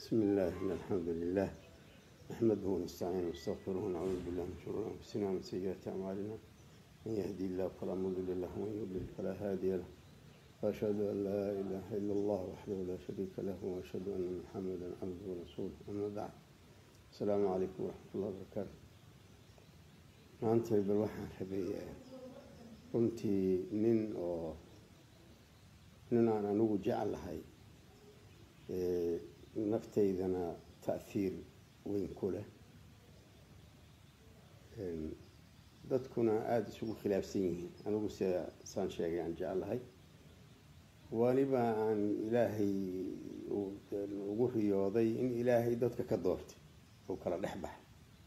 بسم الله إن الحمد لله نحمده ونستعينه ونستغفره ونعوذ بالله من شرور أنفسنا ومن سيئات أعمالنا من يهدي الله فلا مضل له ومن يضلل فلا هادي له وأشهد أن لا إله إلا الله وحده لا شريك له وأشهد أن محمدا عبده ورسوله أما بعد السلام عليكم ورحمة الله وبركاته maanta bal waxaan rabay runtii nin oo nin aan anigu jeclahay naftaydana ta'hiir weyn ku leh dadkuna aada isugu khilaafsan yihiin anigu se saan sheegay aan jeclahay waliba aan ilaahay ugu riyooday in ilaahay dadka ka doortay oo kala dhex baxay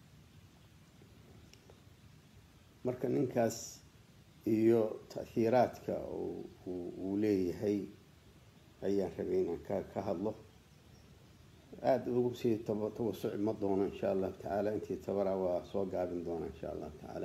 marka ninkaas iyo ta'hiiraadka uu leeyahay ayaan rabay inaan ka ka hadlo aada ugu sii tawasuci ma doono insha allahu tacaala intii tabara waa soo gaabin doona insha allahu tacaala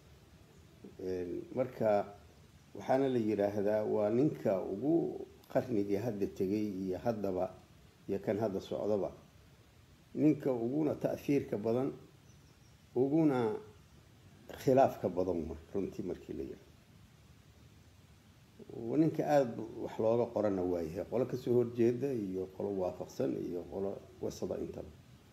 marka waxaana la yidhaahdaa waa ninka ugu qarnigii hadda tegay iyo haddaba iyo kan hadda socdaba ninka uguna ta'hiirka badan uguna khilaafka badan ma runtii markii la yidhaho ninka aada wax looga qorana waayahay qolo kasoo horjeeda iyo qolo waafaqsan iyo qolo wasada intaba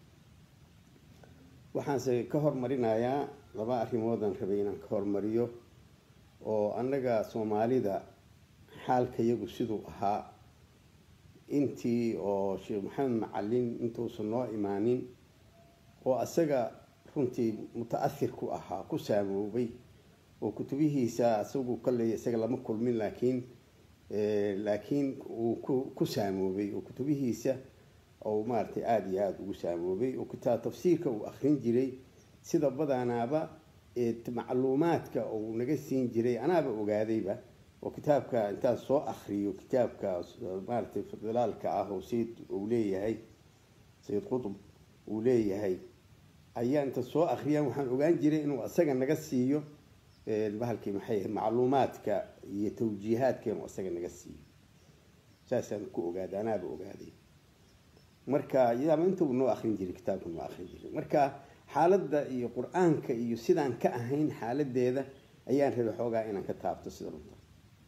waxaanse ka hormarinayaa laba arrimoodan rabay inaan ka hormariyo oo annaga soomaalida xaalka yagu siduu ahaa intii oo sheekh maxamed macalin intuusan noo imaanin oo isaga runtii muta-ahir ku ahaa ku saamoobay oo kutubihiisa isagu kalley isaga lama kulmin laakiin laakiin uu ku ku saamoobay oo kutubihiisa ou maaragtay aada iyo aada ugu saamoobay oo kitaab tafsiirka uu akrin jiray sida badanaaba macluumaadka uu naga siin jiray anaaba ogaadayba oo kitaabka intaan soo akriyo kitaabka maaragtay fidilaalka ah oo sayid uu leeyahay sayid qutb uu leeyahay ayaa inta soo akriyaan waxaan ogaan jiray inuu isaga naga siiyo bahalkii maxay ahayd macluumaadka iyo tawjiihaadka inuu isaga naga siiyo saasaan ku ogaaday anaaba ogaaday marka yaama inta uu noo akrin jiray kitaabka noo akrin jiray marka xaaladda iyo qur-aanka iyo sidaan ka ahayn xaaladeeda ayaan rabay xoogaa inaan ka taabto sida runta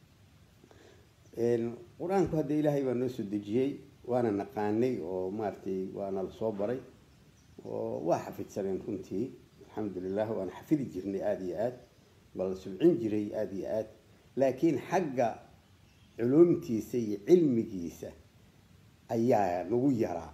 qur-aanku hadda ilaahay baa noo soo dejiyey waana naqaanay oo maaragtay waana la soo baray oo waa xafidsaneen runtii alxamdulilah waana xafidi jirnay aada iyo aad baa la subcin jiray aada iyo aad laakiin xagga culumtiisa iyo cilmigiisa ayaa nagu yaraa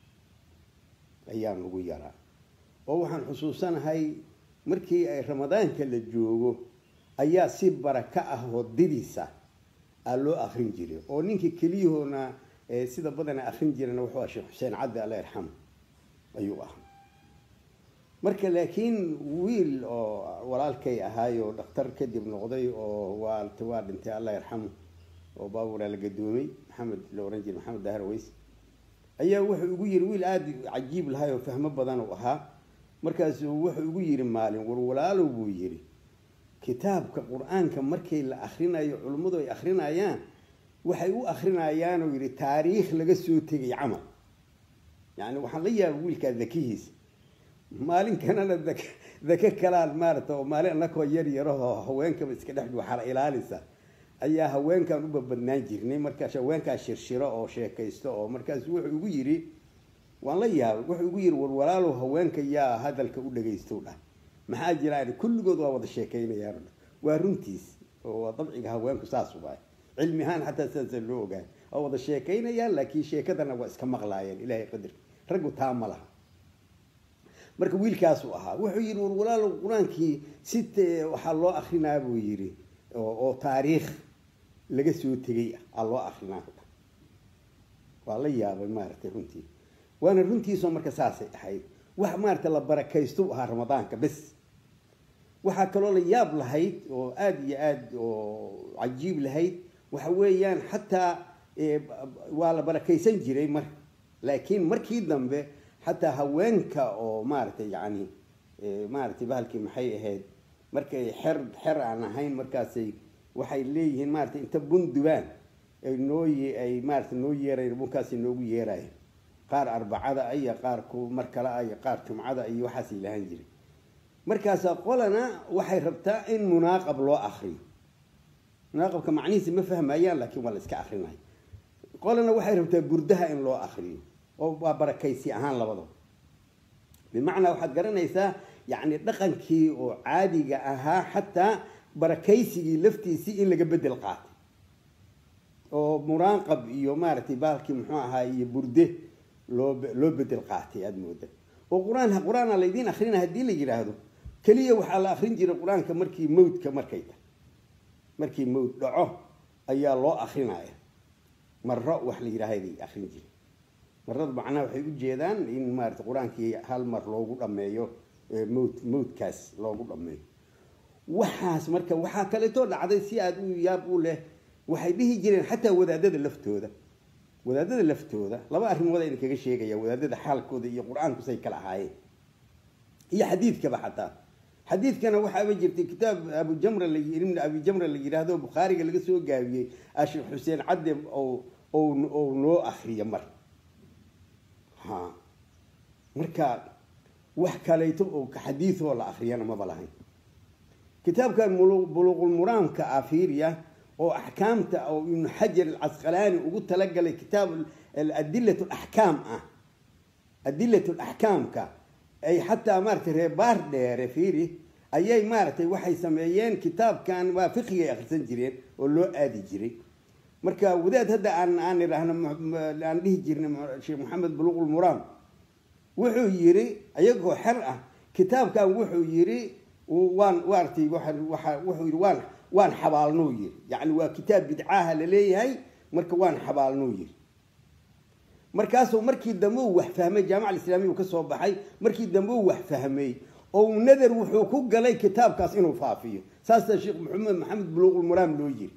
ayaa nagu yaraa oo waxaan xusuusanahay markii ay ramadaanka la joogo ayaa si baraka ah oo didisa aa loo akrin jiray oo ninkii keliyahoona sida badana akrin jirana wuxuu ah sheekh xuseen cabdi alla yarxamu ayuu ahaa marka laakiin wiil oo walaalkay ahaay oo dhakhtar kadib noqday oo waa waa dhintay allah yarxamu oo baaburaa la gadoomay maxamed la ohan jiray maxamed dahar ways ayaa wuxuu igu yiri wiil aada cajiib lahay oo fahmo badan u ahaa markaasuu wuxuu igu yiri maalin war walaalow buu yiri kitaabka qur-aanka markay la akrinayo culimmadu ay akrinayaan waxay u akrinayaan oo yidhi taariikh laga soo tegay camal yani waxaan la yaaba wiilkaa dakihiisa maalinkanana dak dake kalaan maarata oo maalin anakoo yar yarahoo haweenkaba iska dhex waxala ilaalisa ayaa haweenkan u babadnaan jirnay markaas haweenkaa shirshiro oo sheekaysto oo markaas wuxuu igu yidhi waan la yaabay wuxuu igu yidhi war walaalow haweenka yaa hadalka u dhagaysto dhah maxaa jiraan kulligood waa wada sheekaynayaan waa runtiis oo waa dabciga haweenku saas ubaay cilmi ahaan xataa sidaasa loo ogaay waa wada sheekaynayaan laakiin sheekadana waa iska maqlaayeen ilahay qadarki raggu taa ma laha marka wiilkaasuu ahaa wuxuu yidhi war walaalow qur-aankii si waxaa loo akrinaa buu yidhi oo taariikh laga soo tegay ah aa loo akrinaa waa la yaabay maaragtay runtii waana runtiisoo marka saasay ahayd wax maaragtay la barakaysto ahaa ramadaanka bes waxaa kaloo la yaab lahayd oo aada iyo aada oo cajiib lahayd waxa weeyaan xataa waa la barakaysan jiray mar laakiin markii dambe xataa haweenka oo maaragtay yani maaragtay bahalkii maxay ahayd markay xer xer aan ahayn markaasay waxay leeyihiin maaragtay inta bundubaan ay noo ay maarata noo yeerayn bunkaasi noogu yeerayen qaar arbacada iyo qaar ku mar kale iyo qaar jumcada iyo waxaasay lahaan jiray markaasaa qolana waxay rabtaa in munaaqab loo akriyo munaaqabka macnihiisa ma fahmayaan laakiin waa la iska akrinaya qolana waxay rabtaa burdaha in loo akriyo oo waa barakaysi ahaan labadaba bimacnaa waxaad garanaysaa yacni dhaqankii oo caadiga ahaa xataa barakaysigii laftiisii in laga bedel qaatay oo muraaqab iyo maaragtay baalkii muxuu ahaa iyo burde loo loo bedel qaatay aada mooda oo qur-aan qur-aana laydiin akrina haddii la yidhaahdo keliya waxaa la akrin jiray qur-aanka markii mawdka markay tahay markii mawd dhaco ayaa loo akrinaya maro wax la yidhaahday akrin jiray marada macnaha waxay ujeedaan in maarata qur-aankii hal mar loogu dhameeyo mawd mawdkaas loogu dhameeyo waxaas marka waxaa kaleetoo dhacday si aada u yaab u leh waxay dhihi jireen xataa wadaadada laftooda wadaadada laftooda laba arrimood ayna kaga sheegaya wadaadada xaalkooda iyo qur-aanku say kala ahaayeen iyo xadiidkaba xataa xadiidkana waxaaba jirtay kitaab abujamra la ibn abi jamra la yidhaahdo bukhaariga laga soo gaabiyey asheekh xuseen cadde ou noo akriyo mar ha marka wax kaleeto oo xadiidoo la akriyana maba lahayn kitaabkan buluuqulmuraamka afiiriya oo axkaamta oo ibnu xajar alcasqalaani ugu talagalay kitaab adilat laxkaam ah adilat laxkaamka ay xataa maaratay reebaar dheere fiiri ayay maaratay waxay sameeyeen kitaabkan waa fiqigay akrisan jireen oo loo aadi jiray marka wadaad hadda aan aan idhaahno aan dhihi jirna sheekh maxamed buluuqulmuraam wuxuu yiri iyagoo xer ah kitaabkan wuxuu yiri waan waartay wuxuu yiri waan waan xabaalnuu yiri yacni waa kitaab bidcaaha la leeyahay marka waan xabaalnuu yiri markaasuu markii dambe uu wax fahmay jaamaca alislaamiya uu ka soo baxay markii dambe uu wax fahmay oo nadar wuxuu ku galay kitaabkaas inuu faafiyo saasaa sheekh maxamed maxamed buluuqulmuraam loo yiri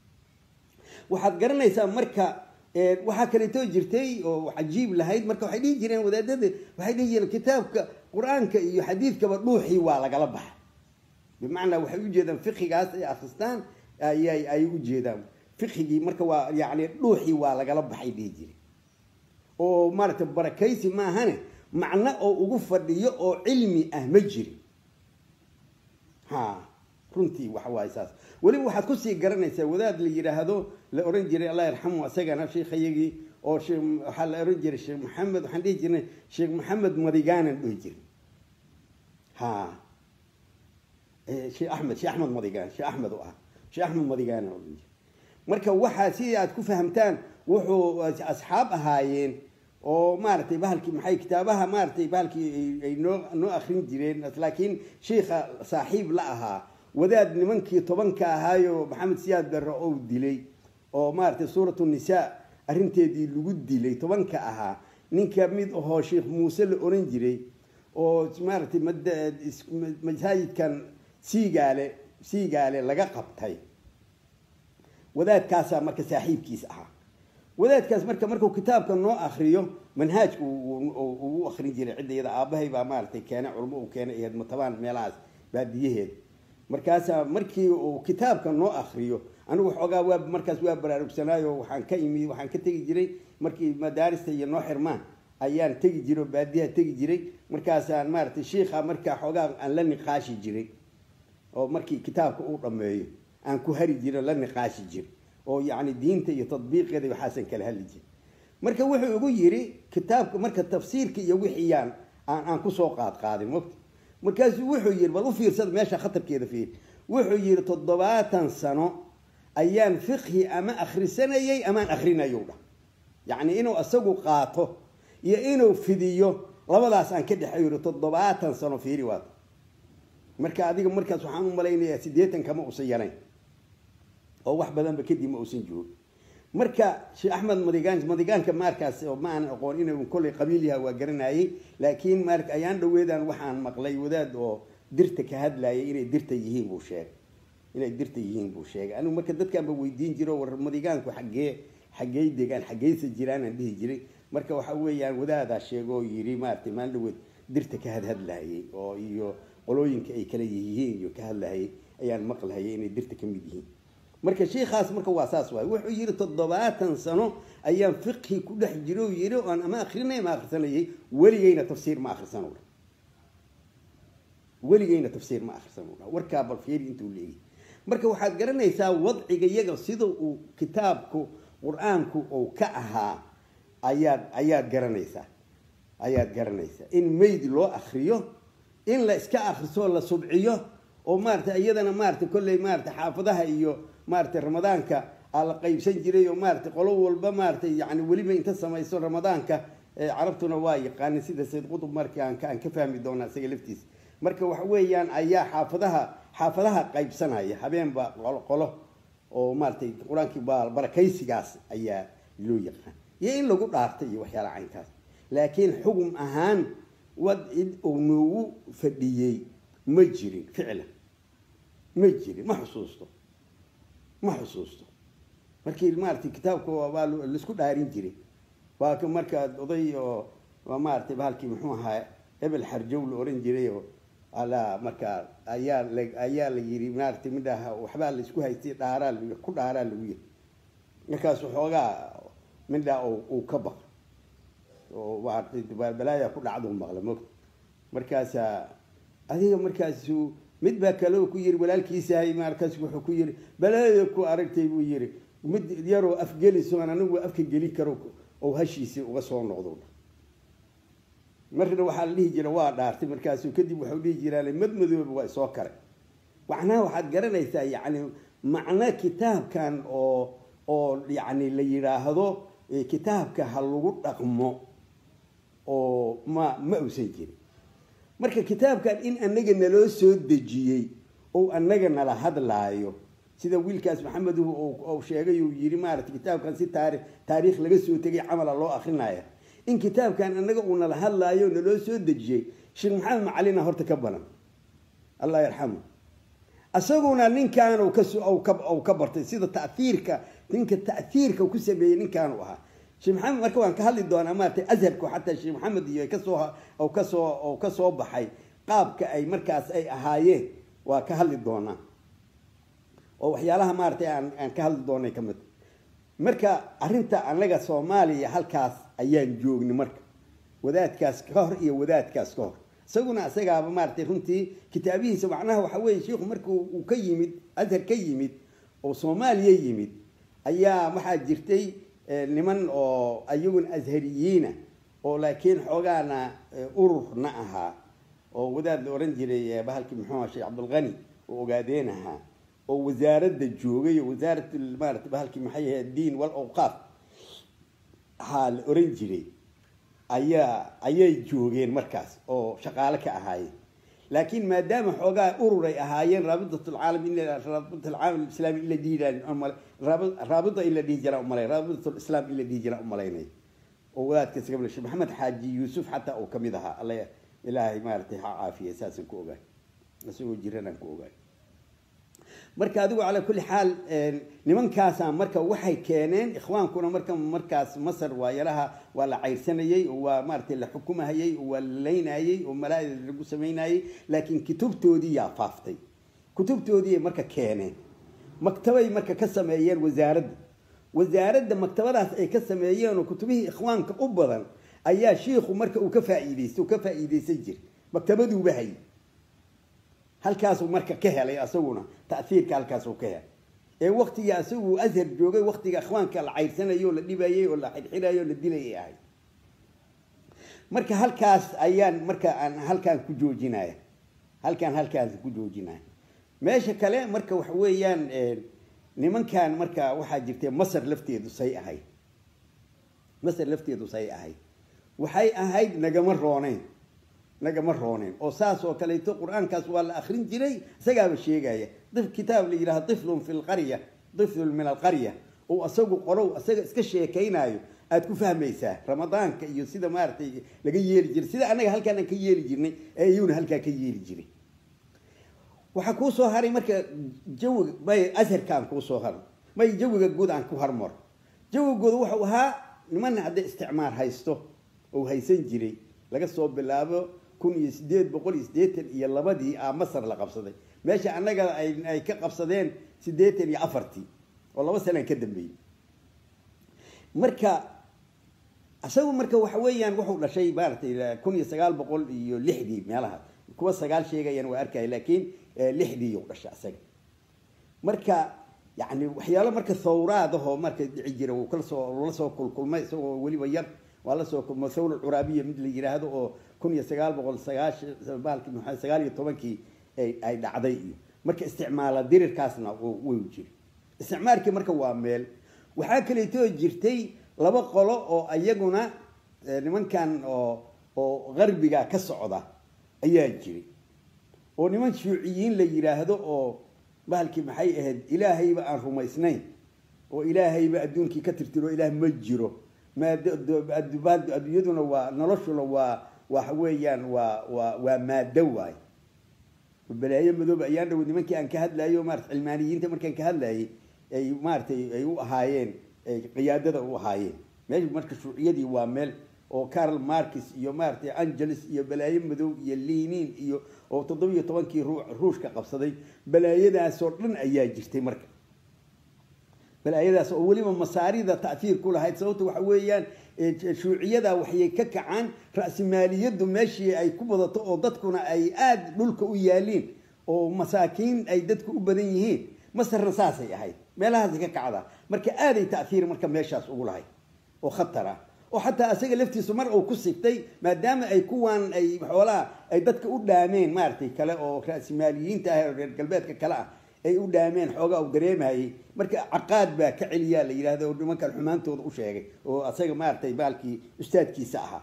waxaad garanaysaa marka waxaa kaleetoo jirtay oo cajiib lahayd marka waxay dhihi jireen wadaadada waxay dhihi jireen kitaabka qur-aanka iyo xadiidkaba dhuuxii waa lagala baxay bimacnaa waxay ujeedaan fiqigaas ay akristaan ayay ay ujeedaan fiqigii marka waa yani dhuuxii waa lagala baxay dhihi jire oo maaragtay barakaysi maahane macno oo ugu fadhiyo oo cilmi ah ma jirin ha runtii waxa waaye saas weliba waxaad kusii garanaysaa wadaad la yidhaahdo la oran jiray allah yarxamu isagana sheekhayagii oo waxaa la oran jiray sheekh maxamed waxaan dhihi jirnay sheekh maxamed madigaanan dhihi jiray ha sheekh axmed sheekh axmed madigaan sheekh axmed u ah sheekh axmed madigaan oran jiray marka waxaa si aad ku fahamtaan wuxuu asxaab ahaayeen oo maaragtay bahalkii maxay kitaabaha maaragtay bahalkii ay noo noo akrin jireen laakiin sheikha saaxiib la ahaa wadaad nimankii tobanka ahaayo maxamed siyaad darre ou dilay oo maaragtay suuratu nisaa arrinteedii lagu dilay tobanka ahaa ninka mid ahoo sheekh muuse la oran jiray oo maaragtay masaajidkan siigaale siigaale laga qabtay wadaadkaasaa marka saaxiibkiis ahaa wadaadkaas marka markuu kitaabka noo akriyo manhaajka u akrin jiray cidda iyada aabahay baa maaragtay keene culmo uu keenay ahayd matabaan meelahaas baadiyaheeda markaasaa markii uu kitaabka noo akriyo anigu xoogaa waa markaas waa baraarugsanaayo waxaan ka imi waxaan ka tegi jiray markii madaarista iyo noo xirmaan ayaan tegi jiray oo baadiyaha tegi jiray markaasaan maaragtay shiikha markaa xoogaa aan la niqaashi jiray oo markii kitaabka uu dhammeeyo aan ku hari jiro la niqaashi jiro oo yacni diinta iyo tadbiiqeeda waxaasan kala hadli jiri marka wuxuu igu yiri kitaabka marka tafsiirka iyo wixiyaan aan aan kusoo qaad qaadin mogta markaasuu wuxuu yiri bal u fiirsada meesha khatarkeeda fiir wuxuu yiri toddobaatan sano ayaan fiqhi ama akhrisanayay amaan akhrinayow dhah yacni inuu isagu qaato iyo inuu fidiyo labadaas aan ka dhexeeyo yiri toddobaatan sano fiiri waata marka adiga markaas waxaan u malaynayaa siddeetan kama usan yarayn oo wax badanba kadib ma uusan joogin marka sheekh axmed madigaan madigaanka maarkaas oo ma aan aqoon inuu kollay qabiil yaha waa garanayay laakiin mar ayaan dhaweedaan waxaan maqlay wadaad oo dirta ka hadlayay inay dirta yihiin buu sheegay inay dirta yihiin buu sheegay anigu marka dadkaanba weydiin jiro war madigaanku xaggee xaggey degaan xaggeysa jiraanaan dhihi jiray marka waxa weeyaan wadaadaa sheego oo yiri maaragtay maalin dhaweed dirta ka hadhadlayay oo iyo qolooyinka ay kala yihiin iyo ka hadlahayay ayaan maqlahayay inay dirta ka mid yihiin marka sheikhaas marka waa saas waay wuxuu yidhi toddobaatan sano ayaan fiqhi ku dhex jiro yidhi oon ama akrinay ama akhrisanayay weligeyna tafsiir ma akhrisan dha weligeyna tafsiir ma akhrisan dha warkaa bal fiiri intuu leeyahy marka waxaad garanaysaa wadciga iyaga sida uu kitaabku qur-aanku uu ka ahaa ayaad ayaad garanaysaa ayaad garanaysaa in meyd loo akriyo in la iska akriso la subciyo oo maarata iyadana maarata kolley maarata xaafadaha iyo maarata ramadaanka aa la qaybsan jiray oo maarata qolo walba maarata yani weliba inta samayso ramadaanka carabtuna waa yaqaanin sida sayd qutub marka aan ka fahmi doonaa isaga laftiisa marka waxa weeyaan ayaa xaafadaha xaafadaha qaybsanaya habeenba qolo qolo oo maaratay qur-aankii barakaysigaas ayaa loo yaqaan iyo in lagu dhaartay iyo waxyaalaha caynkaas laakiin xugum ahaan wad cid uu noogu fadhiyey ma jirin ficlan ma jirin ma xusuusto ma xusuusto markii maaratay kitaabka waa laisku dhaarin jiray waa ka markaa oday oo maaratay bahalkii muxuu ahaa hebel xarjow la oran jiray oo alaa markaa ayaa la ayaa la yiri maaratay midhaha waxbaa la isku haystay dhaaraa l ku dhaaraa lagu yiri markaas waxoogaa midhaa uu ka baqo oo maaratay balaaya ku dhacdu maqla mogta markaasaa adiga markaasu mid baa kaleo ku yiri walaalkiisahay markaas wuxuu ku yiri balaaya ku aragtay buu yiri mid yaroo afgelisoon anigu afka geli karo oo hashiisii uga soo noqdo marna waxaa la dhihi jira waa dhaartay markaasu kadib waxau dhihi jiraan madmadooba waa isoo kare macnaha waxaad garanaysaa yacni macno kitaabkan oo oo yacni la yidhaahdo kitaabka ha lagu dhaqmo oo ma ma uusan jirin marka kitaabkan in anaga naloo soo dejiyey oo anaga nala hadlaayo sida wiilkaas maxameduhu sheegay uu yiri maarata kitaabkan si taari taariikh laga soo tegay camala loo akrinaya in kitaabkan anaga uu nala hadlaayo naloo soo dejiyey sheekh maxamed macalina horta ka banan allah yarxamu isaguna ninkan ka bartay sida taiirka ninka taiirka ku sameeyey ninkaanu ahaa sheekh maxamed marka waan ka hadli doonaa maarata azharku xataa sheekh maxamed iyo kasoo kasoo kasoo baxay qaabka ay markaas ay ahaayeen waa ka hadli doonaa oo waxyaalaha maaratay aan aan ka hadli doonay ka mid marka arrinta anaga soomaaliya halkaas ayaan joognay marka wadaadkaas ka hor iyo wadaadkaas ka hor isaguna isagaaba maaratay runtii kitaabihiisa macnaha waxa weeye sheikhu marka uu ka yimid azhar ka yimid oo soomaaliya yimid ayaa waxaa jirtay niman oo ayaguna ashariyiina oo laakiin xoogaana ururna ahaa oo wadaad la oran jiray bahalkii muxuu sheekh cabdulqani oo ogaadeen ahaa oo wasaaradda joogay oo wasaarat maarata bahalkii maxay ahayd diin wal awqaaf haa la oran jiray ayaa ayay joogeen markaas oo shaqaale ka ahaayeen laakiin maadaama xoogaa urur ay ahaayeen raabidat alcaalam raabidat alcaalam islaami in la dhihi raabida in la dhihi jiraa umalay raabidat lislaam in la dhihi jiraa umalaynay oo wadaadkaas gabla sheekh maxamed xaaji yuusuf xataa uu kamid ahaa alla ilaahay maaratay ha caafiya saasaan ku ogaay isagoo jiranaan ku ogaay marka adigu calaa kulli xaal nimankaasa marka waxay keeneen ikhwaankuna marka markaas masar waa yaraha waa la cayrsanayey oo waa maaratay la xukumahayey oo waa la laynayey oo malaaida lagu samaynayey laakiin kutubtoodii yaa faaftay kutubtoodiiay marka keeneen maktabay marka ka sameeyeen wasaaradda wasaaradda maktabadaas ay ka sameeyeen oo kutubihii ikhwaanka u badan ayaa shiikhu marka uu ka faa'iidaystay oo ka faa'iidaysan jiray maktabaduuba hayay halkaasuu marka ka helay asaguna taiirka halkaasuu ka helay ee waktigii asagu ashar joogay waktiga ikhwaanka la cayrsanayay oo la dhibayay oo la xidxidayay oo la dilayay ahay marka halkaas ayaan marka aan halkaan ku joojinaya halkaan halkaas ku joojinaya meesha kale marka waxa weeyaan nimankan marka waxaa jirtay masar lafteedu say ahayd masar lafteedu say ahayd waxay ahayd nagama rooneyn nagama rooneen oo saas oo kaleeto qur-aankaas waa la akrin jiray isagaaba sheegaya kitaab la yidhaha iflun fi lqarya iflun min alqarya oo isagu qorow isaga iska sheekaynayo aada ku fahmaysaa ramadaanka iyo sida maaratay laga yeeli jiray sida anaga halkaan aan ka yeeli jirnay ee iyuna halkaa ka yeeli jiray waxaa kuu soo haray marka jawiga may asharkaan kuu soo haray may jawiga guud aan ku harmaro jawiga guud wuxuu ahaa niman hadday isticmaar haysto oo haysan jiray laga soo bilaabo kun iyo sideed boqol iyo siddeetan iyo labadii a masar la qabsaday meesha annaga ay ka qabsadeen siddeetan iyo afartii oo laba sanaan ka dambeeyey marka isagu marka waxa weeyaan wuxuu dhashay maaratay kun iyo sagaal boqol iyo lixdii meelaha kuwa sagaal sheegayaan waa arkaya laakiin lixdii u dhashay isaga marka yani waxyaalo marka thawraadahoo marka dhici jira uu kalasoo la soo kulkulmay isagoo weliba yar waa lasoo kulmo thawra curaabiya mid la yiraahdo oo kun iyo sagaal boqol sagaashan baalki maxaa sagaal iyo tobankii ay dhacday iyo marka isticmaala dirirkaasna way jiri isticmaalkii marka waa meel waxaa kaleetoo jirtay laba qolo oo iyaguna nimankan oo oo qarbiga ka socda ayaa jiray oo niman shuuciyiin la yiraahdo oo bahalkii maxay ahayd ilaahayba aan rumaysnayn oo ilaahayba adduunkii ka tirtiro ilaah ma jiro adduunyaduna waa noloshuna waa waxa weeyaan waa waa waa maado waay balaayo madooba ayaan dhawo nimankii aan ka hadlayo maarata cilmaaniyiinta markaan ka hadlayay ay maaratay ay u ahaayeen qiyaadada u ahaayeen meesha marka shuuciyadii waa meel oo carl markis iyo maaratay angeles iyo balaayo madow iyo linin iyo oo toddobiyo tobankii ruushka qabsaday balaayadaasoo dhan ayaa jirtay marka balaayadaas oo weliba masaarida ta'hiir ku lahayd sababta waxa weeyaan shuuciyada waxay ka kacaan ra'simaaliyadu meeshii ay ku badato oo dadkuna ay aada dhulka u yaaliin oo masaakiin ay dadku u badan yihiin masarna saasay ahayd meelahaasay ka kacdaa marka aaday ta'hiir marka meeshaas ugu lahayd oo khatar ah oo xataa isaga laftiisu mar uu ku sigtay maadaama ay kuwaan ay xoolaha ay dadka u dhaameen maaratay kale oo ra'simaaliyiinta ah oo reer galbeedka kale ah ay u dhaameen xoogaa u dareemayay marka caqaad baa ka celiyaa la yidhahda oo nimankan xumaantooda u sheegay oo asaga maaratay baalkii ustaadkiisa ahaa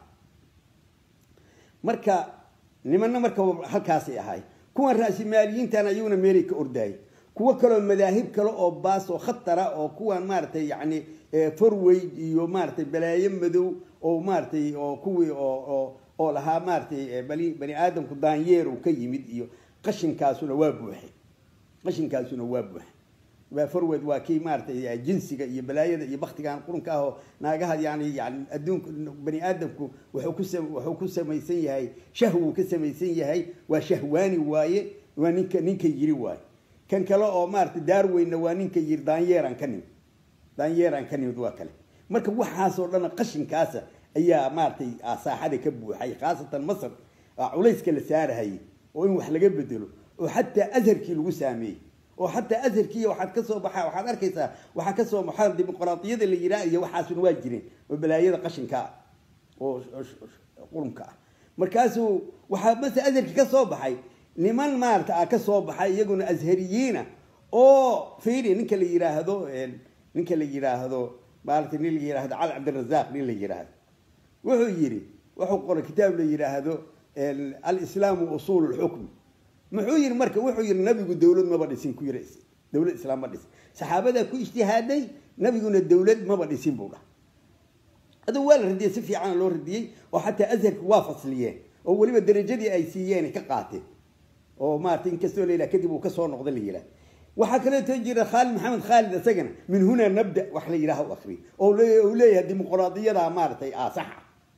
marka nimanna marka halkaasay ahay kuwan ra'simaaliyiintana iyaguna meelay ka ordaayay kuwo kaleo madaahib kale oo baas oo khatara oo kuwan maaratay yani forweyd iyo maaratay balaayo madow oo maaratay oo kuwii oo oo lahaa maaratay bani bani aadamku daanyeer uu ka yimid iyo qashinkaasuna waa buuxay qashinkaasuna waa buuxay waa forweyd waa kii maaratay jinsiga iyo balaayada iyo baktigan qurunka ah oo naagaha yani yani adduunka bani aadamku wuxuu ku wuxuu ku samaysan yahay shahwuu ka samaysan yahay waa shahwaani waaye waa ninka ninka yiri waaye kan kale oo maaratay daarweynna waa ninka yiri daanyeeraan ka nimid daanyeeraan ka nimid waa kale marka waxaasoo dhan qashinkaasa ayaa maaratay saaxada ka buuxay khaasatan masar culayska la saarahayay oo in wax laga bedelo oo xataa azharkii lagu saameeyey oo xataa azharkii waxaad kasoo baxa waxaad arkaysaa waxaa kasoo baxaa dimuqraadiyada la yiraa iyo waxaasuna waa jireen oo balaayada qashinka oo qurunka ah markaasuu waxaa mase azharkii ka soo baxay niman maarata a ka soo baxay iyaguna ashariyiina oo fiiri ninka la yiraahdo ninka la yiraahdo maarata nin la yiraahdo cali cabdirazaq nin la yiraahdo wuxuu yidhi wuxuu qoray kitaab la yiraahdo alislaamu usuul lxukm muxuu yidhi marka wuxuu yidhi nabigu dawlad maba dhisin ku yiri dawlad islaam ma dhisin saxaabadaa ku ijtihaaday nabiguna dawlad maba dhisin buu dhaha aduu waa la radiyey si fiicana loo radiyey oo xataa azharka waa fasliyeen oo weliba darajadii ay siiyeen ka qaateen oo maarata inkastoo la yidhaha kadib uu kasoo noqda la yidhaha waxaa kaleeto jira khaalid maxamed khaalid isagana min hunaa nabda wax la yidhaha u akriy oo uu leeyahay dimuqraadiyada maaratay saxa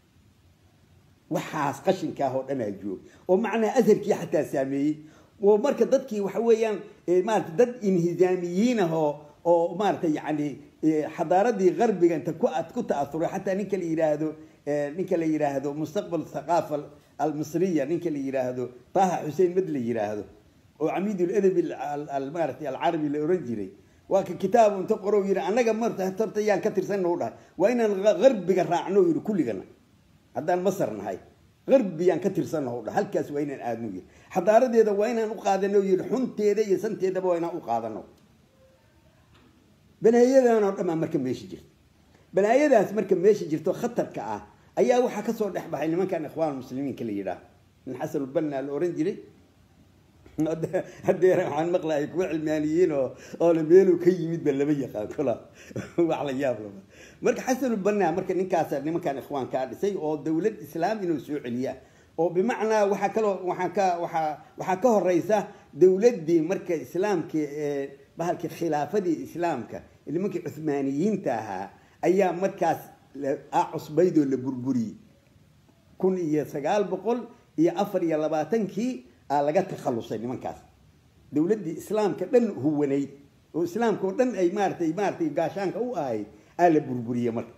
waxaas qashinkaah oo dhan aa joog oo macnaha asharkii xataa saameeyey oo marka dadkii waxa weeyaan maarata dad inhizaamiyiin ah oo oo maarata yani xadaaradii qarbiga inta ku ku ta'asuray xataa ninka la yidhaahdo ninka la yidhaahdo mustaqbal thaqaafa almisriya ninka la yidhaahdo taha xuseen mad la yidhaahdo oo camiid ladabi maarata alcarabi la oran jiray waa ka kitaab inta qoro yidhi annaga marta horta yaan ka tirsanna u dhahay waa inaan qarbiga raacno yidhi kulligana haddaan masar nahay qarbiyaan ka tirsannaha u dhahay halkaas waa inaan aadno yidhi xadaaradeeda waa inaan u qaadano yidhi xunteeda iyo santeedaba waa inaan u qaadano balaayadan oo dhamaa marka meesha jirta balaayadaas marka meesha jirto khatarka ah ayaa waxaa kasoo dhex baxay nimankan ikhwaan muslimiinka la yidhaah nin xasanulbanna la oran jiray hadeer waxaan maqlahay kuwa cilmaaniyiin oo oole meeluu ka yimid ba lama yaqaan kula wax la yaab lama marka xasanulbanna marka ninkaas nimankan ikhwaankaa dhisay oo dawlad islaam inuu soo celiya oo bimacnaa waxaa kaloo waxaa ka waxaa waxaa ka horeysa dawladdii marka islaamka bahalkii khilaafadii islaamka nimankii cuhmaaniyiinta ahaa ayaa markaas cusbaydoo la burburiyey kun iyo sagaal boqol iyo afar iyo labaatankii aa laga takhalusay nimankaas dawladdii islaamka dhan huwanayd oo islaamka oo dhan ay maaratay maaratay gaashaanka u ahayd aa la burburiyey marka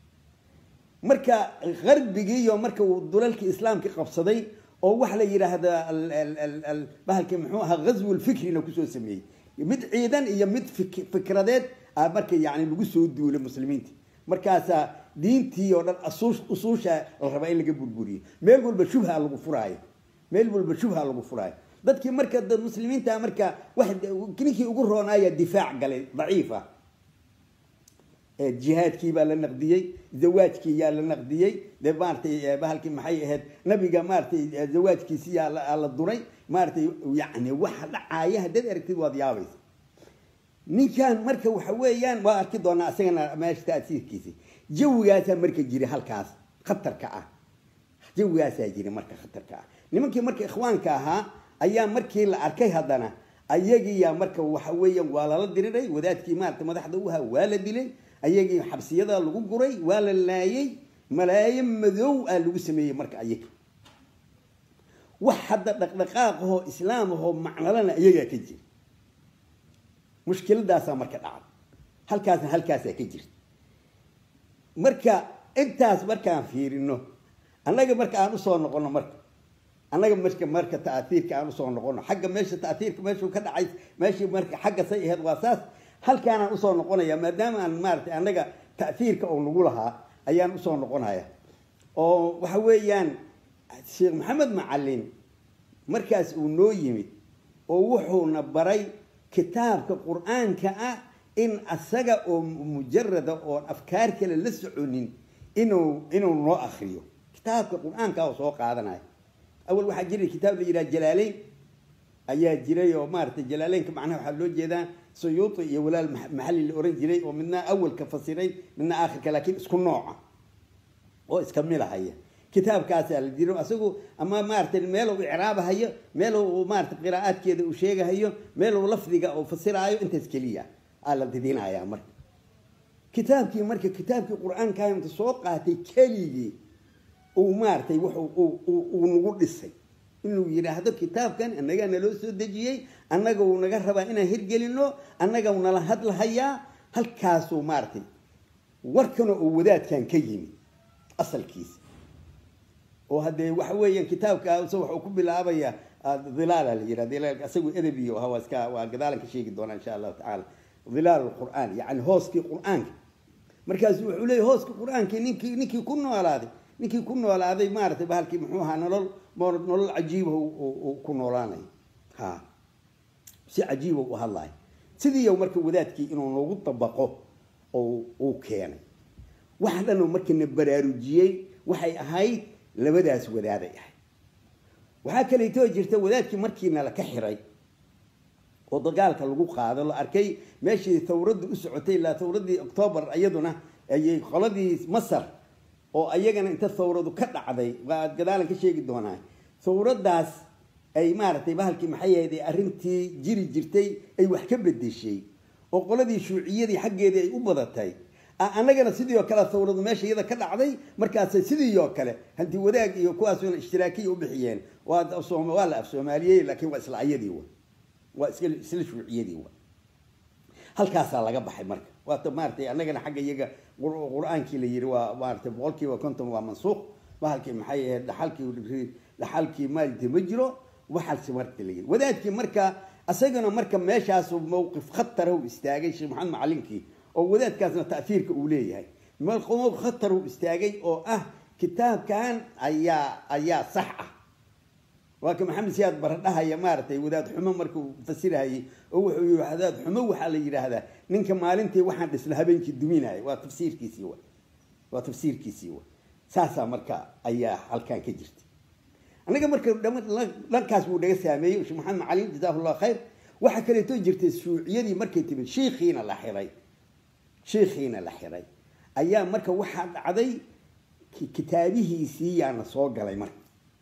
marka qarbigiiyo marka uu dulalkii islaamka qabsaday oo waxa la yidhaahdaa bahalkii muxuu ahaa ghazwu lfikrina kusoo sameeyey mid ciidan iyo mid fikradeed a marka yani lagu soo duulay muslimiinta markaasaa diintii oo dhan usuusha la rabaa in laga burburiyo meel walba shubha lagu furaayo meel walba shubha lagu furaayo dadkii marka muslimiinta marka wax ninkii ugu roonaaya difaac galay daciif ah jihaadkii baa la naqdiyey zawaajkii yaa la naqdiyey de maaratay bahalkii maxay ahayd nabiga maaratay zawaajkiisi yaa la duray maaratay yani waxa dhacaaya haddaad aragtid waad yaabaysa ninkan marka waxa weeyaan waa arki doonaa isagana meesha taasiirkiisi jawigaasaa marka jira halkaas khatarka ah jawigaasaa jira marka khatarka ah nimankii marka ikhwaanka ahaa ayaa markii la arkay haddana ayagiiyaa marka waxa weeyaan waa lala diriray wadaadkii maarata madaxda u ahaa waa la dilay ayagii xabsiyada lagu guray waa la laayay malaayo madow aa lagu sameeyey marka ayaga wax hadda dhaqdhaqaaqahoo islaamahoo macnalana ayagaa ka jira mushkiladaasaa marka dhacday halkaasna halkaasaa ka jirta marka intaas markaan fiirino annaga marka aan usoo noqono marka annaga marka marka taatiirka aan usoo noqono xagga meesha taatiirka meeshuu ka dhacay meeshii marka xagga say ahayd waa saas halkaanaan usoo noqonaya maadaama aan maaratay annaga ta'hiirka oo nagu lahaa ayaan usoo noqonaya oo waxa weeyaan sheekh maxamed macalin markaas uu noo yimid oo wuxuuna baray kitaabka qur-aanka ah in asaga oo mujarada oon afkaar kale la soconin inuu inuu noo akriyo kitaabka qur-aanka oo soo qaadanaya awal waxaa jiray kitaab la yidhaha jalaaleyn ayaa jiray oo maaratay jalaaleynka macnaha waxaa loo jeedaa suyuuti iyo walaal maxalli la oran jiray oo midna awalka fasiray midna aakhirka laakiin isku nooca oo iska milahaya kitaabkaasaa la jiro asagu ama maaratay meel uu icraabahayo meel uu maaratay qiraa'aadkeeda uu sheegahayo meel uu lafdiga uu fasiraayo intaas keliya aa la didinayaa marka kitaabkii marka kitaabkii qur-aanka inta soo qaatay keligii uu maaratay wuxuu uu nagu dhisay inuu yidhaahdo kitaabkan annagaa naloo soo dejiyey annaga uu naga rabaa inaan hirgelino annaga u nala hadlahayaa halkaasuu maaratay warkana oo wadaadkan ka yimid asalkiisa oo haddee waxa weeyaan kitaabka wuxuu ku bilaabayaa dhilaala la yidhah isagu edebiyo aha waa iska waa gadaalan ka sheegi doonaa insha allahu tacaala dhilaal qur'aan yacni hooskii qur-aanka markaasu wuxuu leeyahy hooskii qur-aankii ninkii ninkii ku noolaaday ninkii ku noolaaday maaratay bahalkii muxuu ahaa nolol nolol cajiiba ku noolaanay ha si cajiiba u hadlayo sidii marka wadaadkii inuu noogu dabaqo oo uu keenay wax dhanoo markana baraarujiyey waxay ahayd labadaas wadaaday ahayd waxaa kaleetoo jirta wadaadkii markiina la ka xiray oo dagaalka lagu qaado la arkay meeshii tawraddu u socotay ilaa tawraddii octoobar iyaduna ayay qoladii masar oo ayagana inta thawradu ka dhacday waa gadaalan ka sheegi doonaa thawraddaas ay maaratay bahalkii maxay ahayd arrintii jiri jirtay ay wax ka bedeshay oo qoladii shuuciyadii xaggeedii ay u badatay annagana sidii oo kale thawradu meesha iyada ka dhacday markaasay sidii oo kale hanti wadaag iyo kuwaasuna ishtiraakiya u bixiyeen waa la af soomaaliyey laakiin waa isla ayadii wa waa isla shuuciyadii wa halkaasaa laga baxay marka waata maaratay annagana xagga iyaga qur-aankii la yiri waa maaratay boqolkiiba konton waa mansuuq bahalkii maxay ahayd dhaxalkii dhaxalkii maalinta ma jiro waxaasi marka la yiri wadaadkii marka isagana marka meeshaasu mowqif khatar u istaagay sheekh maxamed macalinkii oo wadaadkaasna ta'fiirka uu leeyahay mowqif khatar u istaagay oo ah kitaabkan ayaa ayaa sax ah waa ka maxamed siyaad baradhahaya maaratay wadaad xumo markuu fasirahayay oo wuxuu yii wadaad xumo waxaa la yidhaahdaa ninka maalintii waxaan dhisla habeenkii duminaya waa tafsiirkiisii wa waa tafsiirkiisii wa saasaa marka ayaa halkan ka jirta annaga marka dhankaas buu naga saameeyey sheekh maxamed macalin jazahu llah khayr waxaa kaleeto jirtay shuuciyadii markay timid shiikhiina la xiray shiikhiina la xiray ayaa marka waxaa dhacday kitaabihiisii yaana soo galay marka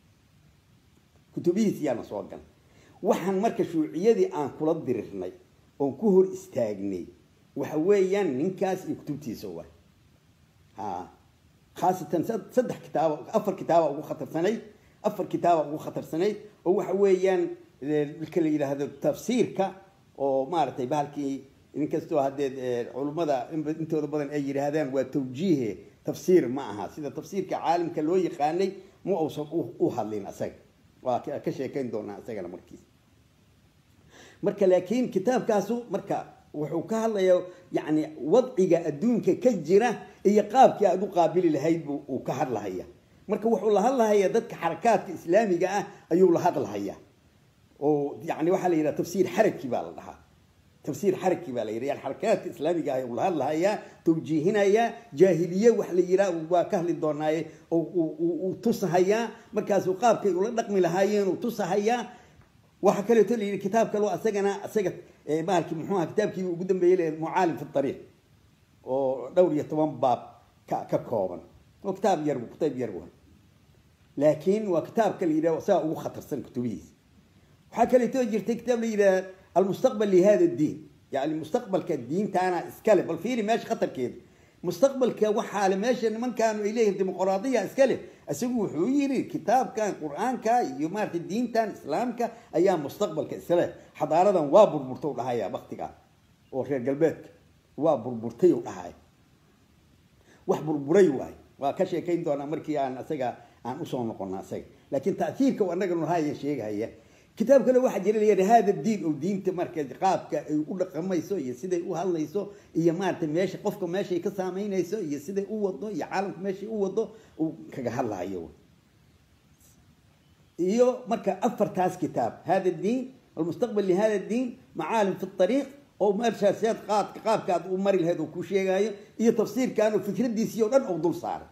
kutubihiisi yaana soo galay waxaan marka shuuciyadii aan kula dirirnay oon ku hor istaagnay waxa weeyaan ninkaas iyo kutubtiisa wa ha khaasatan saddex kitaabo afar kitaaba ugu khatarsanayd afar kitaaba ugu khatarsanayd oo waxa weeyaan marka la yidhaahdo tafsiirka oo maaragtay bahalkii inkastoo haddee culummada intooda badan ay yidhaahdaan waa tawjiihe tafsiir ma aha sida tafsiirka caalamka loo yaqaanay ma uusan u hadlin asaga waa ka sheekayn doonaa isagana markiis marka laakiin kitaabkaasu marka wuxuu ka hadlayaa yani wadciga adduunka ka jira iyo qaabkii aad u qaabili lahayd buu uu ka hadlahaya marka wuxuu la hadlahayaa dadka xarakaadka islaamiga ah ayuu la hadlahayaa oo yani waxaa la yidhaha tafsiir xaraki baa la dhahaa tafsiir xaraki baa la yidhaha yani xarakaadka islaamiga ah ayuu la hadlahayaa tawjiihinayaa jaahiliye wax la yidhaha waa ka hadli doonaaye oo uu tusahayaa markaasuu qaabkay ula dhaqmi lahaayeen uu tusahayaa waxaa kaleeto la yidhi kitaab kaloo asagana isaga maalki muxuu aha kitaabkii ugu dambeeyey le mucaalim fi ariiq oo dhowr iyo toban baab ka ka kooban oo kitaab yar kutayb yar wa laakiin waa kitaabka la yidhaha saa ugu khatarsan kutubihiisa waxaa kaleeto jirtay kitaab la yidhaha almustaqbal lihada diin yani mustaqbalka diintaana iskale bal fiiri meesha khatarkeeda mustaqbalka waxaa le meesha nimankaanu ay leeyihin dimuqraadiya iska leh isagu wuxuu yiri kitaabkan qur-aanka iyo maarata diintan islaamka ayaa mustaqbalka iskale xadaaradan waa burburta u dhahaya baktiga oo reer galbeedka waa burburtay u dhahaya wax burburay waay waa ka sheekayn doonaa markii aan isaga aan usoo noqono isaga laakiin taiirka anaga nuhaya sheegahaya kitaab kale waxaa jira layidha hada diin oo diinta marka qaabka ay u dhaqamayso iyo siday u hadlayso iyo maarata meesha qofka meeshay ka saameynayso iyo siday u wado iyo caalamka meeshay u wado uu kaga hadlahayo iyo marka afartaas kitaab hada diin almustaqbal lihada diin macaalim fi ariiq oo meeshaasiad qaadka qaabka aad u mari lahayd oo ku sheegaayo iyo tafsiirkan oo fikradiisii o dhan oo dul saaray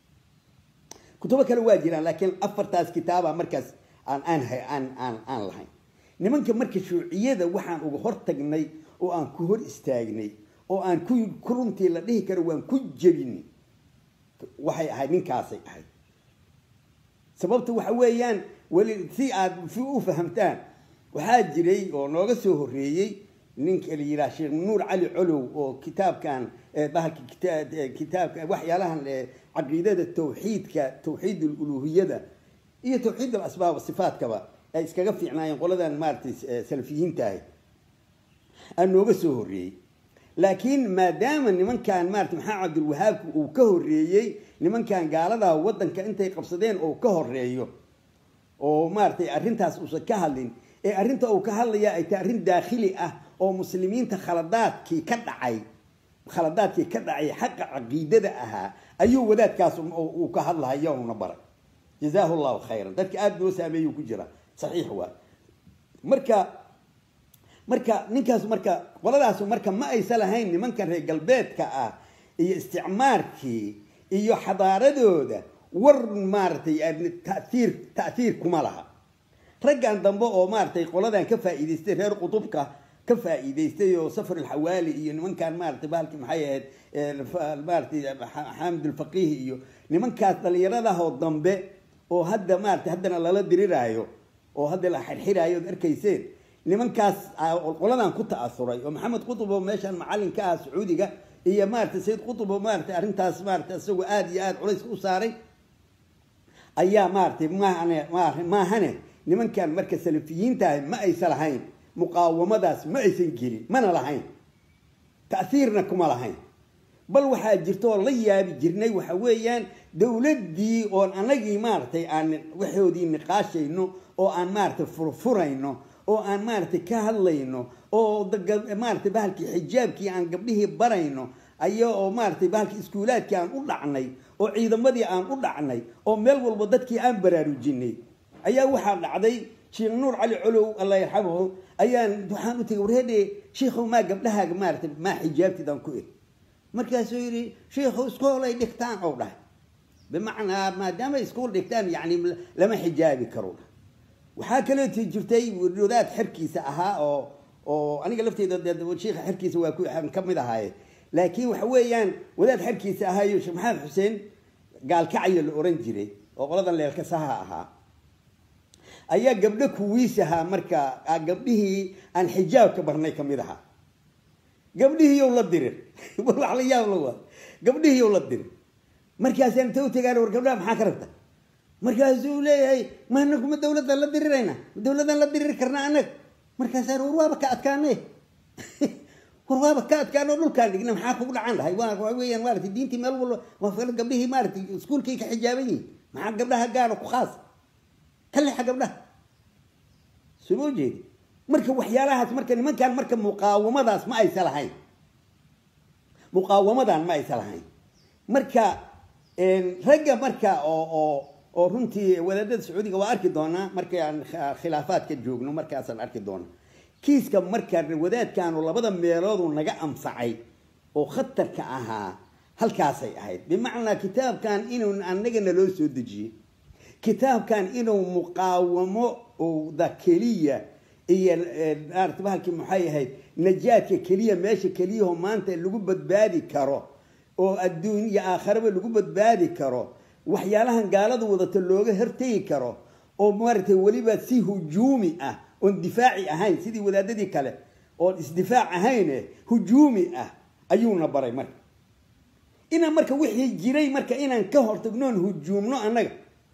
kutubo kale waa jiraan laakiin afartaas kitaaba markaas aan aan aan aan aan lahayn nimanka marka shuuciyada waxaan uga hortagnay oo aan ku hor istaagnay oo aan ku ku runtii la dhihi karo waan ku jebinay waxay ahayd ninkaasay ahayd sababta waxa weeyaan weli si aad si u fahamtaan waxaa jiray oo nooga soo horreeyey ninka la yidhaha sheekh nuur cali colow oo kitaabkan bahalka kitaabka waxyaalahan caqiidada tawxiidka tawxiid uluhiyada iyo tawxiid alasbaab sifaatkaba ay iskaga fiicnaayeen qoladan maaratay salafiyiinta ahay aa nooga soo horreeyey laakiin maadaama nimankan maarata maxaa cabdilwahaabku uu ka horreeyey nimankan gaaladaa waddanka intay qabsadeen oo ka horeeyo oo maaratay arrintaas uusan ka hadlin ee arrinta uu ka hadlaya ay tahay arrin daakhili ah oo muslimiinta khaladaadkii ka dhacay khaladaadkii ka dhacay xaqa caqiidada ahaa ayuu wadaadkaas uu ka hadlahaya una baray jazaahu llahu khayran dadka aada noo saameeyuu ku jira saxiix waa marka marka ninkaas marka qoladaasu marka ma aysa lahayn nimankan reer galbeedka ah iyo isticmaarkii iyo xadaaradooda war maaratay taiir ta'hiir kuma laha raggan dambe oo maaratay qoladan ka faa'iidaystay reer qutubka ka faa'iidaystay oo safar alxawaali iyo nimankan maaratay bahalkii maxay ahayd maaratay xaamid alfaqiih iyo nimankaas dhallinyaradahoo dambe oo hadda maaratay haddana lala diriraayo oo hadda la xirxiraayo od arkayseen nimankaas qoladan ku ta'asuray oo maxamed qutub oo meeshan macallin ka ah sacuudiga iyo maaratay sayid qutub oo maaratay arrintaas maaratay isagoo aada iyo aada culayska u saaray ayaa maaratay maahane maahane nimankan marka salafiyiintaah ma aysa lahayn muqaawamadaas ma aysan gelin mana lahayn ta'hiirna kuma lahayn bal waxaa jirta oo la yaabi jirnay waxa weeyaan dowladdii oon anagii maaratay aan waxoodii niqaashayno oo aan maaratay furfurayno oo aan maaratay ka hadlayno oo maaratay bahalkii xijaabkii aan gabdhihii barayno aya oo maaratay bahalkii iskuulaadkii aan u dhacnay oo ciidamadii aan u dhacnay oo meel walba dadkii aan baraarujinay ayaa waxaa dhacday sheekh nuur cali colow allah yarxamahu ayaan waxaan u tegay warheedhe sheikhow maa gabdhahaaga maaratay maa xijaabtidaan ku iri markaasuu yidhi sheikhu iskool ay dhigtaan ou dhahay bimacnaa maadaama iskool dhigtaan yani lama xijaabi karo dhahay waxaa kaleeto jirtay wadaad xerkiisa ahaa oo oo aniga lafteeda sheikha xerkiisa waa kuan ka mid ahaaye laakiin waxa weeyaan wadaad xerkiisa ahaayo sheekh maxamed xuseen gaalkacyo la oran jiray oo qoladan leelkasaha ahaa ayaa gabdho kuwiisahaa marka gabdhihii aan xijaabka barnay kamid ahaa gabdhihiiyow la dirir wax la yaab la waa gabdhihiiyow la dirir markaasaan inta u tegaan war gabdhaha maxaa ka rabta markaasuu leeyahay ma anagu ma dawladdan la dirirayna ma dawladdan la diriri karna anag markaasaan war waaba ka adkaanay war waaba ka adkaan oo dhulkaan dhigna maxaa kugu dhacan lahay waa waa weeyaan maaragtay diintii meel walba waa fala gabdhihii maaragtay iskuulkay ka xijaaban yihiin maxaa gabdhaha gaara ku khaas ka lexa gabdhaha soo ma jeedi marka waxyaalahaas marka nimankan marka muqaawamadaas ma aysa lahayn muqaawamadan ma aysa lahayn marka ragga marka oo oo oo runtii wadaadada sacuudiga waa arki doonaa markay aan khilaafaadka joogno markaasaan arki doonaa kiiska marka wadaadkaanu labada meeloodu naga anfacay oo khatarka ahaa halkaasay ahayd bimacnaa kitaabkan inuu annagana loo soo dejiyey kitaabkan inuu muqaawamo da keliya iyo maarata bahalkii maxay ahayd najaadka keliya meesha keliyaho maanta lagu badbaadi karo oo adduun iyo aakharaba lagu badbaadi karo waxyaalahan gaalada wadata looga hortegi karo oo maaragtay weliba si hujuumi ah oon difaaci ahayn sidii wadaadadii kale oon isdifaac ahayne hujuumi ah ayuuna baray marka inaan marka wixii jiray marka inaan ka hortagnoon hujuumno annaga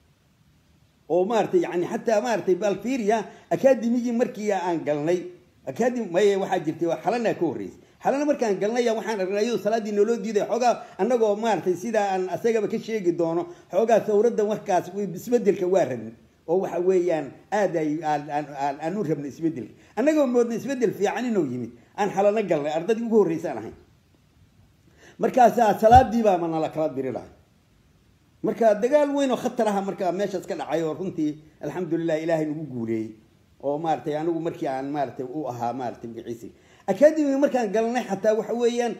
oo maaratay yani xataa maaratay balfiria academigii markii aan galnay academy may waxaa jirtay xalana ka horreysay xalana markaan galnay waxaan aragnay iyadoo salaaddii nooloo diiday xoogaa annagoo maaratay sidaa aan asagaba ka sheegi doono xoogaa sawradda markaas isbedelka waa rabnay oo waxa weeyaan aad ay aan u rabnay isbedelka annagoo moodnay isbedel fiican inuu yimid aan xalano galnay ardadii ugu horreysaan ahayn markaasaa salaadiibaa ma nala kala diri lahay marka dagaal weyn oo khatar aha marka meeshaas ka dhacay oo runtii alxamdulilah ilaahay nagu guuleeyey oo maaratay anigu markii aan maaratay u ahaa maaratay magaciisi academiga markaan galnay xataa waxa weeyaan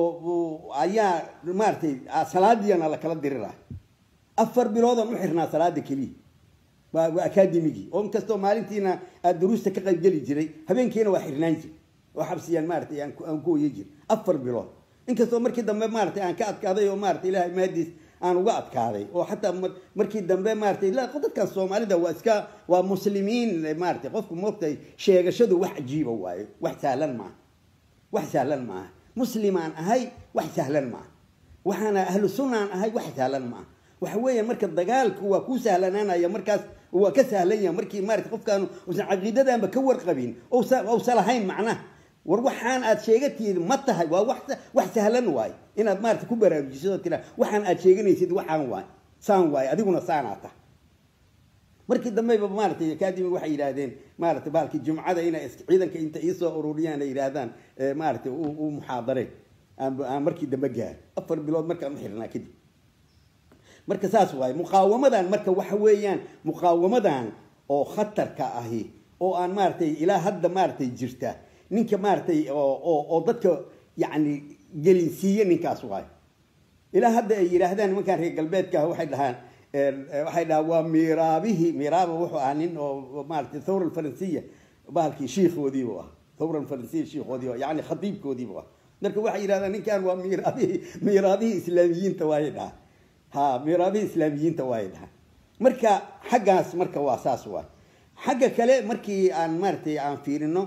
ayaa maaratay salaadiina la kala diri lahay afar biloodaan u xirnaa salaada keliya waa academigii oo inkastoo maalintiina aad duruusta ka qaybgeli jiray habeenkiina waa xirnaan jir oo xabsiyaan maaratay aan ku oye jir afar bilood inkastoo markii dambe maaratay aan ka adkaaday oo maaratay ilahay maadiis aan uga adkaaday oo xataa markii dambe maaratay dadkan soomaalida waa iska waa muslimiin maaratay qofku moogtay sheegashadu wax cajiiba waayo wax sahlan maaha wax sahlan maaha muslimaan ahay wax sahlan maaha waxaana ahlu sunnaan ahay wax sahlan maaha waxa weeyaan marka dagaalku waa ku sahlanaanaya markaas waa ka sahlan yahay markii maarata qofkaanu usan caqiidadanba ka warqabin ousa lahayn macnaha war waxaan aad sheegatiid ma tahay waa wax sahlan waay inaad maarata ku baraarujiso tira waxaan aad sheeganaysid waxaan waay saan waay adiguna saanaa tahay markii dambeyba maaratay academiga waxay yidhaahdeen maaratay baalkii jumcada inay ciidanka inta iisoo ururiyaan ay yidhaahdaan maaratay u muxaadareen aan markii dambe gaar afar bilood markaan u xirnaa kadib marka saas waaye muqaawamadan marka waxa weeyaan muqaawamadan oo khatarka ahi oo aan maaratay ilaa hadda maaratay jirta ninka maaratay oo dadka yani gelinsiiye ninkaas waayo ilaa hadda ay yidhaahdaan nimankaan reer galbeedka waxay dhahaan waxay dhahaan waa miraabihii miraaba wuxuu ahaa nin oo maaratay thawra alfaransiya bahalkii shiikoodiibu ah thawra alfaransiya shiikoodiibu yani khadiibkoodiibu ah marka waxay yidhahdaan ninkan waa miraabihii miraabihii islaamiyiinta waayay dhahaan ha miraabihii islaamiyiinta waayay dhahaan marka xaggaas marka waa saas waay xagga kale markii aan maaratay aan fiirino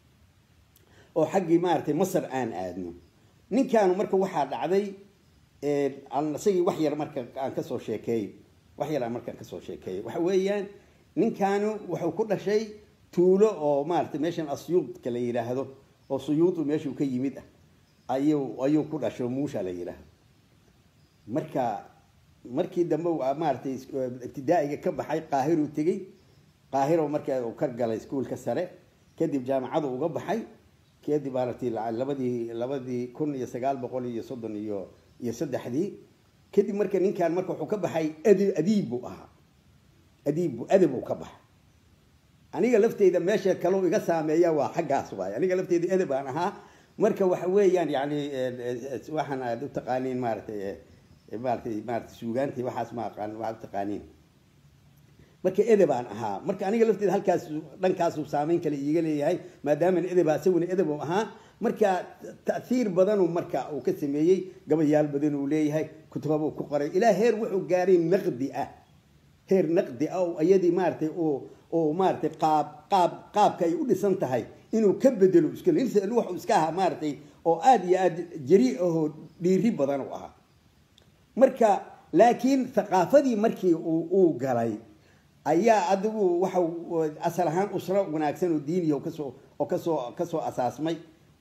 oo xaggii maaratay masar aan aadno ninkaanu marka waxaa dhacday isagii wax yar marka aan kasoo sheekeeyo wax yar aan markaan kasoo sheekeeyo waxa weeyaan ninkaanu wuxuu ku dhashay tuulo oo maaratay meeshan asyuudka la yidhaahdo oo suyuudu meeshuu ka yimid ah ayuu ayuu ku dhasho muusha la yidhaahdo marka markii dambe maaratay ibtidaa'iga ka baxay qaahiruu tegey qaahiro marka uu ka galay iskuolka sare kadib jaamacadu uga baxay kadib maaragtay labadii labadii kun iyo sagaal boqol iyo soddon iyo iyo saddexdii kadib marka ninkan marka wuxuu ka baxay adi adiib buu ahaa adiib bu adab uu ka baxay aniga lafteyda meesha kalau iga saameeya waa xaggaas waay aniga lafteyda edeb aan ahaa marka waxa weeyaan yani waxaan aad u taqaaniin maaratay maaratay maaratay suugaantii waxaas ma aqaan waxaad u taqaaniin marka edeb aan ahaa marka aniga lafteeda halkaas dhankaasu saameyn kale iiga leeyahay maadaaman edeba isaguna edeb u ahaa marka ta'hiir badanu marka uu ka sameeyey gabayaal badan uu leeyahay kutubabuu ku qoray ilaa heer wuxuu gaaray naqdi ah heer naqdi ah oo iyadii maaratay oo oo maaratay qaab qaab qaabka ay u dhisan tahay inuu ka bedelo iska wuxuu iska ahaa maaratay oo aada iyo aada jari ahoo dhiiri badan u ahaa marka laakiin thaqaafadii markii uu galay ayaa adigu waxa asal ahaan usro wanaagsan oo diiniya kasoo oo kasoo kasoo asaasmay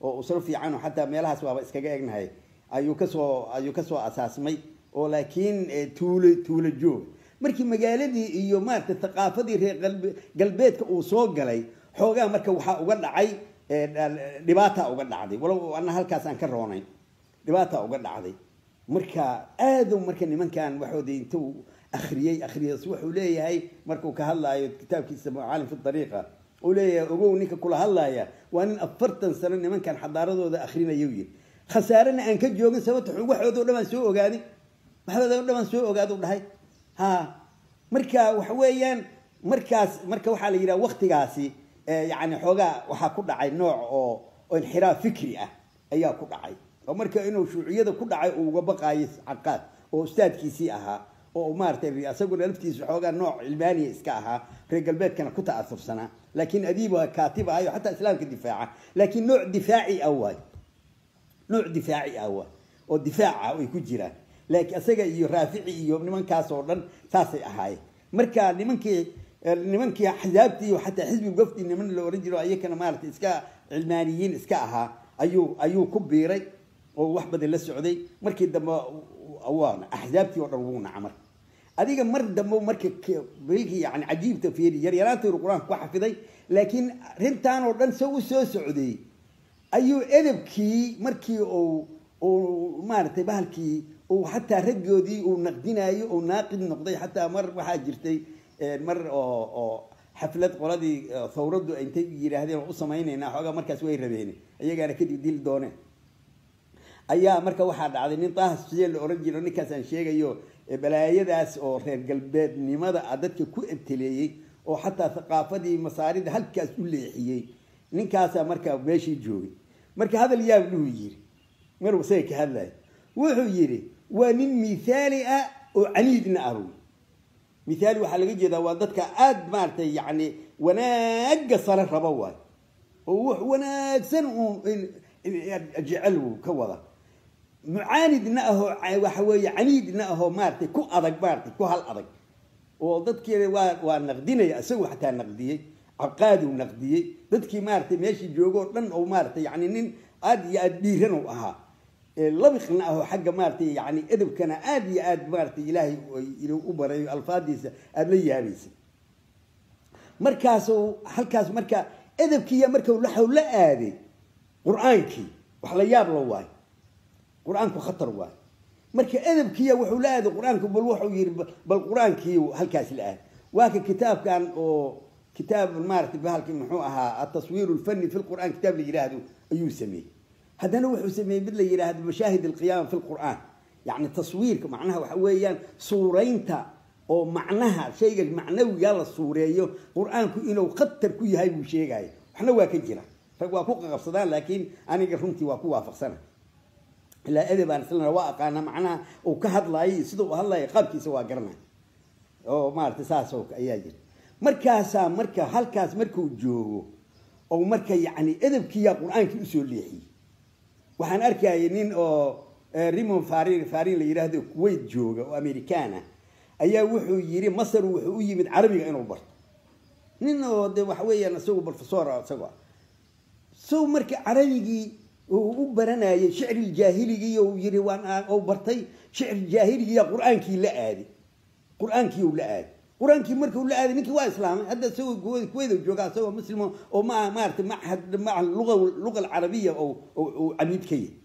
oo usro fiican oo xataa meelahaas waaba iskaga egnahay ayuu kasoo ayuu kasoo asaasmay oo laakiin tuulo tuulo joog markii magaaladii iyo maaragtay thaqaafadii reer galbeedka uu soo galay xoogaa marka waxaa uga dhacay dhibaata uga dhacday walow ana halkaas aan ka roonayn dhibaata uga dhacday marka aadu marka nimankan waxooda intuu akriyey akriyas wuxuu leeyahay markuu ka hadlaayo kitaabkiisa macaalim fi dariiqa uu leeyahay ogow ninka kula hadlaaya waa nin afartan sano nimankan xadaaradooda akrinaya yiri khasaarena aan ka joogin sababta waxooda o dhan baan soo ogaaday waxooda o dhan baan soo ogaadu dhahay ha marka waxa weeyaan markaas marka waxaa la yidhaha waktigaasi yani xoogaa waxaa ku dhacay nooc oo oo inxiraaf fikri ah ayaa ku dhacay oo marka inuu shuuciyada ku dhacay uu uga baqaayo caqaad oo ustaadkiisii ahaa oo maaratay isaguna laftiisa xoogaa nooc cilmaaniya iska ahaa reer galbeedkana ku ta'asursanaa laakiin adiiba kaatib ahayo xataa islaamka difaaca laakiin nooc difaaci ah waay nooc difaaci ah waay oo difaaca ay ku jiraan laakiin isaga iyo raafici iyo nimankaas oo dhan saasay ahaayeen marka nimankii nimankii axzaabtii iyo xataa xisbi gofti niman la oran jiro ayakana maaragtay iska cilmaaniyiin iska ahaa ayuu ayuu ku biiray oo wax badan la socday markii dambe waa axzaabtii oo dhan wuu naca marka adiga mar dambe marka bilkii yani cajiibta fiiri yaryaraantiiru qur-aanka ku xafiday laakiin arrintan oo dhan se u soo socday ayuu edabkii markii uu uu maaragtay bahalkii uu xataa raggoodii uu naqdinayo uu naaqid noqday xataa mar waxaa jirtay mar oo oo xaflad qoladii thawraddu intay yidhaahdeen oo u samaynaynaa xoogaa markaas way rabeen iyagaana kadib dili dooneen ayaa marka waxaa dhacday nin daahas sidee la oran jiro ninkaas aan sheegayo balaayadaas oo reer galbeednimada a dadka ku ebteleeyey oo xataa thaqaafadii masaarida halkaas u leexiyey ninkaasaa marka meeshii joogay marka hadal yaab dhuhu yiri maruu isaga ka hadlaya wuxuu yidhi waa nin mithaali ah oo caniidna ah wy mithaali waxaa laga jeedaa waa dadka aada maaragtay yacni wanaaga sare raba waay oo wax wanaagsan uun jecel uu ka wada mucaanidna ahoo waxa weeye caniidna ahoo maaratay ku adag maaratay ku hal adag oo dadkii waa waa naqdinaya isagoo xataa naqdiyey caqaaduu naqdiyey dadkii maaratay meeshii joogo o dhan oo maaratay yani nin aada iyo aada dhiiran u ahaa labiqna ahoo xagga maaratay yani edabkana aada iyo aad maaratay ilaahay u barayo alfaadiisa aada la yaabaysa markaasu halkaas marka edabkiiya marka waxau la aaday qur-aankii wax la yaab la waayo qur-aanku khatar waayo marka edabkiiya wuxuu la aaday qur-aanku bal wuxuu yihi bal qur-aankii halkaas la aaday waa ka kitaabkan oo kitaab maaratay bahalki muxuu ahaa ataswiir lfani fi lqur'an kitaab la yidhaahdo ayuu sameeyey haddana wuxuu sameeyey mid la yidhaahdo mashaahid alqiyaama fi lqur'aan yacni taswiirka macnaha waxa weeyaan suuraynta oo macnaha shayga macnawiga la suureeyo qur-aanku inuu khatar ku yahay buu sheegaya waxna waa ka jira rag waa ku qaqabsadaan laakiin aniga runtii waa ku waafaqsana ilaa edebaan islana waa aqaana macnaha uu ka hadlaayay sida uu hadlaya qaabkiisa waa garanaya oo maaragtay saasoo ayaa jira markaasaa marka halkaas markuu joogo oo marka yacni edebkiiyaa qur-aankii usoo leexiyey waxaan arkayay nin oo rimon farin farin la yidhaahdo kuwait jooga oo american ah ayaa wuxuu yidhi masar wuxuu u yimid carabiga inuu barto nin oo de waxa weeyaan isagu professor isagoo sow marka carabigii uu u baranayay shicri jaahiligii uu yidhi waan u bartay shicri jaahiligiya qur-aankii la aaday qur-aankii uu la aaday qur-aankii markuu la aaday ninkii waa islaamay hadda isagoo kuweyda jooga isagoo muslimo oo ma maaragtay machad maca luga luga alcarabiya oo oo camiid ka yahay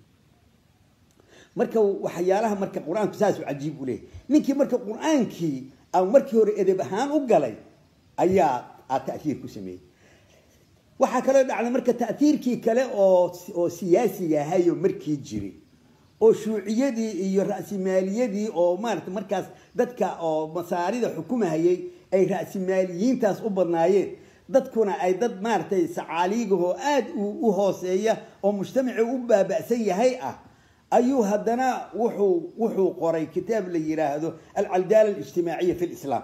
marka waxyaalaha marka qur-aanku saasuu cajiib u leeyahy ninkii marka qur-aankii aan markii hore edeb ahaan u galay ayaa aa ta'hiir ku sameeyey waxaa kaloo dhacday marka ta'hiirkii kale oo oo siyaasiga ahayo markii jiray oo shuuciyadii iyo ra'simaaliyadii oo maarata markaas dadka oo masaarida xukumahayay ay ra'simaaliyiintaas u badnaayeen dadkuna ay dad maaratay sacaaliigahoo aada u hooseeya oo mujtamaci u baaba'san yahay ah ayuu haddana wuxuu wuxuu qoray kitaab la yidhaahdo alcaldaala alijtimaaciya fi lislaam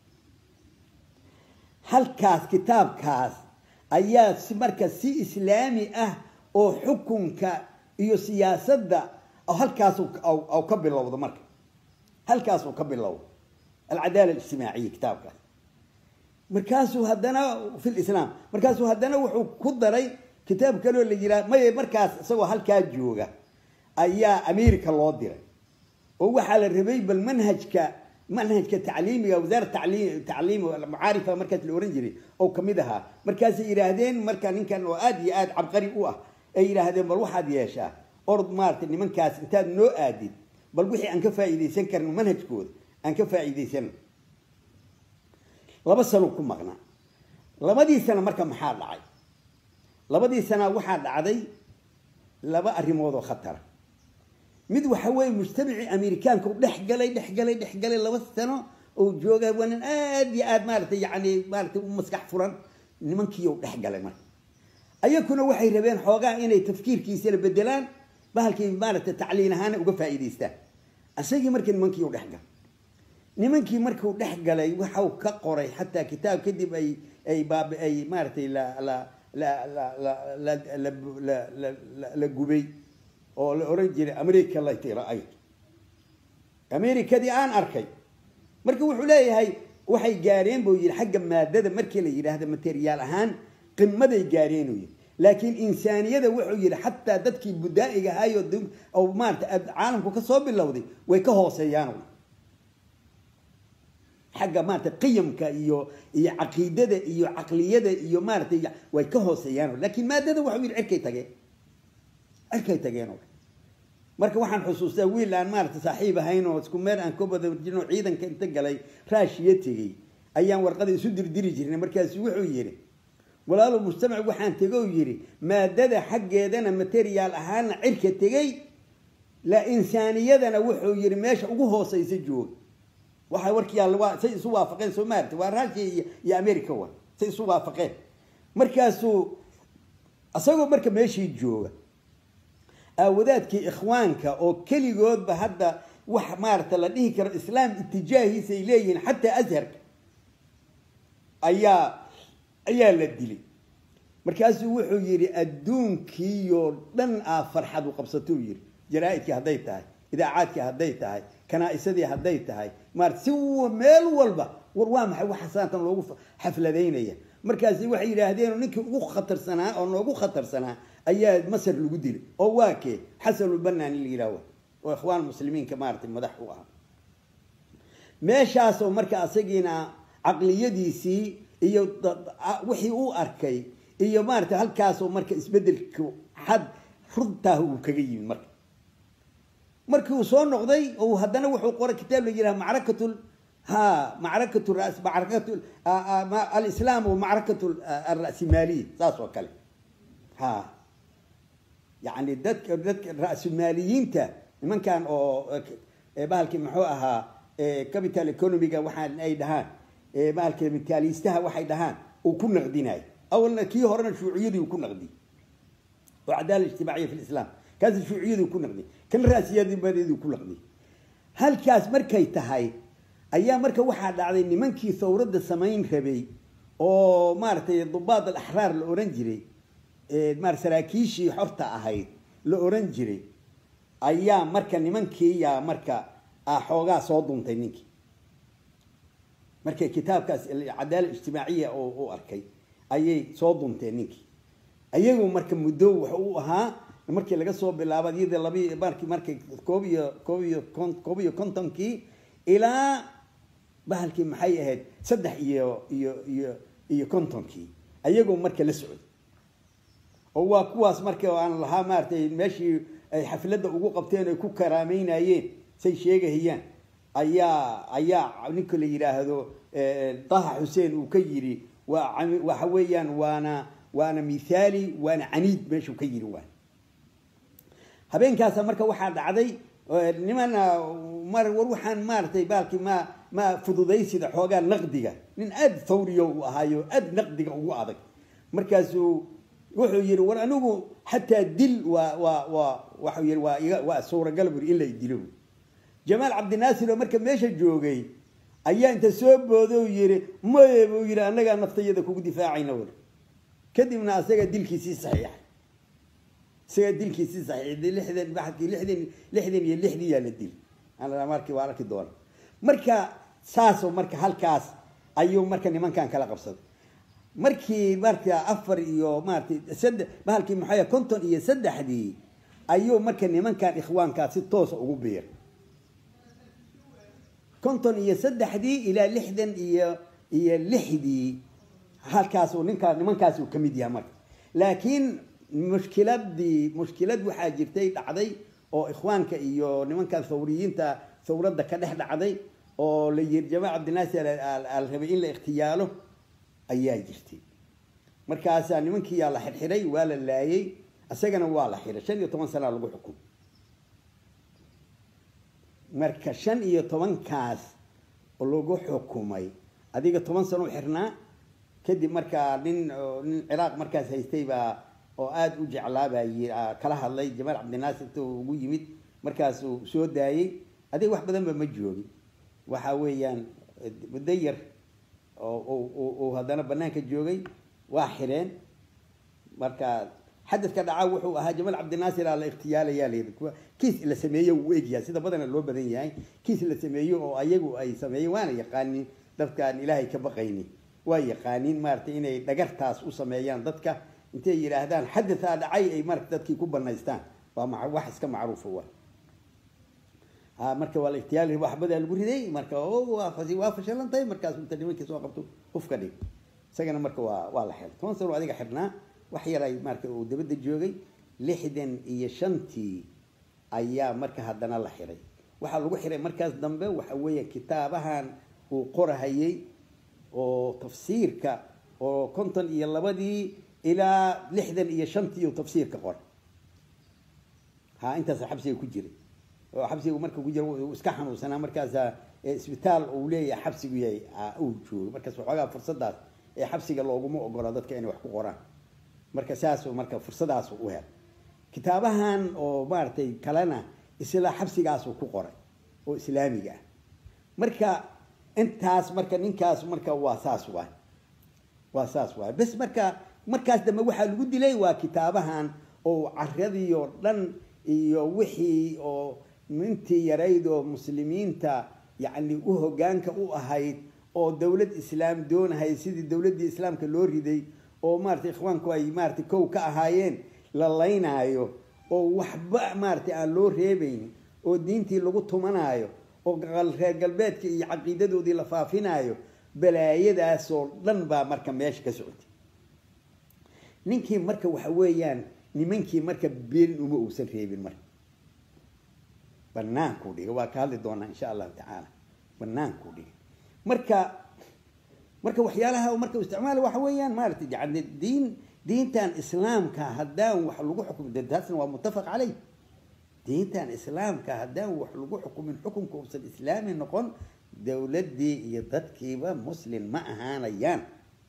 halkaas kitaabkaas ayaa si marka si islaami ah oo xukunka iyo siyaasadda halkaas ka bilowdo marka halkaas uu ka bilowdo alcadaala alijtimaaciya kitaabkaas markaasuu haddana fi lislaam markaasuu haddana wuxuu ku daray kitaab kaloo la yiraa maya markaas isagoo halkaa jooga ayaa america loo diray oo waxaa la rabay bal manhajka manhajka tacliimiga wasaara tacliim tacliim macaarifa markaas la oran jiray oo kamid ahaa markaasay yidhaahdeen marka ninkan oo aada iyo aada cabqari u ah ay yidhaahdeen bal waxaad yeeshaa orod maaragtay nimankaas intaad noo aadid bal wixii aan ka faa'iidaysan karno manhajkooda aan ka faa'iidaysano laba sano ku maqnaa labadii sana marka maxaa dhacay labadii sana waxaa dhacday laba arrimood oo khatara mid waxa weeye mujtamacii amerikaanka u dhex galay dhex galay dhex galay laba sano oo jooga waa nin aada iyo aada maaratay yani maaratay u maskax furan nimankii u dhex galay marka ayakuna waxay rabeen xoogaa inay tafkiirkiisana bedelaan bahalkii maaragtay tacliin ahaana uga faa'iidaystaan isagii marka nimankii u dhex galay nimankii markuu dhex galay waxau ka qoray xataa kitaab kadib ay ay baab ay maaratay la la la la la la la la la la gubay oo la oran jiray america lati ra-ayt americadii aan arkay marka wuxuu leeyahay waxay gaareen buu yidhi xagga maadada markii la yidhaahdo materiyaal ahaan qimaday gaareen uu yidhi laakiin insaaniyada wuxuu yidhi xataa dadkii budaa'iga ahaayoo oo maarata caalamku ka soo bilowday way ka hooseeyaan xagga maarata qiyamka iyo iyo caqiidada iyo caqliyada iyo maaratay way ka hooseeyaan laakiin maadada waxuu yidhi cirkay tageen cirkay tageen oo marka waxaan xusuustaa wiil aan maarata saaxiib ahayn oo isku meel aan ka badajino ciidanka inta galay raashiya tegey ayaan warqada isu dirdiri jirnay markaasu wuxuu yidhi walaalo mujtamac waxaan tego yidhi maadada xaggeedana materiyaal ahaana cirka tegey la insaaniyadana wuxuu yidhi meesha ugu hooseysa jooga waxay warkiyaa say isu waafaqeen soo maarata waa raashiya iyo america wa say isu waafaqeen markaasuu isagoo marka meeshii jooga aawadaadkii ikhwaanka oo keligoodba hadda wax maarata la dhihi karo islaam itijaahiisa ay leeyihiin xataa asharka ayaa ayaa la dilay markaasuu wuxuu yidhi adduunkiioo dhan aa farxad u qabsatou yidhi jaraa-idkii hadday tahay idaacaadkii hadday tahay kanaa-isadii hadday tahay maarata si meel walba war waa maxay waxa saantan loogu xafladaynaya markaasi waxay yidhaahdeen ninkii ugu khatarsanaa oo noogu khatarsanaa ayaa masar lagu dilay oo waa kee xasanulbanani la yidhahwa oo ikhwaan muslimiinka maaratay madax u ahaa meeshaasoo marka asagiina caqliyadiisii iyo wixii uu arkay iyo maarata halkaasoo marka isbedelka xad runtaah uu kaga yimid marka markii uu soo noqday oo haddana wuxuu qoray kitaab la yidhaha macrakatul ha macrakat ras macrakat alislaam wa macrakat alra'simaaliya saas oo kale ha yani dadka dadka ra-sumaaliyiinta nimankan oo bahalkii muxuu ahaa capital economiga waxaa ay dhahaan bahalka mitaaliistaha waxay dhahaan uu ku naqdinayo awalna kii horena shuuciyadii uu ku naqdiyey oo cadaala ijtimaaciya fi lislaam kaasi shuuciyadii ku naqdiyey kan raasiyadibadeedii ku naqdiyey halkaas markay tahay ayaa marka waxaa dhacday nimankii thawradda samayn rabay oo maaragtay dubaad alaxraar la oran jiray maar saraakiishii xorta ahayd la oran jiray ayaa marka nimankiiyaa marka xoogaa soo duntay ninkii markay kitaabkaas cadaala ijtimaaciya oo u arkay ayay soo dunteen ninkii ayagu marka muddo wuxu u ahaa markii laga soo bilaabo iyada labi marki markay koob iyo koob iyo koob iyo kontonkii ilaa bahalkii maxay ahayd saddex iyo iyo iyo iyo kontonkii ayagoo marka la socday oo waa kuwaas marka aan lahaa maaratay meeshii ay xafladda ugu qabteen ay ku karaameynayeen say sheegahayaan ayaa ayaa ninka la yidhaahdo daha xuseen uu ka yidhi waa waxa weeyaan waana waana mithaali waana caniid meeshuu ka yidhi waa habeenkaasa marka waxaa dhacday nimana mar war waxaan maaratay baalkii ma ma fududaysida xoogaa naqdiga nin aada thawriyo uu ahaayo aada naqdiga ugu adag markaasuu wuxuu yidhi war anigu xataa dil waa waa waa waxau yidhi waa iga waa suuragal buri in la dilo jamaal cabdinaasir oo marka meesha joogay ayaa inta soo boodo yidhi maye buu yidhi annagaa naftayada kugu difaacayna war kadibna asaga dilkiisii saxiixay isagaa dilkiisii saxiixday lixdan baxadkii lixdan lixdan iyo lixdii yaa la dil markii waa arki doona marka saasoo marka halkaas ayuu marka nimankan kala qabsaday markii marka afar iyo maaratay saddex bahalkii maxaa konton iyo saddexdii ayuu marka nimankan ikhwaankaa si toosa ugu biir konton iyo saddexdii ilaa lixdan iyo iyo lixdii halkaasuu ninkaa nimankaas uu ka mid yahay marka laakiin mushkiladii mushkilad waxaa jirtay dhacday oo ikhwaanka iyo nimankan thawriyiinta thawradda ka dhex dhacday oo la yiri jamaal cabdinaasir al rabay in la ikhtiyaalo ayaa jirtay markaasaa nimankiiyaa la xirxiray waa la laayay isagana waa la xiray shan iyo toban sanaa lagu xukum marka shan iyo tobankaas lagu xukumay adiga toban sano u xirnaa kadib markaa nin nin ciraaq markaas haystay baa oo aada u jeclaabaa kala hadlay jamaal cabdinaasir inta ugu yimid markaasuu soo daayey adiga wax badanba ma joogin waxa weeyaan muddo yar oo haddana banaanka joogay waa xireen marka xadadka dhaca wuxuu ahaa jamaal cabdinaasir aa la ikhtiyaalayaa layidhi kiis la sameeyo wuu egyahay sida badana loo badan yahay kiis la sameeyo oo ayagu ay sameeyeen waana yaqaanin dadkaan ilaahay ka baqaynin waa yaqaanin maaragtay inay dhagartaas u sameeyaan dadka intay yidhaahdaan xadataa dhacay ay marata dadkii ku banaystaan waa wax iska macruufa wa ha marka waa la ikhtiyaal waxbadaa lagu riday marka waa fashalantahay markaas inta nimankii soo qabto hufka dhig isagana marka waa waa la xiray toban sano adiga xirnaa wax yaray marka uu dabadda joogay lixdan iyo shantii ayaa marka haddana la xiray waxaa lagu xiray markaas dambe waxa weeye kitaabahan uu qorahayey oo tafsiirka oo konton iyo labadii ilaa lixdan iyo shantii uu tafsiirka qoray ha intaas xabsiga ku jiray oo xabsiga marka ku jira uu iska xanuunsanaa markaasa isbitaal uu leeyahay xabsigu yahay uu joogay markaas waxoogaa fursadaas ee xabsiga looguma ogola dadka inay wax ku qoraan marka saasuu marka fursadaas u hel kitaabahan oo maaragtay kalena isla xabsigaasuu ku qoray oo islaamiga ah marka intaas marka ninkaas marka waa saas waay waa saas waay bes marka markaas dambe waxaa lagu dilay waa kitaabahan oo caradii oo dhan iyo wixii oo mintii yarayd oo muslimiinta yacni u hogaanka u ahayd oo dawlad islaam doonahay sidii dawladdii islaamka loo riday oo maaratay ikhwaanku ay maaratay kow ka ahaayeen la laynaayo oo waxba maaratay aan loo reebaynin oo diintii lagu tumanaayo oo reer galbeedka iyo caqiidadoodii la faafinaayo balaayadaasoo dhan baa marka meesha ka socotay ninkii marka waxa weeyaan nimankii marka been uma uusan reebin marka banaankuu dhigay waa ka hadli doonaa insha allahu tacaala banaankuu dhigay marka marka waxyaalaha marka isticmaala waxa weeyaan maaragtay yani diin diintan islaamka haddaan wax lagu xukumin taasna waa muttafaq caleyh diintan islaamka haddaan wax lagu xukumin xukunka uusan islaami noqon dawladdii iyo dadkiiba muslim ma ahaanayaan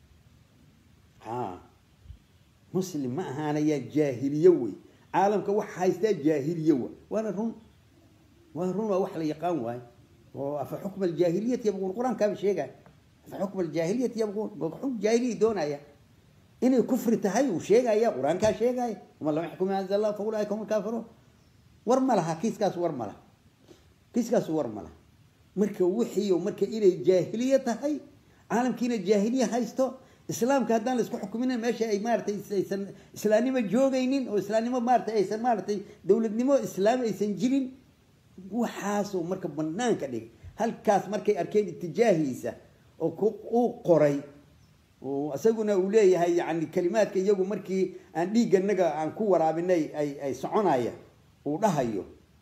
ha muslim ma ahaanayaan jaahiliye wey caalamka waxa haystaa jaahiliye wa waana run waa run waa wax la yaqaan waayo oo afa xukma aljaahiliyati yabquun qur-aankaaba sheegaya afa xukma aljaahiliyati yabquun xukm jaahiliya doonaya inay kufri tahay uu sheegaya qur-aankaa sheegaya uma lam yaxkum anzal allah fa ulaaika hum alkaafiruun war ma laha kiiskaas war ma laha kiiskaas war ma laha marka wixii marka inay jaahiliye tahay caalamkiina jaahiliye haysto islaamka haddaan la isku xukumin meesha ay maaratay aysan islaamnimo joogaynin oo islaamnimo maaratay aysan maaratay dowladnimo islaami aysan jirin waxaasoo marka banaanka dhigay halkaas markay arkeen itijaahiisa oo uu qoray isaguna uu leeyahay yani kalimaadka iyagu markii aan dhiigganaga aan ku waraabinay ay ay soconaya uu dhahayo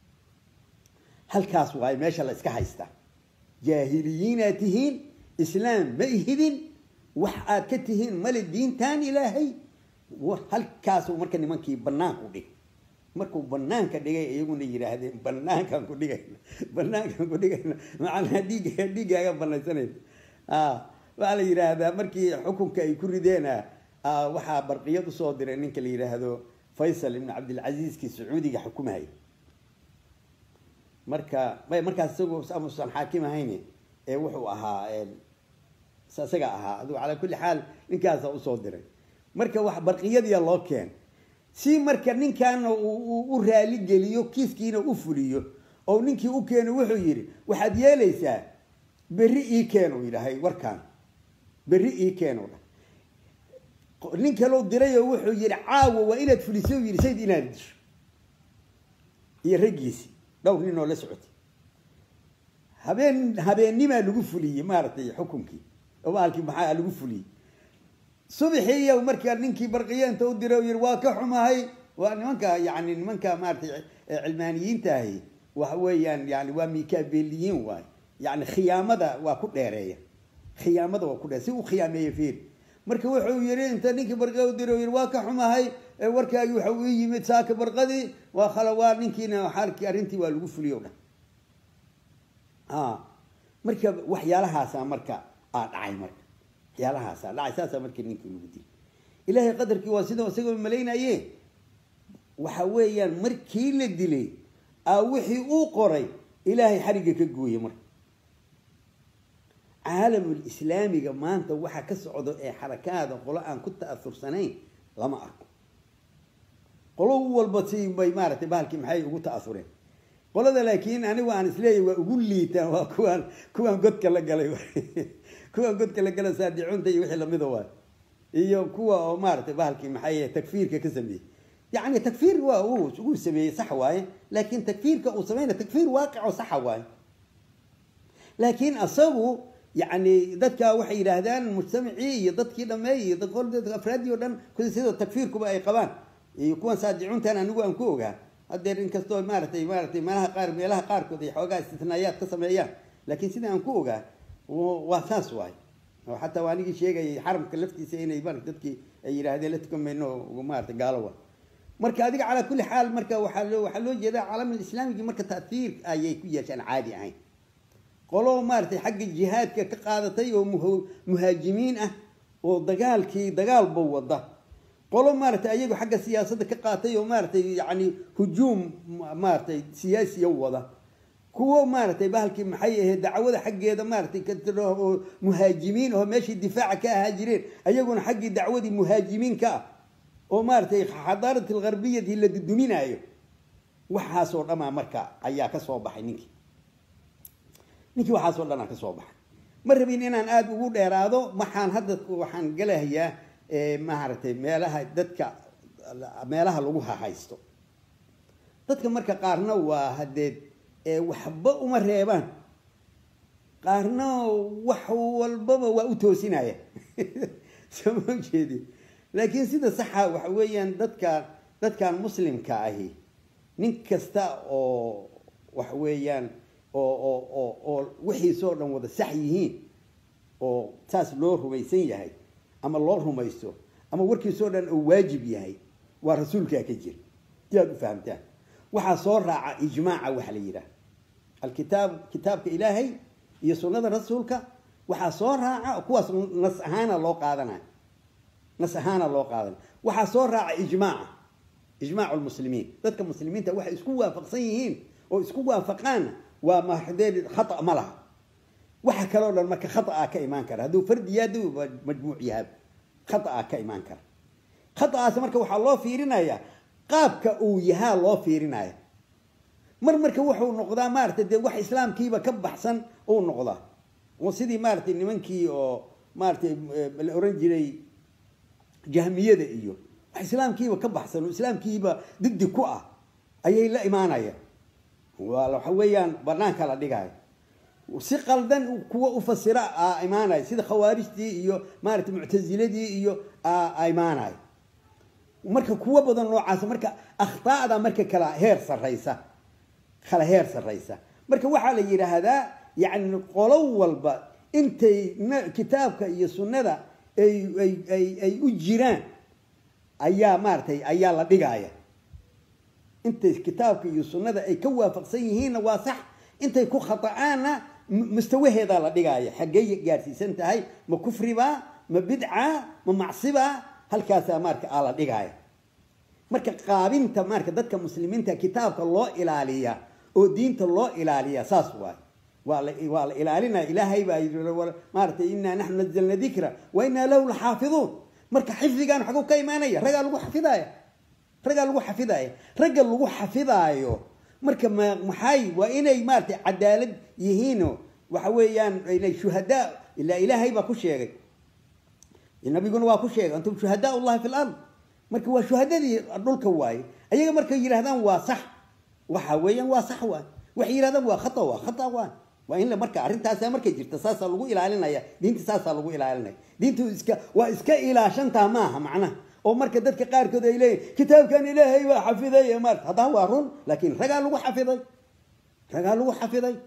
halkaas waay meesha la iska haysta jaahiliyiinaad tihiin islaam ma ihidin wax aad ka tihiin male diintan ilaahay halkaasuu marka nimankii banaanku dhigay markuu banaanka dhigay iyaguna yidhaahdeen banaankaan ku dhigayna banaankaan ku dhigayna macnaa dhiigga dhiiggaaga banaysanaysa waxaa la yidhaahdaa markii xukunka ay ku rideen waxaa barqiyad usoo diray ninka la yidhaahdo faysal ibn cabdilcaziizkii sacuudiga xukumahaya marka markaas isagoo amusan xaakim ahayn ee wuxuu ahaa isaga ahaa aduu calaa kulli xaal ninkaasa usoo diray marka wax barqiyadiya loo keen si marka ninkaana u raali geliyo kiiskiina u fuliyo oo ninkii u keeno wuxuu yidhi waxaad yeelaysaa berri ii keen uu yidhahay warkaan berri ii keen u dha nin kaloo diray oo wuxuu yidhi caawa waa inaad fuliso yidhi sayd inaad disho iyo raggiisii dhowr nin oo la socotay habeen habeennimaa lagu fuliyey maaragtay xukunkii oo maalkii maxaa lagu fuliyey subaxii iyo markaa ninkii barqiye inta u diray oo yidhi waa ka xumahay waa nimanka yani nimanka maaratay cilmaaniyiinta ahi waxa weeyaan yani waa mikabeliyiin waay yani khiyaamada waa ku dheereeya khiyaamada waa ku dheer si u khiyaameeya fiir marka wuxuu yidhi inta ninkii barqiye u diray oo yidhi waa ka xumahay warkaagi waxa uu yimid saaka barqadii waa khala waa ninkiina xaalkii arrintii waa lagu fuliyo dhan marka waxyaalahaasa marka aa dhacay marka waxyaalahaasa dhacay saasa marka ninkii lagu dilay ilaahay qadarkii waa sida isagoo malaynaye waxa weeyaan markii la dilay aa wixii uu qoray ilaahay xarigga ka gooye marka caalamul islaamiga maanta waxa ka socdo ee xarakaada qolo aan ku ta'asursanayn lama arko qolo walba si bay maaragtay bahalkii maxay ugu ta'asureen qolada laakiin anigu aan isleeyahy waa ugu liitaan waa kuwaan kuwaan godka la galay kuwaan godka la galay saadicunta iyo wixii lamida waay iyo kuwa oo maaragtay bahalkii maxay takfiirka ka sameeyey yani takfiir waa uu sameeyey sax waaye laakiin takfiirka uu sameynaya takfiir waaqico saxa waaye laakiin asagu yani dadka waxay yidhaahdaan mujtamacii iyo dadkii dhameey iyo afraadii o dhan sida takfiirkuba ay qabaan iyo kuwan saadicuntan anigu aan ku ogaa hadeer inkastoo maaratay maaratay meelaha qaar meelaha qaarkood ay xoogaa istisnaayaad ka sameeyaan laakiin sida aan ku ogaa waa saas waay oo xataa waa anigii sheegayay xaramka laftiisa inay mar dadkii ay yidhaahdeen la tukan mayno maarata gaalo wa marka adiga calaa kulli xaal marka waxaa loo waxaa loo jeedaa caalamul islaamigii marka ta'hiir ayay ku yeeshaan caadi ahayn qolo maaratay xagga jihaadka ka qaadatay oo muhaajimiin ah oo dagaalkii dagaalba wada qolo maaratay ayagu xagga siyaasadda ka qaatay oo maaratay yani hujuum maaratay siyaasiya wada kuwo maaratay bahalkii maxay ahayd dacwada xaggeeda maaratay oo muhaajimiin oo meeshii difaaca ka ahaa jireen ayaguna xaggii dacwadii muhaajimiin ka ah oo maaratay xadaarat algharbiyati la duduminaayo waxaasoo dhamaa marka ayaa ka soo baxay ninkii ninkii waxaasoo dhanaa ka soo baxay ma rabin inaan aada ugu dheeraado waxaan hadda waxaan galahayaa maaragtay meelaha dadka meelaha lagu hahaysto dadka marka qaarna waa hadeed waxba uma reebaan qaarna wax walbaba waa u toosinaya soo ma jeedi laakiin sida saxa waxa weeyaan dadka dadkan muslimka ahi nin kasta oo waxa weeyaan oo oo oo oo wixiisoo dhan wada sax yihiin oo saas loo rumaysan yahay ama loo rumaysto ama warkiisoo dhan uu waajib yahay waa rasuulkaa ka jira si aad u fahamtaan waxaa soo raaca ijmaaca waxa la yidhaha alkitaab kitaabka ilaahay iyo sunnada rasuulka waxaa soo raaca kuwaas nas ahaana loo qaadanaya nas ahaana loo qaadanaya waxaa soo raaca ijmaaca ijmaacu lmuslimiin dadka muslimiinta waxay isku waafaqsan yihiin oo isku waafaqaanna waa maxdee khata ma laha waxa kaloo dhan marka khaaa ka imaan kara hadduu fardi yahay hadduu majmuuc yahay khaaa ka imaan kara khaaas marka waxaa loo fiirinaya qaabka uu yahaa loo fiirinaya mar marka wuxuu noqdaa maaratay dee wax islaamkiiba ka baxsan uu noqdaa oo sidii maaratay nimankii oo maaratay la oran jiray jahmiyada iyo wax islaamkiiba ka baxsan oo islaamkiiba diddi ku ah ayay la imaanayaan waa waxa weeyaan banaanka la dhigaayo si qaldan kuwa ufasira a imaanaya sida khawaarijtii iyo maarata muctasiladii iyo a imaanayo marka kuwo badan noocaas marka akhtaada marka kala heer saraysa kala heer saraysa marka waxaa la yidhaahdaa yani qolo walba intay kitaabka iyo sunnada ay ay ay ay u jiraan ayaa maaratay ayaa la dhigaya intay kitaabka iyo sunnada ay ka waafaqsan yihiinna waa sax intay ku khata'aanna mustawaheedaa la dhigaya xaggey gaadhsiisan tahay ma kufriba ma bidca ma macsiba halkaasaa marka aa la dhigaya marka qaabinta marka dadka muslimiinta kitaabka loo ilaaliya oo diinta loo ilaaliya saas waay waa la waa la ilaalinaya ilaahay baa yii maaratay inaa naxnu nazalna dikra wa inaa lahu laxaafiduun marka xifdigaan xaguu ka imaanaya raggaa lagu xafidaya raggaa lagu xafidaya ragga lagu xafidaayo marka ma maxay waa inay maaratay cadaalad yihiino waxa weeyaan inay shuhadaa ilaa ilaahay baa ku sheegay nabiguna waa ku sheegay antum shuhadaa llahi fi lard marka waa shuhadadii dhulka waaye ayaga markay yidhahdaan waa sax waxa weeyaan waa sax waay waxay yidhahdaan waa khata waa khata waay waa in marka arrintaasa markay jirta saasaa lagu ilaalinaya diinta saasaa lagu ilaalinaya diintu iska waa iska ilaashantaa maaha macnaha oo marka dadka qaarkood ay leeyihin kitaabkan ilaahay baa xafiday maarta haddana waa run laakiin ragaa lagu xafiday ragaa lagu xafiday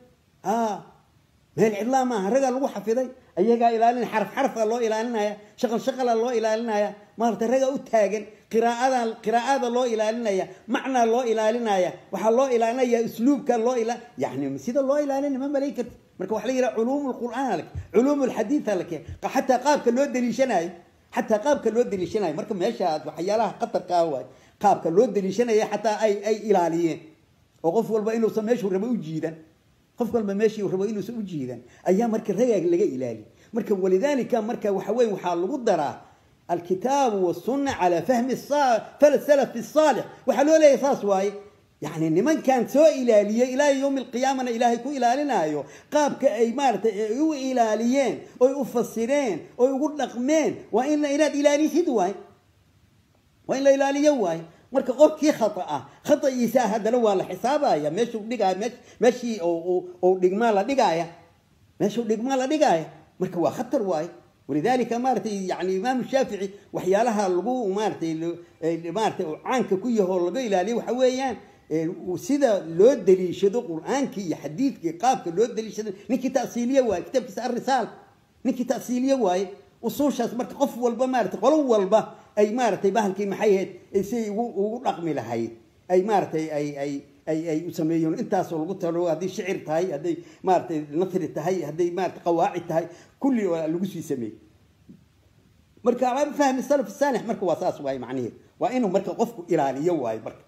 meel cidlaa maaha ragaa lagu xafiday ayagaa ilaalinaya xaraf xarfa loo ilaalinaya shaqal shaqala loo ilaalinaya maarata ragaa u taagan qiraa'ada qiraa'ada loo ilaalinaya macnaa loo ilaalinaya waxaa loo ilaalinaya usluubka loo ila yani sida loo ilaalinaya ma malayn karti marka waxa la yidhaha culuum lqur'aan lake culuum lxadiid lake xataa qaabka loo daliishanayo xataa qaabka loo daliishanayo marka meesha waxyaalaha qatarka ah waay qaabka loo daliishanaya xataa ay ay ilaaliyeen oo qof walba inuusan meeshuu rabo u jiidan qof walba meeshii rabo inuusan u jiidan ayaa marka ragaag laga ilaaliy marka walidaalika marka waxa weyn waxaa lagu daraa alkitaabu wasunna calaa fahmi salaf saalix waxaa loo leeyahay saas waaye yani nimankan soo ilaaliyey ilaa yowmi alqiyaamana ilaahay ku ilaalinaayo qaabka ay maaratay ay u ilaaliyeen oy u fasireen oy ugu dhaqmeen waa in inaad ilaalisid waay waa in la ilaaliyo waaye marka qofkii khata ah khata'iisa haddana waa la xisaabaya meeshuu dhigaaya me meeshii ou dhigmaa la dhigaaya meeshuu dhigmaa la dhigaaya marka waa khatar waaye walidalika maaratay yani imaamu shaafici waxyaalaha lagu maaratay maaratay caanka ku yahoo laga ilaaliyo waxa weeyaan sida loo daliishado qur-aankii iyo xadiidkii qaabka loo daliishado ninkii tasiiliye waaye kitaabkiisa arisaal ninkii tasiiliye waaye usuushaas marka qof walba maaratay qolo walba ay maaratay bahalkii maxay ahayd siay ugu ugu dhaqmi lahayd ay maaratay ay ay ay ay u sameeyeen intaasoo lagu talo hadday shicir tahay hadday maaratay nasri tahay hadday maarata qawaacid tahay kulli lagu sii sameeyey marka fahmi salaf saalix marka waa saas waaye macnaheed waa inuu marka qofku ilaaliyo waayo marka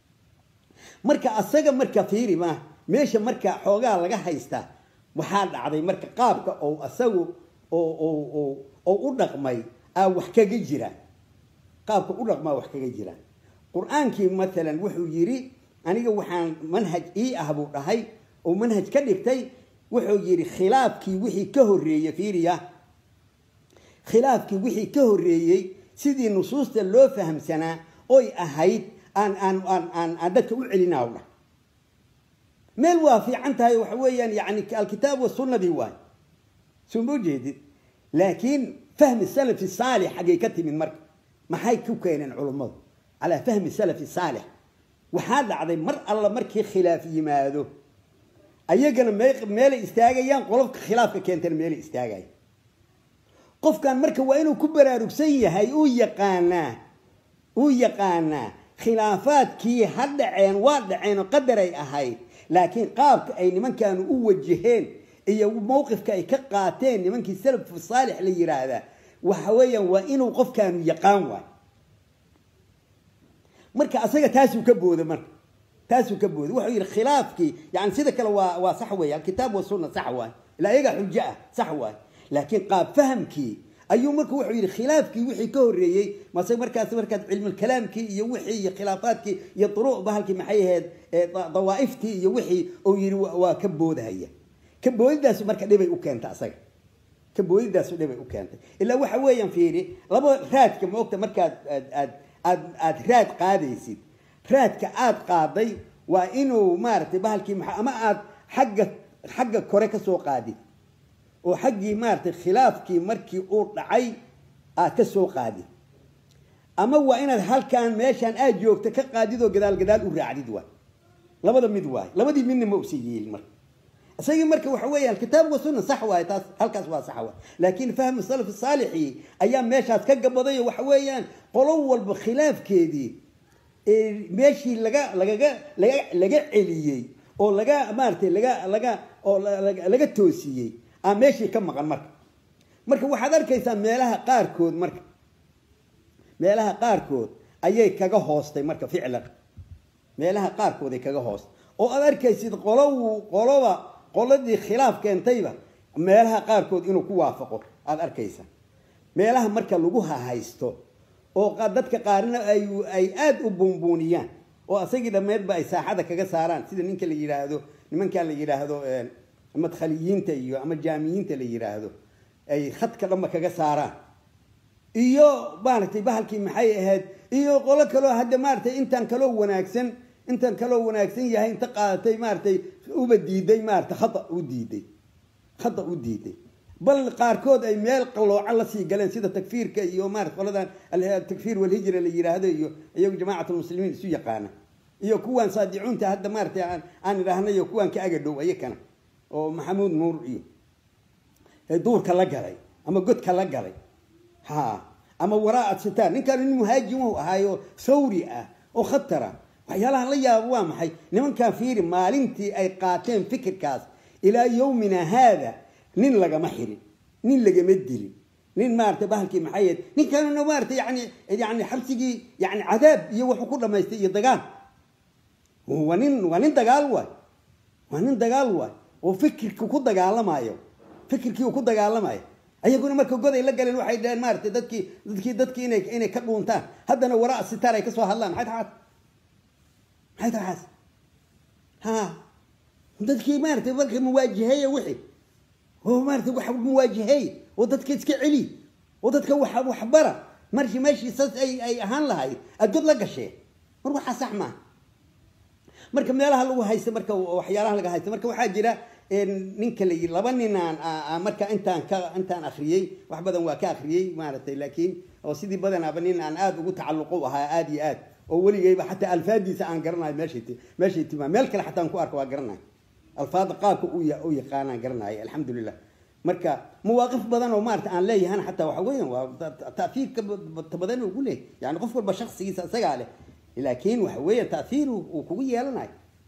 marka asaga marka fiiri ma meesha marka xoogaa laga haystaa waxaa dhacday marka qaabka oo asagu oo oo oo oo u dhaqmay aa wax kaga jiraan qaabka u dhaqmaa wax kaga jiraan qur-aankii maalan wuxuu yidhi aniga waxaan manhaj ii ah buu dhahay oo manhaj ka dhigtay wuxuu yidhi khilaafkii wixii ka horreeyey fiiriya khilaafkii wixii ka horreeyey sidii nusuusta loo fahamsanaa oy ahayd aan aan aan aan aan dadka u celinaa dhah meel waa fiican tahay waxa weeyaan yani alkitaab wasunnadii waay soo ma ujeedid laakiin fahmi salafi saalix xaggay ka timid marka maxay ku keeneen culummadu calaa fahmi salafi saalix waxaa dhacday mar alla markii khilaaf yimaado ayagana meelay istaagayaan qolofka khilaafka keentana meelay istaagaya qofkan marka waa inuu ku baraarugsan yahay uu yaqaanaa uu yaqaanaa khilaafaadkii ha dhaceen waa dhaceenoo qadaray ahayd laakiin qaabka ay nimankaanu u wajaheen iyo mowqifka ay ka qaateen nimankii salafu saalix la yidhaahdaa waxa weeyaan waa inuu qofkaanu yaqaan waay marka asaga taasuu ka booda marka taasuu ka booda wuxuu yidhi khilaafkii yani sida kale waa waa sax weeye alkitaab wasunna sax waay ilaa iyagaa xujo ah sax waay laakiin qaab fahamkii ayuu marka wuxuu yidhi khilaafkii wixii ka horreeyey mase markaas markaas cilmulkalaamkii iyo wixii iyo khilaafaadkii iyo duruuc bahalkii maxay ahayd dawaa'iftii iyo wixii uu yidhi waa ka boodahaya ka boodidaasu marka dhibay u keenta asaga ka boodidaasu dhibay u keentay ilaa waxa weeyaan fiiri laba raadka maogta markaad aad aad aad aad raad qaadaysid raadka aad qaaday waa inuu maaragtay bahalkii maa ama aad xagga xagga kore ka soo qaadid oo xaggii maaratay khilaafkii markii uu dhacay aad ka soo qaadid ama waa inaad halkan meeshaan aad joogta ka qaadid oo gadaal gadaal u raacdid waay labada mid waay labadii midna ma usa yeelin marka isagii marka waxa weeyaan kitaab wa sunna sax waaye taas halkaas waa sax waay laakiin fahmu salaf saalixi ayaa meeshaas ka gabaday oo waxa weeyaan qolo walba khilaafkeedii meeshii laga lagaga laga laga celiyey oo laga maaratay laga laga oo laga toosiyey aa meeshii ka maqan marka marka waxaad arkaysaa meelaha qaarkood marka meelaha qaarkood ayay kaga hoostay marka ficlan meelaha qaarkood ay kaga hoostay oo aad arkaysid qolow qoloba qoladii khilaaf keentayba meelaha qaarkood inuu ku waafaqo aada arkaysaa meelaha marka lagu hahaysto oo dadka qaarna ay ay aada u buunbuuniyaan oo asagii dhammeedba ay saaxada kaga saaraan sida ninka la yidhaahdo nimankan la yidhaahdo madkhaliyiinta iyo ama jaamiyiinta la yidhaahdo ay khadka dhanba kaga saaraan iyo maaragtay bahalkii maxay ahayd iyo qolo kaloo hadda maaragtay intaan kaloo wanaagsan intaan kaloo wanaagsan yahay inta qaadatay maaragtay uba diiday maaragtay khata u diiday khata u diiday bal qaarkood ay meel qallooco lasii galeen sida takfiirka iyo maarata qoladan takfiir walhijra la yiraahdo iyo iyagu jamaacatlmuslimiin isu yaqaana iyo kuwaan saadicuunta hadda maaratay aan aan idhahnay iyo kuwaan ka agadhow ayakana oo maxamuud nuur iyo duurka la galay ama godka la galay ha ama waraa'at sitaan ninkan nin muhaajimu ahaayo sawri ah oo khatara waxyaalaha la yaabo waa maxay nimankan fiiri maalintii ay qaateen fikirkaas ilaa yowmina haada nin lagama xirin nin lagama dilin nin maarata bahalkii maxayd ninkanuna maarata yani yani xabsigii yani cadaab iyo wuxuu ku dhamaystay iyo dagaal waa nin waa nin dagaal waay waa nin dagaal waay oo fikirka ku dagaalamayo fikirkii uu ku dagaalamayo ayaguna marka goday la galeen waxay dhaheen maarata dadkii dadkii dadkii inay inay ka dhuuntaan haddana waraa sitaar ay kasoo hadlaan maxay taxaas maxay taxaas ha dadkii maarata marka muwaajiheeya wixii oo maarata wax muwaajiheey oo dadka iska celi oo dadka wax waxbara markii meeshii saas ay ay ahaan lahayd adood la gashee mar waxaa sax maaha marka meelaha lagu haysta marka waxyaalaha laga haysta marka waxaa jira ninka la laba nin aan marka intaan ka intaan akriyey wax badan waa ka akriyey maaragtay laakiin oo sidii badanaaba nin aan aada ugu tacalluqo ahaa aada iyo aad oo weligayba xataa alfaadiisa aan garanayo meeshay meeshay timaa meel kale xataa aan ku arko waa garanayo alfaada qaabka u yaqaanaan garanayo alxamdulilah marka mawaaqif badan oo maarata aan leeyahana xataa waxa weeyaan waa taafiirka badan ugu leeyahy yani qof walba shaksigiisa isagaa leh laakiin waxa weeya taahiir uu kugu yeelanayo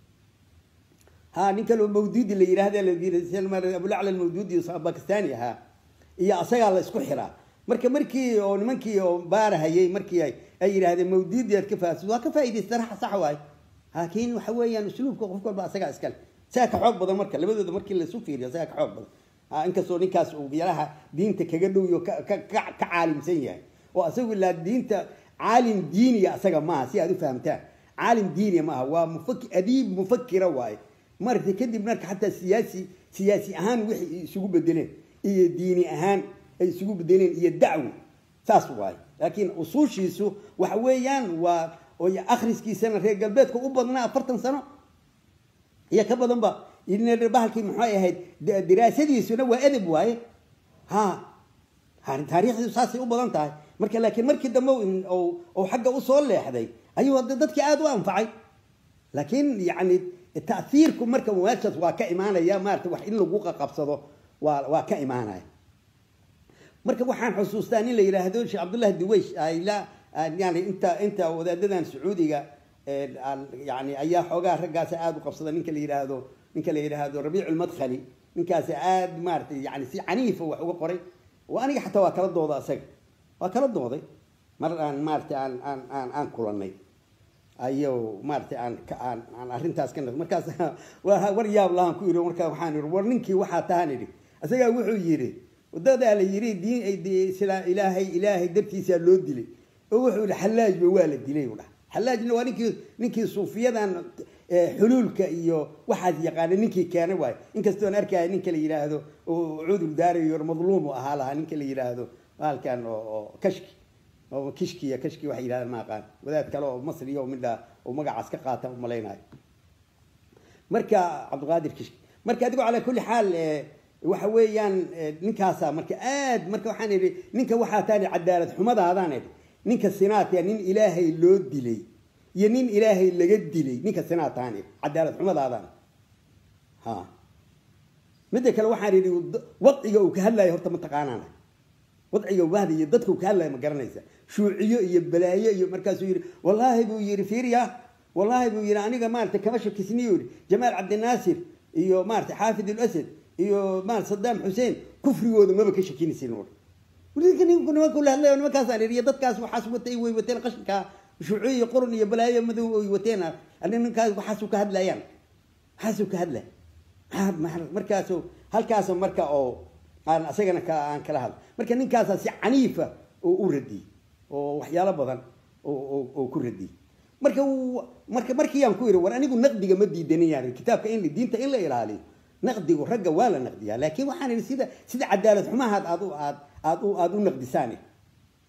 ha nin kaloo mawduudi la yidhahda abulacla mawduudi bakistani ahaa iyo asagaa la isku xiraa marka markii oo nimankii oo baarahayay markii ay yidhahdeen mawduudi aad ka faaisid waa ka faa'idaystan sax waayo laakiin waxa weeyaan usluubka qof walba asagaa iskale isaga ka xoog badan marka labadooda markii laisu fiiriyo isaga ka xoog badan inkastoo ninkaas uu yaraha diinta kaga dhowyo ka caalimsan yahay oo asagu ilaa diinta caalim diiniya asaga maaha si aad u fahamtaan caalim diiniya maaha waa mufak adiib mufakira waaye maaragtay kadib marka xataa siyaasi siyaasi ahaan wixii isugu bedeleen iyo diini ahaan ay isugu bedeleen iyo dacwo saas waaye laakiin usuushiisu waxa weeyaan waa akhriskiisana reer galbeedka u badnaa afartan sano iyo ka badan ba bahalkii maxay ahayd diraasadiisuna waa edeb waaye ha taariikhdiisu saasay u badan tahay marka laakiin markii dambe ou xagga usoo leexday ayuu dadkii aada u anfacay laakiin yani taiirku marka meeshaas waa ka imaanaya maarata wax in lagu qaqabsado waa waa ka imaanaya marka waxaan xusuustaa nin la yidhaahdo sheekh cabdullahi duweysh yani inta inta wadaadadan sacuudiga yani ayaa xoogaa raggaasa aada u qabsada ninka la yidhaahdo ninka la yidhaahdo rabiic lmadkhali ninkaasi aada maaratay yani si caniifa wax uga qoray oo aniga xataa waa kala dooda isaga waa kala dooday mar aan maaratay aan aan aan aan kulanay ayo maaratay aan aan aan arrintaas ka markaas war yaab lahaan ku yidhi markaa waxaan yidhi war ninkii waxaa tahan idhi isagaa wuxuu yidhi wadadaa la yidhi diin ilaahay ilaahay dartiisaa loo dilay oo wuxuu yidhi xallaajba waa la dilay u dhaha xallaajna waa ninkii ninkii suufiyadan xuluulka iyo waxaas yaqaana ninkii keenay waayo inkastoon arkaya ninka la yidhaahdo oo cudur daarayo madluum u ahaa lahaa ninka la yidhaahdo halkan oo kashki oo kishkiya kashki waxay yidhahdaan ma aqaan wadaad kale oo masri oo midha oo magacaas ka qaata u malaynayo marka cabdiqaadir kishki marka adigo calaa kulli xaal waxa weeyaan ninkaasa marka aad marka waxaan idhi ninka waxaa taani cadaalad xumadaadaan idhi ninka sinaatya nin ilaahay loo dilay iyo nin ilaahay laga dilay ninka sinaatahan idhi cadaalad xumadaadaan ha midda kale waxaan idhi wadciga uu ka hadlayo horta ma taqaanaana wadciga wahda iyo dadka uu ka hadlayo ma garanaysa shuuciyo iyo balaayo iyo markaasuu yidhi wallaahi buu yidhi fiiriya wallaahi buu yidhi aniga maarata kama shakisniyo yidhi jamaal cabdinaasir iyo maarata xaafid ulasad iyo maarata sadaam xuseen kufrigooda maba ka shakinaysin ninka ninku nimanku la hadlayo nimankaasaan idhi iyo dadkaas waxaas watay way wateen qashinka shuuciyo iyo qurun iyo balaayo madow ay wateen ninkaas waxaasuu ka hadlayaan waxaasuu ka hadlay markaasu halkaas marka oo aan asagana aan kala hadla marka ninkaasaa si caniifa oo u radiyey oo waxyaalo badan oo ku radiyey marka marka markiiyaan ku yidhi war anigu naqdiga ma diidanayaan kitaabka in diinta in la ilaaliyo naqdigu ragga waa la naqdiyaa laakiin waxaan idhi sida sida cadaalad xumahaad aad u aad aad u aad u naqdisaan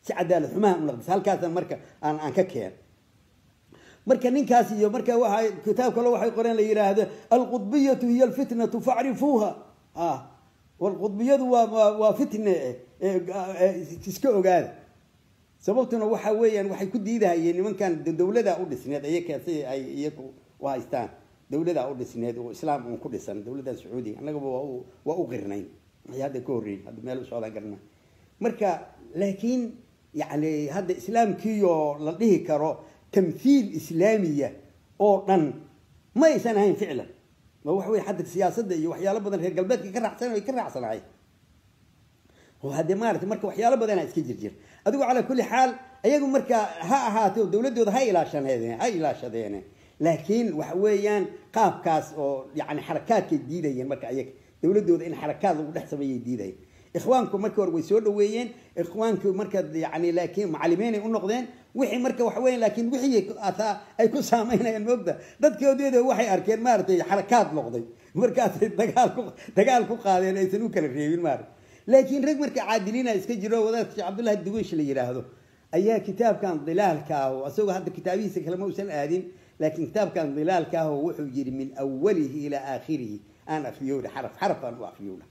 si cadaalad xumaha u naqdisa halkaasaan marka aan aan ka keen marka ninkaas iyo marka waxa kitaab kale waxay qoreen la yidhaahdo alqudbiyatu hiya alfitnatu facrifuuha ah walqudbiyadu waa waa waa fitne iska ogaada sababtuna waxa weeyaan waxay ku diidahayeen nimankan dawlada u dhisneed iyaka si ay iyaku u haystaan dawlada u dhisneed oo islaam uun ku dhisan dawladda sacuudiga annagaba waa u waa u qirnayn maxay hadda ka horreeyey hadda meel u socdaan garna marka laakiin yacni hadda islaamkiioo la dhihi karo tamthiil islaamiya oo dhan ma aysan ahayn ficlan ma waxa weye hadda siyaasadda iyo waxyaalo badan reer galbeedka ka raacsan ay ka raacsanahay oo haddee maarata marka waxyaalo badanaa iska jirjir adigu calaa kulli xaal ayagu marka ha ahaato dawladooda ha ilaashaneedeen ha ilaashadeene laakiin waxa weeyaan qaabkaas oo yani xarakaadkay diidayeen marka ayaga dawladooda in xarakaad lagu dhex sameeyay diidayeen ikhwaanku marka hore way soo dhaweeyeen ikhwaanku marka yani laakiin macalimiinay u noqdeen wixii marka waxa weya laakiin wixii ataa ay ku saameynayaan moogta dadkoodeeda waxay arkeen maaragtay xarakaad noqday markaasay dagaal ku dagaal ku qaadeen aysan u kala reebin maarata laakiin rag marka caadiliina iska jiro wadaadka sheekh cabdullahi duweysh la yidhaahdo ayaa kitaabkan dilaalka ah isagoo hadda kitaabihiisa kale ma usan aadin laakiin kitaabkan dilaalka ah wuxuu yidhi min awalihi ilaa aakhirihi aan akriyowdha xaraf xaraf aan u akriyowdha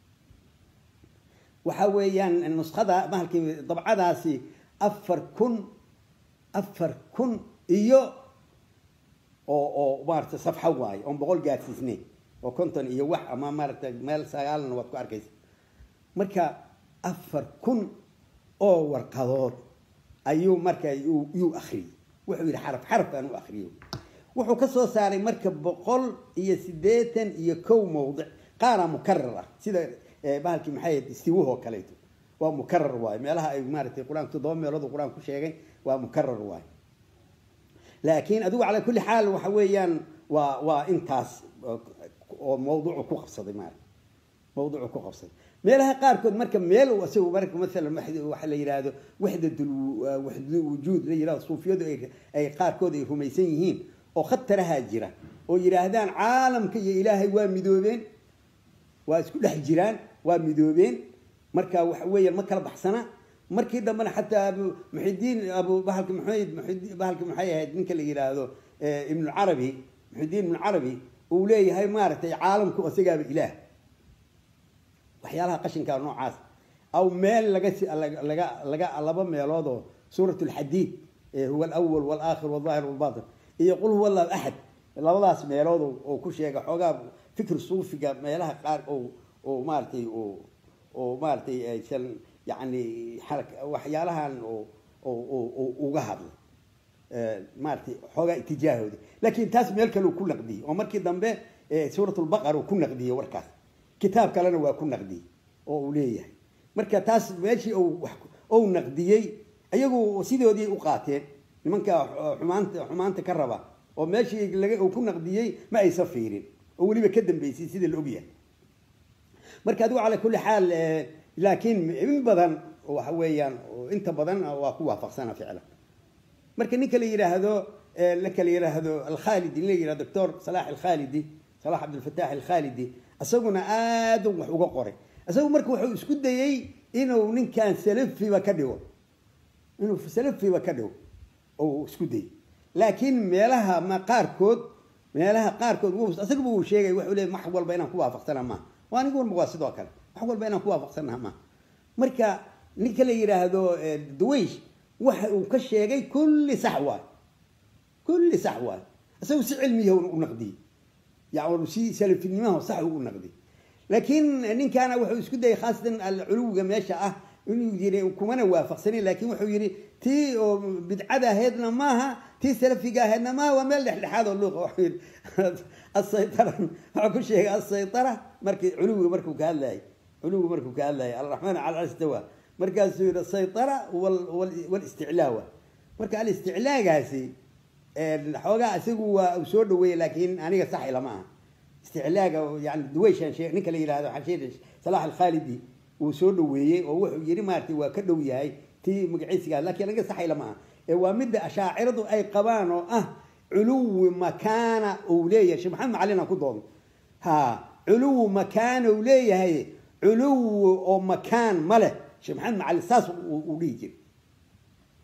waxa weeyaan nuskhada mahalkii dabcadaasi afar kun afar kun iyo oo oo maarata safxo waayo oon boqol gaadsiisnayn oo konton iyo wax ama maarata meel sagaalna waad ku arkaysa marka afar kun oo warqadood ayuu marka yuu akriyey wuxuu yidhi xaraf xaraf aan u akriyo wuxuu ka soo saaray marka boqol iyo siddeetan iyo kow mawdic qaara mukarar ah sida bahalkii maxay istiwahoo kaleeto waa mukarar waayo meelaha ay maaratay qur-aanka toddoba meelood qur-aan ku sheegay waa mukarar waayo laakiin adigu calaa kulli xaal waxa weeyaan waa waa intaas oo mawduucu ku qabsaday maarata mawduucu ku qabsaday meelaha qaarkood marka meel isagu marka maalan waxa la yidhaahdo waxdatul waxdatul wujuud la yidhahdo suufiyadu ay ay qaarkood ay rumaysan yihiin oo khatarahaa jira oo yidhaahdaan caalamka iyo ilaahay waa midoobeen waa isku dhex jiraan waa midoobeen marka waxa weeyaan ma kala baxsana markii dambena xataa abu muxidiin abu bahalki maxamed muxid bahalki maxay ahayd ninka la yidhaahdo ibnu carabi muxidiin ibnu carabi uu leeyahay maaragtay caalamku isagaaba ilaah waxyaalaha qashinkaa noocaas aw meel laga laga laga laba meelood oo suurat lxadiid huwa alawal walaakhir waldaahir walbatin iyo qul huwa allahu axad labadaas meelood oo ku sheega xoogaa fikr suufiga meelaha qaar oo oo maaratay oo oo maaratay aysan yani waxyaalahan oo oo uga hadlay maaratay xoogaa itijaahooda laakiin taas meel kale uu ku naqdiyey oo markii dambe suurat lbaqara uu ku naqdiyey warkaas kitaab kalena waa ku naqdiyey oo uu leeyahay marka taas meeshii ou naqdiyey ayagu sidoodii u qaateen nimanka xumaanta xumaanta ka raba oo meeshii laga ku naqdiyey ma aysan fiirin oo weliba ka dambeysay sida la ogyahay marka adigu calaa kulli xaal laakiin in badan waxa weeyaan inta badan waa ku waafaqsana ficlan marka ninka la yidhaahdo ninka la yidhaahdo alkhalidi nin la yidhahdo doctor salax alkhalidi salax cabdilfataax alkhalidi isaguna aad wax uga qoray isagu marka wuxuu isku dayey inuu ninkan salafiba ka dhigo inuu salafiba ka dhigo oo isku dayey laakiin meelaha ma qaarkood meelaha qaarkood isagaba uu sheegay wuxuu leey wax walba inaan ku waafaqsana maaha waa anigu walba waa sidoo kale wax walba inaan ku waafaqsanaha maaha marka ninka la yidhaahdo duwaysh waxa uu ka sheegay kulli sax waay kulli sax waay isagu si cilmiya u naqdiyey yani si salafinimaha sax u naqdiyey laakiin ninkaana wuxuu isku dayay khaasatan alculuwiga meesha ah inuu yiri kumana waafaqsanin laakiin wuxuu yidhi tii oo bidcada ahaydna maaha tii salafiga ahaydna maaha waa meel dhexdhexaad oo luuqa wuxuu yidhi asaytara wuxuu ku sheegay asaytara markii culuwiga markuu ka hadlayay culuwiga markuu ka hadlayay alraxmaan cala alistawa markaasuu yidhi asaytara walisticlaawa marka alisticlaagaasi xoogaa isagu waa uu soo dhaweeyey laakiin aniga sax ilama aha isticlaaga yani duwayshan shee ninka la yidhahdo xashiir salax alkhalidi uu soo dhaweeyey oo wuxuu yidhi maaragtay waa ka dhow yahay tii magaciisigaa laakiin aniga sax ilama aha ee waa midda ashaaciradu ay qabaan oo ah culuwi makaana uu leeyahay sheekh maxamed macalin aan ku doono ha culuwi makaana uu leeyahay culuwi oo makaan ma leh sheekh maxamed macalin saas uu dhihi jiray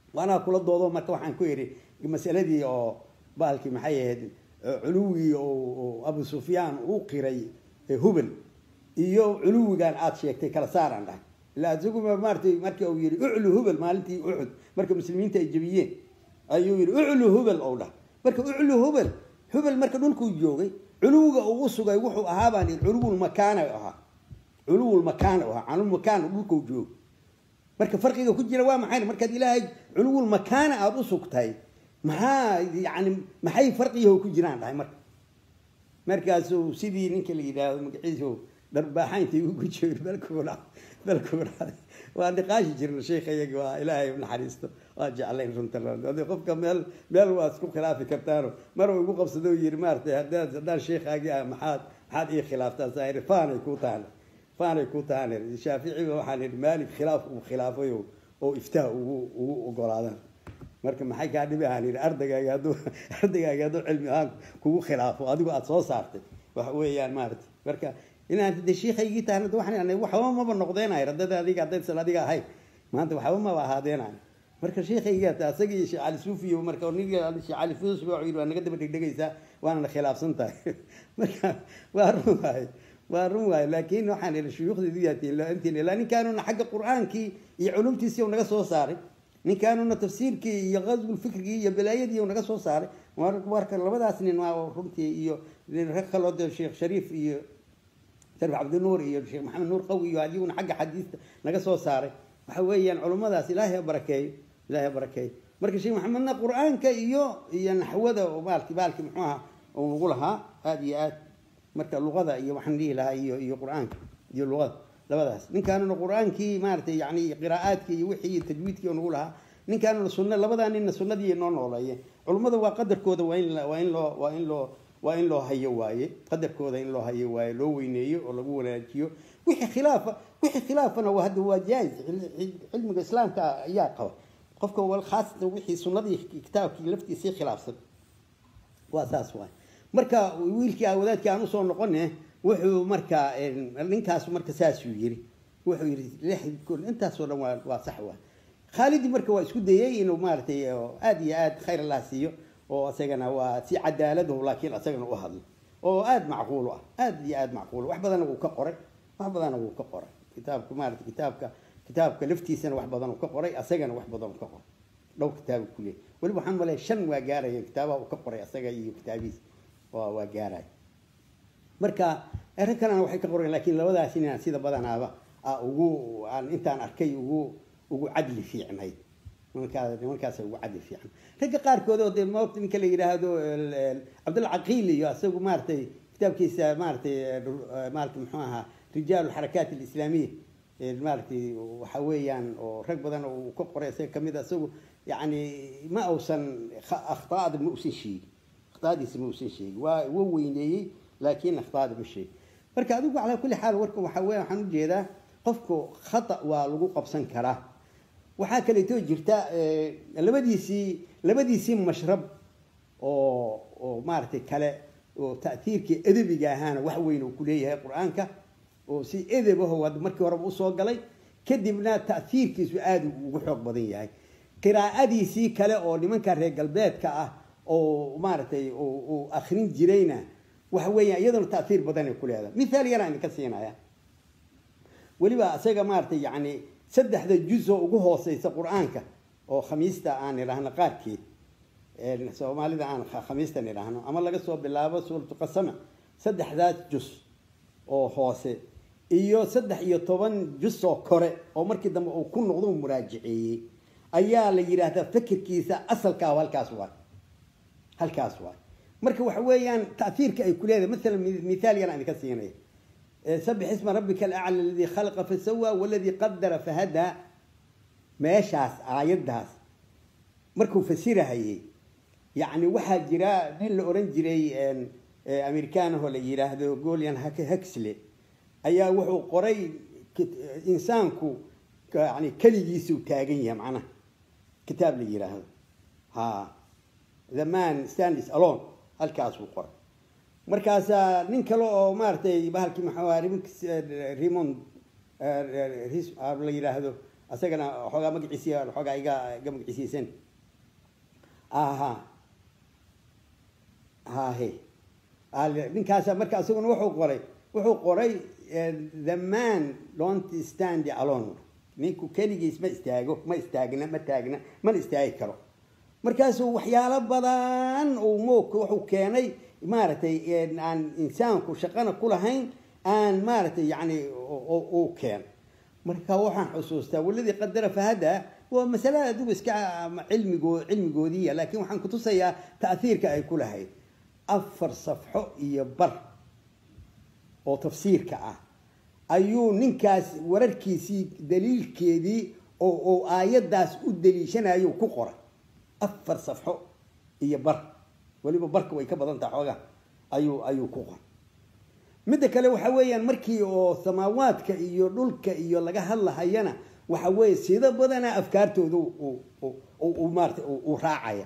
waanaa kula doodo marka waxaan ku idhi masaladii oo bahalkii maxay ahayd culuwigii oo abu sufyaan uu qiray hubel iyo culuwigan aada sheegtay kala saaraan dhahay ila isaguma maaratay markii uu yihi uclu hubel maalintii uxud marka muslimiinta ay jebiyeen ayuu yihi uclu hubel ou dhahay marka uclu hubel hubel marka dhulkuu joogay culuwiga uu u sugay wuxuu ahaa baan ihi culuwulmakaana ahaa culuwulmakaana ahaa canulmakaana dhulkuu joogo marka farqiga ku jira waa maxay markaad ilaahay culuwulmakaana aada u sugtay maxaa yani maxay farqiyaho ku jiraan dhahay marka markaasuu sidii ninka la yidhaahdo magaciisu dharbaaxayntay ugu joogay balkuudha balkuudha waa niqaashi jirna sheekha iyaga waa ilaahay naxariisto waa jeclayn runta adi qofka meel meel waa isku khilaafi kartaano mar uu igu qabsado yiri maaratay haddaad haddaan sheekhaagii ah maxaad maxaad ii khilaaftaa saa yidhi faanay kuu tahan faanay kuu tahan shaaficiba waxaan idhi maalik khilaaf uu khilaafay oo iftaha ugu ugu ogolaadaan marka maxay kaa dhibi ahaan yidhi ardaygaagi hadduu ardaygaagi hadduu cilmi ahaan kugu khilaafo adigu aada soo saartay waxa weeyaan maarata marka inaan de shiikaygii tahan waxaan waxba maba noqdeenay haddada adiga haddaysan adiga ahayn maanta waxba maba ahaadeenay marka shiikayga asagii sheekh cali suufiyo marka niga sheekh cali suufi wuxuu yidhi waa naga daba dhegdhegaysaa waana khilaafsan tahay marka waa run waaye waa run waaye laakiin waxaan idhi shuyuukhdeedu yaatiin ilaa ninkaanuna xagga qur-aankii iyo culumtiisii naga soo saaray ninkaanuna tafsiirkii iyo qasbulfikrigii iyo balaayadii naga soo saaray marka labadaas nin waa runtii iyo rag kaloo de sheekh shariif iyo sharif cabdinuur iyo sheekh maxamed nuur qawi iyo adiguna xagga xadiista naga soo saaray waxa weeyaan culummadaas ilaahay barakeeyo ilaahay barakeeyo marka sheekh maxamedna qur-aanka iyo iyo naxwada maalki baalki muxuu ahaa uu nagu lahaa aada iyo aad marka luqada iyo waxaan dhihi lahaa iyo iyo qur-aanka iyo luqada labadaas ninkaanuna qur-aankii maaratay yani qiraa'aadkii iyo wixii iyo tajwiidkii nagu lahaa ninkaanuna sunna labadaa ninna sunnadii noo nooleeyeen culummada waa qadarkooda waa in waa in loo waa in loo waa in loo hayo waaye qadarkooda in loo hayo waaye loo weyneeyo oo lagu wanaajiyo wixii khilaafa wixii khilaafana waa hadda waa jaayiz cilmiga islaamka ayaa qaba qofka wal khaasatan wixii sunnadii kitaabkii laftiisii khilaafsan waa saas waay marka wiilkii wadaadkii aan usoo noqone wuxuu marka ninkaas marka saasuu yiri wuxuu yidhi intaasoo dhan waa waa sax waa khaalidi marka waa isku dayay inuu maaratay aada iyo aada khayr allah siiyo oo isagana waa si cadaaladahu laakiin isagana u hadlo oo aada macquul ah aada iyo aada macquul wax badanna wuu ka qoray wax badanna wuu ka qoray kitaabka maarata kitaabka kitaabka laftiisana wax badan uu ka qoray asagana wax badan uu ka qoray dhowr kitaabu kuleey weliba waxaan malaya shan waa gaaraya kitaabaha uu ka qoray asaga iyo kitaabihiis waa waa gaaraya marka rag kalena waxay ka qoreen laakiin labadaas inaan sida badanaaba ugu aan intaan arkay ugu ugu cadli fiicnayd nimankaas nimankaas ugu cadli fiican ragga qaarkood oo dee moogta ninka la yidhaahdo cabdulla caqiil iyo isagu maaratay kitaabkiisa maaratay maaratay muxuu ahaa rijaal alxarakaat alislaamiya maaratay waxa weeyaan oo rag badan uu ka qoray isaga kamid a isagu yani ma uusan akhtaada ma usan sheegin akhtaadiisa ma usan sheegin waa wa weyneeyey laakiin akhtaada ma sheegin marka adigu calaa kulli xaal warka waxa weya waxaan ujeedaa qofku khata waa lagu qabsan karaa waxaa kaleeto jirta labadiisii labadiisii mashrab oo oo maaragtay kale oo ta'hiirkii edebiga ahaana wax weyn uu kuleeyahay qur-aanka oo si edebaho hadda markii horeba usoo galay kadibna ta'hiirkiisu aada ugu xoog badan yahay qiraa'adiisii kale oo nimanka reer galbeedka ah oo maaragtay uu akrin jirayna waxa weeyaan iyaduna ta'hiir badan ay ku leedahay mithaal yaraan idinka siinaya weliba isaga maaratay yani saddexda juz oo ugu hooseysa qur-aanka oo khamiista aan idhaahno qaarkeed soomaalida aan khamiistan idhaahno ama laga soo bilaabo suuratu qasama saddexdaas juz oo hoose iyo saddex iyo toban juz oo kore oo markii dambe uu ku noqdo muraajiceeyey ayaa la yidhaahdaa fikirkiisa asalkaa halkaas waay halkaas waay marka waxa weeyaan ta'hiirka ay ku leedahay maalan mithaal yar aan idinka siinaya sabix isma rabbika alacla aladii khalaqa fasawa waladii qadara fahadaa meeshaas aayaddaas markuu fasirahayey yacni waxaa jira nin la oran jiray amerikaanahoo la yidhaahdo golian huxley ayaa wuxuu qoray insaanku yani keligiisuu taagan yahay macnaha kitaab la yidhaahdo ha the man stands alone halkaasuu qoray markaasaa nin kale oo maaratay bahalkii maxaa rimond la yidhaahdo asagana xoogaa magaciisi xoogaa iga iga magaciisiyeysan aha hahe ninkaasa marka isaguna wuxuu qoray wuxuu qoray the man don't stand alone ninku keligiis ma istaago ma istaagna ma taagna mana istaagi karo markaasuu waxyaalo badan uu moogka wuxuu keenay maaragtay aan insaanku shaqana ku lahayn aan maaragtay yani uu keen marka waxaan xusuustaa waladii qadara fahada waa masale adigu iska cilmigo cilmigoodiiya laakiin waxaan kutusayaa ta'hiirka ay ku lahayd afar safxo iyo bar oo tafsiirka ah ayuu ninkaas wararkiisii daliilkeedii oo oo aayaddaas u daliishanayo ku qoray afar safxo iyo bar weliba barka way ka badan taha xoogaa ayuu ayuu ku qoray midda kale waxa weeyaan markii oo samaawaadka iyo dhulka iyo laga hadlahayana waxa weeye sida badana afkaartooda u maarata uu raacaya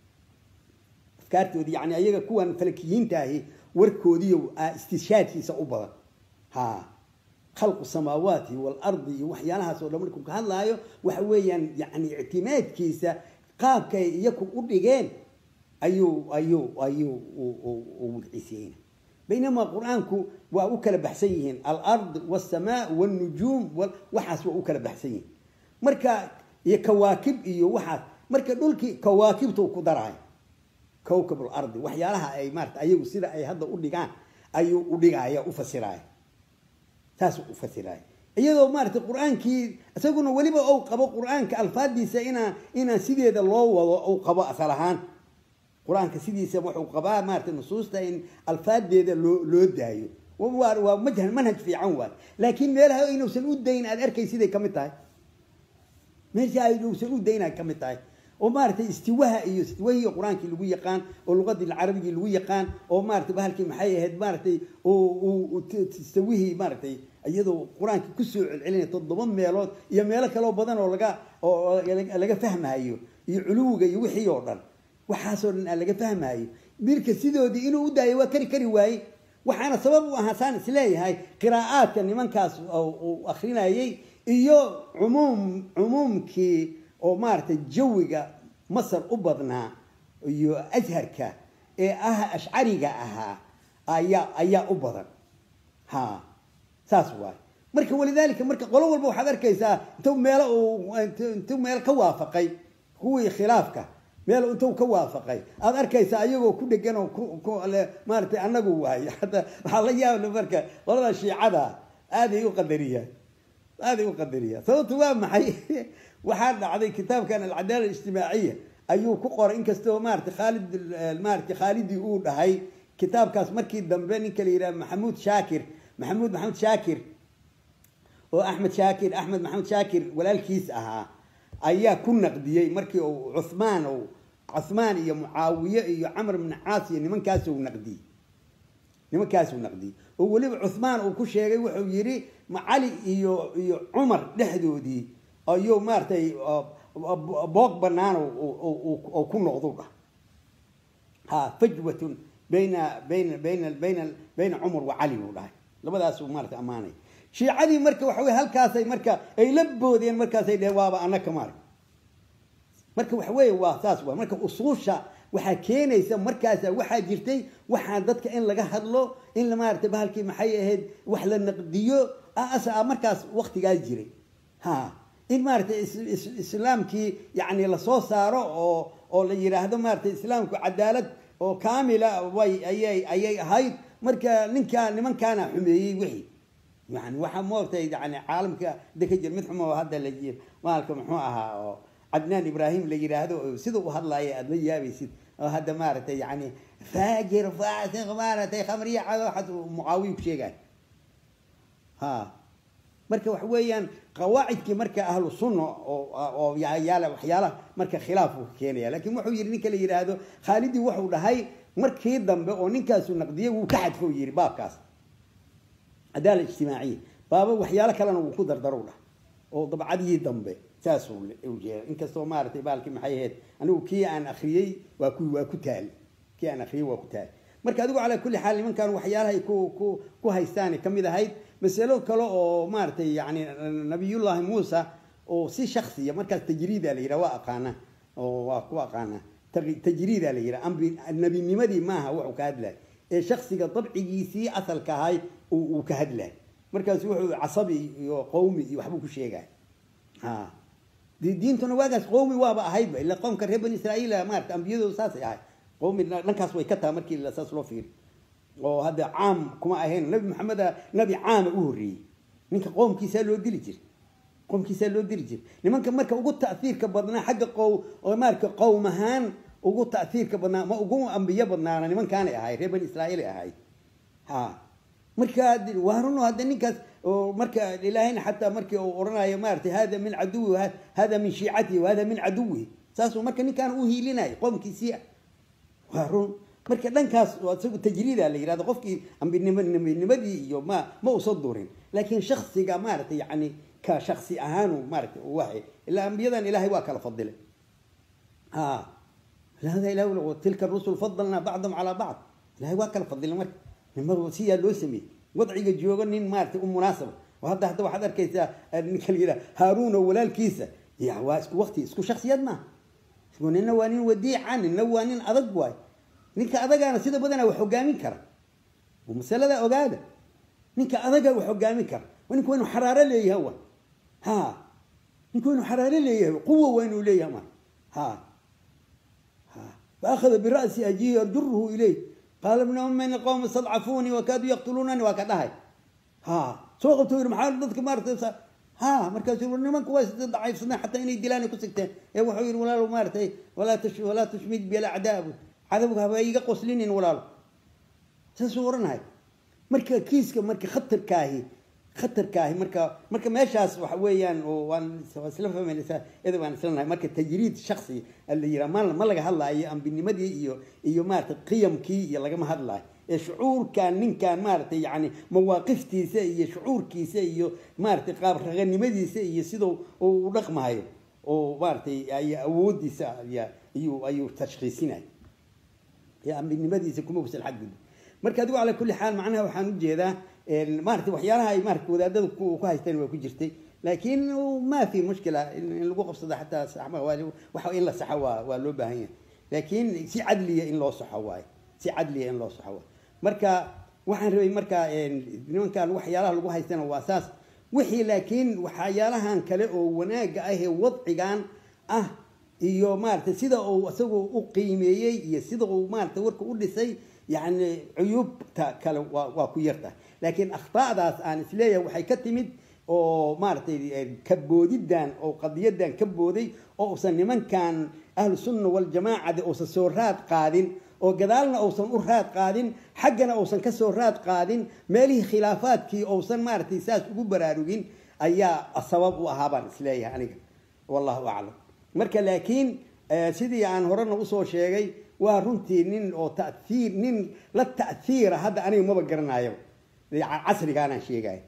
afkaartoodi yani ayaga kuwan falakiyiinta ahi warkoodiiyo istishaadkiisa u badan ha khalqu samaawaati waalardi iyo waxyaalahaas oo dhan markuu ka hadlaayo waxa weeyaan yani ictimaadkiisa qaabkay iyaku u dhigeen ayuu ayuu ayuu u magciisiyeyna baynamaa qur-aanku waa u kala baxsan yihiin alard wاsamaa wاnujuum waxaas waa u kala baxsan yihiin marka iyo kawaakib iyo waxaas marka dhulkii kawaakibtu ku daraay kowkab lardi waxyaalaha ay maarata ayagu sida ay hadda u dhigaan ayuu u dhigaya u fasiraaya saas u fasiraaya iyadoo maarata qur-aankii isaguna weliba ou qabo qur-aanka alfaadiisa inaa inaan sideeda loo wado ou qabo asal ahaan qur-aanka sidiisa wuxuu qabaa maarata nusuusta in alfaadeeda loo loo daayo waa majhal manhaj fiican waay laakiin meelaha inuusan u dayn aad arkay siday kamid tahay meesha inuusan u dayn ay kamid tahay oo maaragtay istiwaha iyo istiwahii qur-aankii lagu yaqaan oo luqadii carabigii lagu yaqaan oo maarata bahalkii maxay ahayd maaragtay istawihii maaragtay iyadoo qur-aanka kusoo celcelinaya toddoba meelood iyo meelo kaloo badan oo laga oo laga fahmayo iyo culuwiga iyo wixii oo dhan waxaasoo dhan aan laga fahmaayo mirka sidoodii inuu u daayo waa kari kari waaye waxaana sabab u ahaa saan isleeyahay qiraa'aadka nimankaas uu akrinayay iyo cumuum cumuumkii oo maaragtay jawiga masar u badnaa iyo asharka ee ah ashcariga ahaa ayaa ayaa u badan ha saas waay marka walidaalika marka qolo walba waxaad arkaysaa intuu meelo intuu meel ka waafaqay kuwii khilaafka meel intuu ka waafaqay aad arkaysaa ayagoo ku dhegan oo maaratay anagu waayo hadda waxaa la yaabla marka qolada shiicada aaday u qadariyaan aaday u qadariyaan sababtu waa maxay waxaa dhacday kitaabkan alcadaala ijtimaaciya ayuu ku qoray inkastoo maarata khaalid maarata khaalidii uu dhahay kitaabkaas markii dambe ninka la yidhaha maxamuud shaakir maxamuud maxamuud shaakir oo axmed shaakir axmed maxamuud shaakir walaalkiis ahaa ayaa ku naqdiyey markii uu cuhmaan cuhmaan iyo mucaawiye iyo camr bn caas iyo nimankaasuu naqdiyey nimankaasuu naqdiyey oo weliba cuhmaan uu ku sheegay wuxuu yidhi cali iyo iyo cumar dhexdoodii ayuu maaratay boog banaan oo ku noqdu dhah ha fajwatun bayna bayna bayna bayna bayna cumar wa cali buu dhahay labadaasuu maarata ammaanay shiicadii marka waxa wey halkaasay marka ay la boodeen markaasay dheheen waaba anaka maarag marka waxa weeye waa saas waa marka usuusha waxaa keenaysa markaasa waxaa jirtay waxaa dadka in laga hadlo in maarata bahalkii maxay ahayd wax la naqdiyo markaas waktigaas jiray ha in maarata islaamkii yani lasoo saaro oo oo la yidhaahdo maarata islaamku cadaalad oo kaamila way ayay ayay ahayd marka ninkaa nimankaana xumeeyey wixii yani waxaa moogtay yani caalamka da ka jir mid xumo hadda la jir maalka muxuu ahaa oo cadnaan ibrahim la yidhaahdo sida u hadlaaya aada la yaabaysid oo hadda maaragtay yani faajir faasiq maaragtay khamriya cado waxaas mucaawiya ku sheegay ha marka waxa weeyaan qawaacidkii marka ahlu sunna oo oo yaala waxyaalaha marka khilaafuu keenaya lakin wuxuu yidhi ninka la yidhaahdo khaalidii wuxuu dhahay markii dambe oo ninkaasu naqdiyay wuu ka xadfo yidhi baabkaas cadaala ijtimaaciya baaba waxyaalo kalena wuu ku dardarow dhah oo dabcadii dambe saasuu jeeda inkastoo maaratay baalkii maxay ahayd anigu kii aan akriyey waa ku waa ku taali kii aan akriyey waa ku taali marka adigu calaa kulli xaal nimankan waxyaalahay ku ku ku haystaanay kamid ahayd masalo kale oo maaratay yani nabiyullaahi muusa oo si shaksiya markaas tajriida la yidhaha waa aqaanaa oo waa ku aqaanaa tajriida la yidhaha ambi nebinimadii maaha wuxuu ka hadlay ee shaksiga dabcigiisii asalka ahay uu ka hadlay markaasu wuxuu casabi iyo qowmi iyo waxbuu ku sheegay ha diintuna waagaas qowmi waaba ahayba ila qoomka reer bani israa'iil maarata ambiyadooda saasay ahay qowmi dhankaas way ka taha markii saas loo fiiri oo hadda caam kuma ahayn nabi maxameda nabi caama u horreeyey ninka qoomkiisaa loo dili jiray qoomkiisaa loo dili jiray nimanka marka ugu ta'hiirka badnaa xagga qow oo maarata qowm ahaan ugu ta'hiirka badnaa ma ugu ambiyo badnaana nimankaanay ahay reer bani israa'iilay ahay ha marka waa runo hadda ninkaas marka ilaahayna xataa markii uu odhanayo maarata hada min caduwi hada min shiicatihi wahada min caduwihi saasuu marka ninkaan u hiilinaya qoomkiisii waa run marka dhankaas isagu tajriida la yihahdo qofkii ambinimanimadii iyo ma ma usa durin laakiin shaksiga maarata yani ka shaksi ahaanu maarata waxa ilaa ambiyadan ilahay waa kala fadilay ha hada ilah tilka rusul fadalnaa bacdahum calaa bacd ilahay waa kala fadilay marka nimad siyaa loo sameeyey wadciga joogo nin maarata u munaasaba oo hadda hadda waxaad arkaysaa ninka la yidhaha haaruun oo walaalkiisa ya waa isku waqti isku shaksiyad maaha nina waa nin wadiica nina waa nin adag waay ninka adagaana sida badanaa wax hogaamin kara masalada ogaada ninka adaga wax hogaamin kara ninku waa inu xaraaro leeyahay wa ha ninku waa inu xaraaro leeyahay quwa waa inuu leeyahay ma ha ha faakhada bira'si ajihi yarjuruhu ilayh qaala ibna ummin qowm istadcafuunii wakaaduu yaqtuluunani waa ka dhahay ha soo qabto yiri maxaa dadka maarata ha markaasuu nimanku waa daciifsadeen xataa inay dilaan ku sigteen ee wuxuu yidhi walaalo maaratay walaa tush walaa tushmid bilacdaa cadawga haba iga qoslinin walaalo saasuu odhanahay marka kiiska marka khatarkaahi khatarkaahi marka marka meeshaas waxa weeyaan waan isla fahmaynaysaa iyada waan isla nahay marka tajriid shaksi la yiraa ma ma laga hadlaayo ambinimadii iyo iyo maarata qiyamkii iyo lagama hadlaayo ee shucuurkan ninkan maaragtay yani mawaaqiftiisa iyo shucuurkiisa iyo maaratay qaab raganimadiisa iyo sidau u dhaqmahayo oo maaratay awoodiisa ayuu ayuu tashkiisinay ambinimadiisa kuma usan xadgudbi marka adigu calaa kulli xaal macnaha waxaan ujeedaa maarata waxyaalaha ay maarata wadaadada ku haysteen waa ku jirtay laakiin ma fi mushkila in lagu qabsado xataa waxa in la saxo waa waa loo baahan yahay laakiin si cadliya in loo saxo waayo si cadliya in loo saxo waayo marka waxaan rabay marka nimankan waxyaalaha lagu haystana waa saas wixii laakiin waxyaalahan kale oo wanaaga ah ee wadcigan ah iyo maarata sida uu isagu u qiimeeyey iyo sida uu maarata warka u dhisay yani cuyuubta kale waa waa ku yartahay laakiin akhta'daas aan isleeyahay waxay ka timid oo maaratay kaboodidan oo qadiyadan ka booday oo usan nimankan ahlu sunna waljamaacada uusan soo raad qaadin oo gadaalna uusan u raad qaadin xaggana uusan ka soo raad qaadin meelihii khilaafaadkii uusan maaratay saas ugu baraarugin ayaa sabab u ahaa baan isleeyahay aniga wallahu aclam marka laakiin sidii aan horena usoo sheegay waa runtii nin oo taiir nin la ta'hiira hadda aniga maba garanayo casrigaanaan sheegaya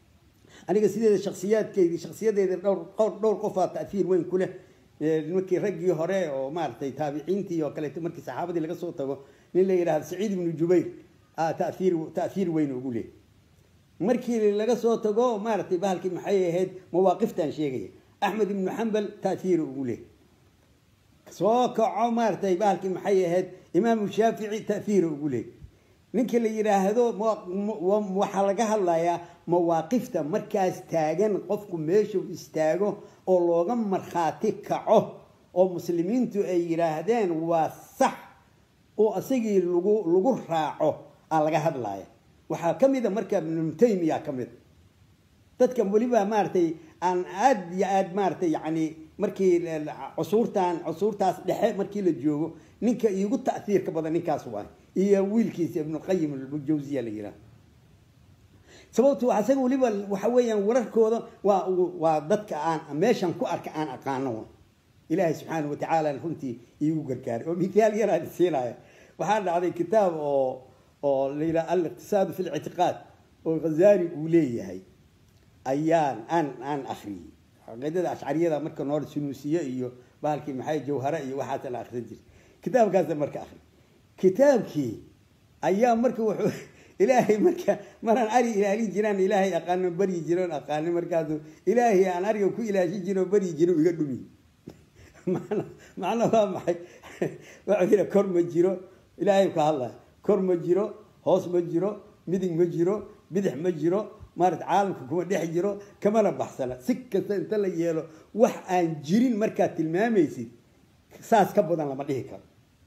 aniga sideeda shaksiyaadkeydii shaksiyadeeda dhowr dhowr qofaa ta'hiir weyn ku leh markii raggii hore oo maaragtay taabiciintii oo kaleeto markii saxaabadii laga soo tago nin la yidhahdo saciid ibnu jubayr taiir ta'hiir weyn ugu leh markii laga soo tago maaratay bahalkii maxay ahayd mawaaqiftaan sheegaya axmed ibnu xambal ta'hiir ugu leh soo kaco maaratay bahalkii maxay ahayd imaamu shaafici ta'hiir ugu leh ninka la yidhaahdo waxaa laga hadlayaa mawaaqifta markaas taagan qofku meeshuu istaago oo looga markhaati kaco oo muslimiintu ay yidhaahdeen waa sax oo isagii lagu lagu raaco aa laga hadlaya waxaa ka mida marka ibnu taymiya ka mid dadka weliba maaratay aan aada iyo aada maaratay yani markii cusuurtan cusuurtaas dhexe markii la joogo ninka iigu ta'hiirka badan ninkaas waay iyo wiilkiisa ibnuqayim jawsiya la yidhaha sababtu isaga weliba waxa weeyaan wararkooda waa waa dadka aan meeshan ku arka aan aqaano ilaahay subxaana watacaala runtii iigu gargaaray oo mithaal yaraan siinaya waxaa dhacday kitaab oo oo la yidhaha aliqtisaadu fi lictiqaad oo khazali uu leeyahay ayaan aan aan akriyey caqiidada ashcariyada marka noor sunuusiye iyo bahalkii maxay jawhare iyo waxaasa la akrin jiray kitaabkaasa marka akri kitaabkii ayaa marka wuxuu ilaahay marka maraan ari ilaalin jiraan ilaahay aqaano baryi jiroon aqaano markaasu ilaahay aan ariga ku ilaashin jiro baryi jiro iga dhumi man macna waa maxay waxuu yidhi kor ma jiro ilaahay ka hadlaya kor ma jiro hoos ma jiro midig ma jiro bidix ma jiro maarata caalamka kuma dhex jiro kamana baxsana si kasta inta la yeelo wax aan jirin markaad tilmaamaysid saas ka badan lama dhihi karo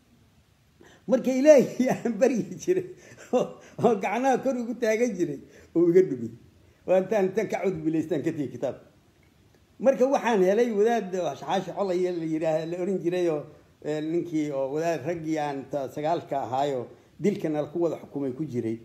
marka ilaahay aan baryi jiray oo gacnaha kor ugu taagan jiray oo iga dhumi waa intaan intaan ka cudbilaystaan ka tigi kitaab marka waxaan helay wadaad xaashi colay la yidhaah la oran jiray oo ninkii oo wadaad raggii aan sagaalka ahaayo dilkana ku wada xukumay ku jiray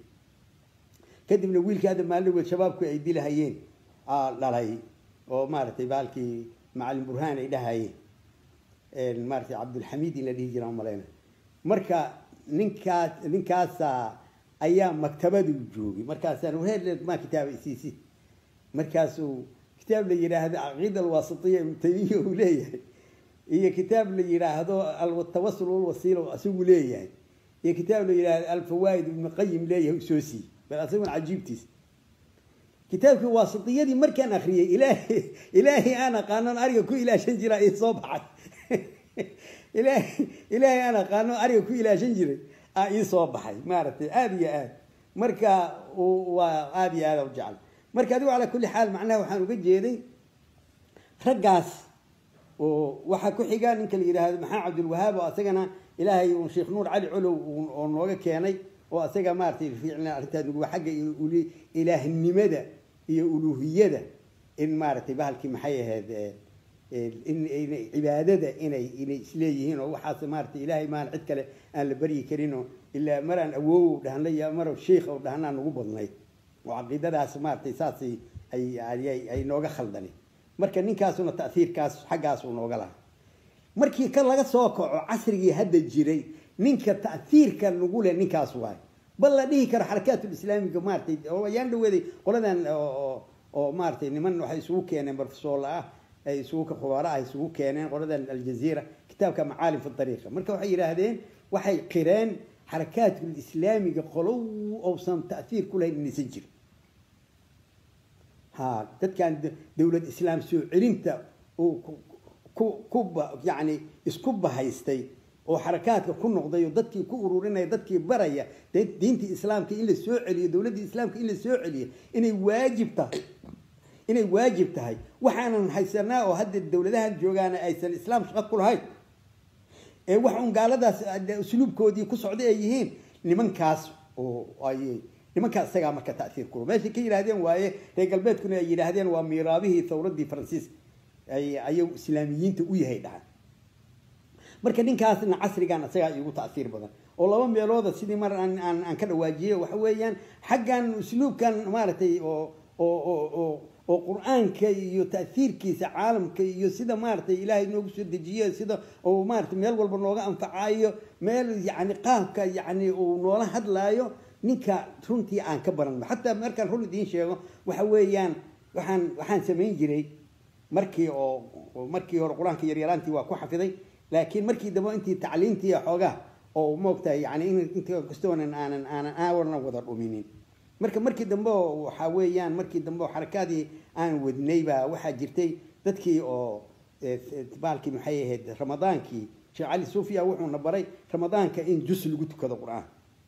kadibna wiilkii hadda maalin shabaabku ay dilahayeen dhalay oo maaragtay baalkii macalin burhaan ay dhahayeen maaratay cabdulxamiid in la dhihi jira malayna marka ninkaas ninkaasa ayaa maktabadu joogay markaasaan wareer maa kitaaba isiisi markaasuu kitaab la yidhaahdo caqiida alwaasitiya ibnu taymiya uu leeyahay iyo kitaab la yidhaahdo altawasul walwasiila isagu leeyahay iyo kitaab la yidhaahdo alfawaa'id ibnu qayim leeyahay soo siiyey bal asaguna cajiibtiis kitaabkii waasitiyadii markaan akriyay ilaahay ilaahay aan aqaanon ariga ku ilaashan jiraa ii soo baxay ilaahay ilaahay aan aqaano ariga ku ilaashan jiray aa ii soo baxay maaragtay aada iyo aad marka waa aada iyo aada u jecel marka adigu calaa kulli xaal macnaha waxaan uga jeeday raggaas oo waxaa ku xiga ninka la yidhaahdo maxamed cabdilwahaab oo asagana ilaahay un sheekh nuur cali colow oo nooga keenay oo asaga maaratay fiicna arrintaas nugu xagga ilaahnimada iyo uluuhiyada in maaragtay bahalkii maxay ahayd in cibaadada inay inay isleeyihiin oo waxaas maaratay ilaahay maan cid kale aan la baryi karinoo ilaa maraan awoow dhahna iyo mar sheikh oo dhahnaa nagu badnayd oo caqiidadaas maaratay saas ay ay nooga khaldani marka ninkaasuna ta'hiirkaas xaggaas uu nooga lahaa markii ka laga soo kaco casrigii hadda jiray ninka ta'hiirka nagu leh ninkaas waay bal la dhihi karo xarakaatul-islaamiga maaratay oo ayaan dhaweeday qoladan oo maaratay niman waxay isugu keeneen barfesool ah ay isugu khubaara ah isugu keeneen qoladan aljaziira kitaabka macaalim fi ariiqa marka waxay yidhaahdeen waxay qireen xarakaatul-islaamiga qolow ousan ta'hiir ku lahayn inaysan jirin ha dadkan dowlad islaam soo celinta uu ku ku yani isku bahaystay oo xarakaadka ku noqday oo dadkii ku ururinaya dadkii baraya diintii islaamka in la soo celiyo dowladdii islaamka in la soo celiyo inay waajib tahay inay waajib tahay waxaanan haysanaa oo hadda dowladahan joogaana aysan islaam shaqo ku lahayn ee wax un gaaladaas usluubkoodii ku socday ay yihiin nimankaas oo ay nimankaas isagaa marka ta'hiir kula meeshay ka yidhahdeen waaye reer galbeedkuna ay yidhaahdeen waa miiraabihii thawraddii faransiiska ay ayagu islaamiyiinta u yahay dhahan marka ninkaasna casrigan isagaa igu ta'hiir badan oo laba meelooda sidii mar aan aan aan ka dhawaajiyey waxa weeyaan xaggan usluubkan maaragtay oo oo oo oo oo qur-aanka iyo ta'hiirkiisa caalamka iyo sida maaragtay ilaahay noogu soo dejiye sida uu maaragtay meel walba nooga anfacayo meel yacni qaabka yacni uu noola hadlaayo ninka runtii aan ka baran xataa markaan run idiin sheego waxa weeyaan waxaan waxaan samayn jiray markii oo markii hore qur-aanka yaryaraantii waa ku xafiday laakiin markii dambe intii tacliintii xoogaa oo moogtahay yani inta kastoonan aanan aanan awarna wada dhuminin marka markii dambe waxaa weeyaan markii dambe oo xarakaadii aan wadnay baa waxaa jirtay dadkii oo baalkii maxay ahayd ramadaankii sheekh cali suufiya wuxuuna baray ramadaanka in jus lagu tukado qur-aan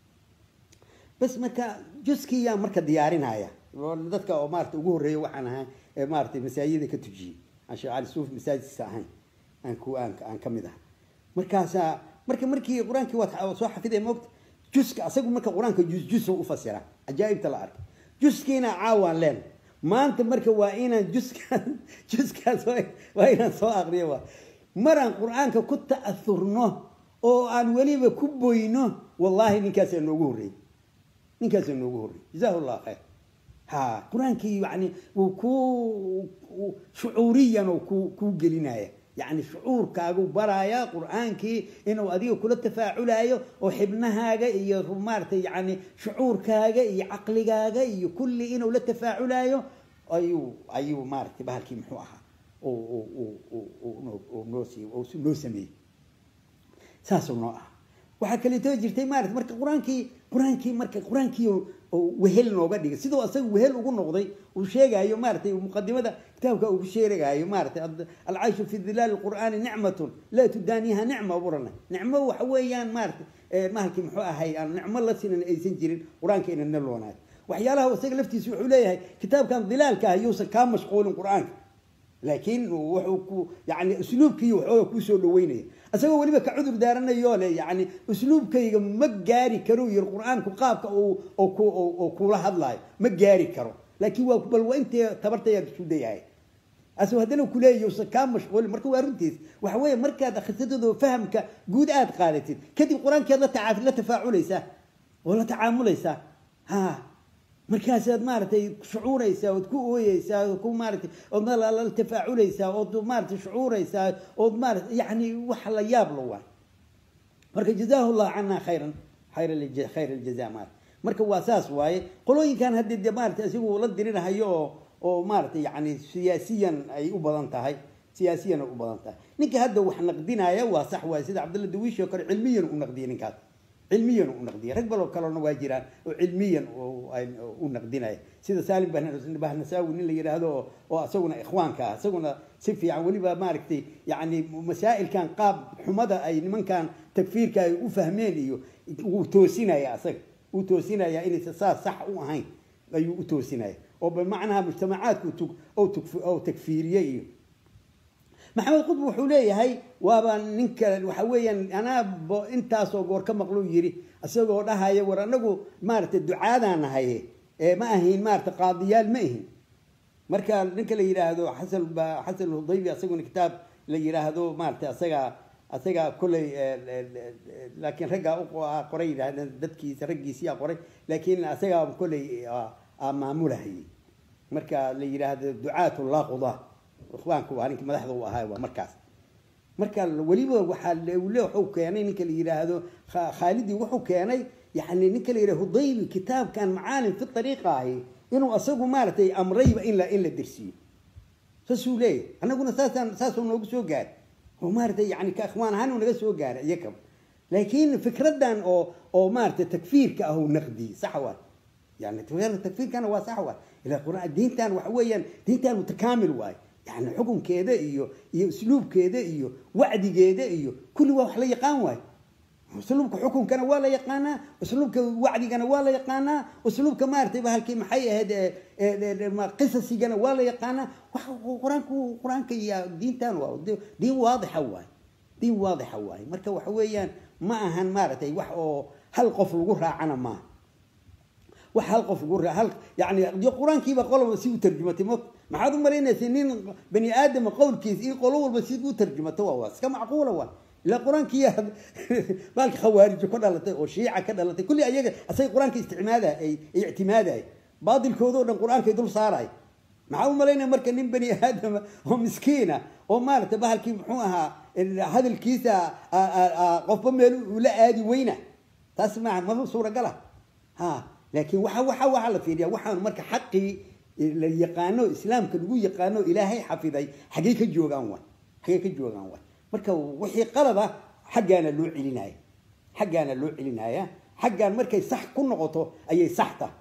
bas marka juskiyaa marka diyaarinaya dadka oo maarata ugu horreeya waxaan ahaa maaratay masaajida ka tujiyey aan sheekh cali suufi masaajidkiisa ahayn aan ku aan aan ka mid aha markaasaa marka markii qur-aankii waad soo xafiday moogta juska asagu marka qur-aanka jus jusa u fasira cajaa'ibta la arkay juskiina caawaan leen maanta marka waa inaan juskaas juskaas waa inaan soo aqriyo waa maraan qur-aanka ku ta'aurno oo aan weliba ku boyno wallahi ninkaasaa noogu horreeyey ninkaasaa noogu horreeyey jazahu llah khayr ha qur-aankii yani wuu ku shucuuriyan oo ku kuu gelinaya yani shucuurkaagu baraaya qur-aankii inuu adiga kula tafaaculayo oo xibnahaaga iyo maaratay yani shucuurkaaga iyo caqligaaga iyo kulli inuu la tafaaculayo ayuu ayuu maaratay bahalkii muxuu ahaa noo sameeyey saasuu noo ah waxaa kaleeto jirtay maarata marka qur-aankii qur-aankii marka qur-aankii oo wehel nooga dhigay sidoo asaga wehel ugu noqday uu sheegayo maaratay muqadimada kitaabka uu ku sheegayo maaratay alcayshu fi dilaali qur'aani nicmatun laa tudaaniha nicma burana nicmo waxa weeyaan maaratay mahalkii muxuu ahay aan nicmo la sinan aysan jirin qur-aanka inana loonaay waxyaalaha isaga laftiisa wuxuu leeyahay kitaabkan dilaalka ah yuusan kaa mashquulin qur-aanka laakiin wuxuu ku yani usluubkii waxooga kusoo dhaweynaya isagoo weliba ka cudur daaranayo le yani usluubkayga ma gaari karo yiri qur-aanku qaabka oo kula hadlaayo ma gaari karo laakiin waa bal waa intee tabartaya isu dayahay asagoo haddana kuleeyahy usan kaa mashquulin marka waa runtiis waxa weeye markaad akhrisadooda fahamka guud aad qaadatid kadib qur-aankeed la taca la tafaaculaysaa oo la tacaamulaysaa ha markaasaad maaratay shucuuraysaa ood ku ooyeysaa ood ku maaratay ood la tafaaculaysaa ood maaratay shucuuraysaa ood maarata yani wax la yaab la waa marka jazaahu llahu cana khayran khayr khayr aljaza maarata marka waa saas waaye qolooyinkan haddii de maarata isagu la dirinahayo oo oo maaratay yani siyaasiyan ay u badan tahay siyaasiyan ay u badan tahay ninka hadda wax naqdinaya waa sax waaye sida cabdalla dawiishi oo kale cilmiyan u naqdiyay ninkaas cilmiyan u naqdiya rag baloo kalena waa jiraan oo cilmiyan u naqdinaya sida salim bahnasaawi nin la yidhaahdo oo isaguna ikhwaanka ah isaguna si fiican weliba maaragtay yani masaa'ilkan qaab xumada ay nimankan takfiirka ay u fahmeen iyo wuu toosinaya asaga wuu toosinaya inaysa saas sax u ahayn ayuu u toosinaya oo bimacnaha mujtamacaadku oo takfiiriye iyo maxamed qudb wuxuu leeyahay waaba ninka waxa weeyaan anaa intaasoo goor ka maqluu yidhi isagoo dhahaya war anagu maaragtay ducaadaan nahaye ma ahayn maarata qaadiyaal ma ahin marka ninka la yidhaahdo xasan xasan hudaybi asaguna kitaab la yidhaahdo maarata asaga asaga kolley laakiin raggaa qoray yidhahdeen dadkiisa raggiisiyaa qoray laakiin asagaa kolley maamulahayay marka la yidhaahdo ducaatu laa qudaa ikhwaanku waa ninka madaxda u ahaa waa markaas marka weliba waxaa le wuxuu keenay ninka la yidhaahdo khaalidi wuxuu keenay yani ninka la yidhahdo hudaybi kitaabkan macaalim fi ariiqa ahi inuu asagu maaratay amrayba in la in la dersiyo saasuu leeyahy annaguna saasaan saasuu noogu soo gaaray oo maaratay yani ka ikhwaan ahaan naga soo gaaray iyakaba laakiin fikradan oo oo maaratay takfiirka ah naqdiyey sax waa yani takfiirkana waa sax waa ila quraan diintan waxa weeyaan diintan mutakaamil waaye yani xukunkeeda iyo iyo usluubkeeda iyo wacdigeeda iyo kulli waa wax la yaqaan waayo usluubka xukunkana waa la yaqaanaa usluubka wacdigana waa la yaqaanaa usluubka maaratay bahalkii maxay ahayd qisasigana waa la yaqaanaa qur-aanku qur-aanka iyo diintan waa diin waadixa waaye diin waadixa waaye marka waxa weeyaan ma ahan maaratay wax oo hal qof lagu raacana maaha wax hal qof lagu raa hal yani qur-aankiiba qoloba si u tarjumatay mo maxaad u malaynaysa nin bani aadama qowlkiisa iyo qolo walba si u tarjumato waa waa iska macquula waa ilaa qur-aankiya baalka khawaarijo ka dhalatay oo shiica ka dhalatay kulli ayaga asaga qur-aanka isticmaada ay ictimaaday baadilkoodao dhan qur-aankay dul saaray maxaa u malaynaya marka nin bani aadama oo miskiina oo maaragtay bahalkii muxuu ahaa hadalkiisa qofba meel ula aadi weyna taas maa ma suuragala ha laakiin waxa waxa waxaa la fiiriya waxaan marka xaqii la yaqaano islaamka lagu yaqaano ilaahay xafiday xaggey ka joogaan waay xaggey ka joogaan waay marka wixii qalada xaggaana loo celinaya xaggaana loo celinaya xaggaan markay sax ku noqoto ayay sax tahay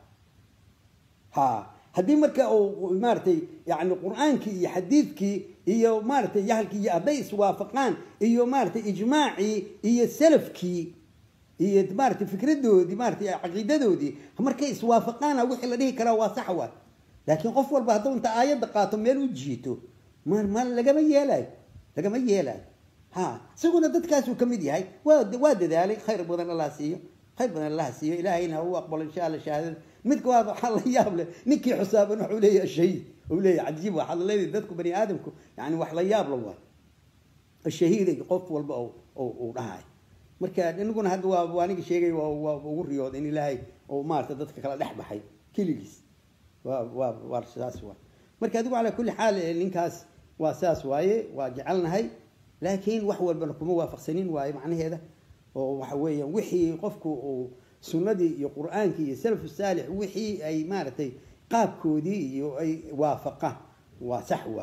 ha haddii marka uu maaratay yani qur-aankii iyo xadiidkii iyo maaratay yahalkii iyo hadday iswaafaqaan iyo maaratay ijmaacii iyo salafkii iyo maaratay fikradoodii maaratay caqiidadoodii markay iswaafaqaana wixii la dhihi karaa waa sax waay laakiin qof walba hadduu inta aayadda qaato meel u jiito ma ma lagama yeelayo lagama yeelayo ha isaguna dadkaasuu ka mid yahay waa waa dadaalay khayr badan allah siiyo khayr badan allah siiyo ilaahayna ha u aqbalo insha alla shahaadada midka waa waxaa la yaab leh ninkii xusaaban wuxuu leeyahay shahiid uu leeyahay cajiib waxaad leedahay dadku bani aadamku yani wax la yaab la waay shahiiday qof walba uu dhahay marka inaguna hadda waa waa aniga sheegay waa ugu riyooda in ilaahay oo maarata dadka kala dhex baxay keligiis waa waa waa saas waa marka adigu calaa kulli xaal ninkaas waa saas waaye waa jecelnahay laakiin wax walbana kuma waafaqsanin waaye macnaheeda oo waxa weeyaan wixii qofku uu sunnadii iyo qur-aankii iyo salafu saalix wixii ay maaragtay qaabkoodii iyo ay waafaqaan waa sax waaye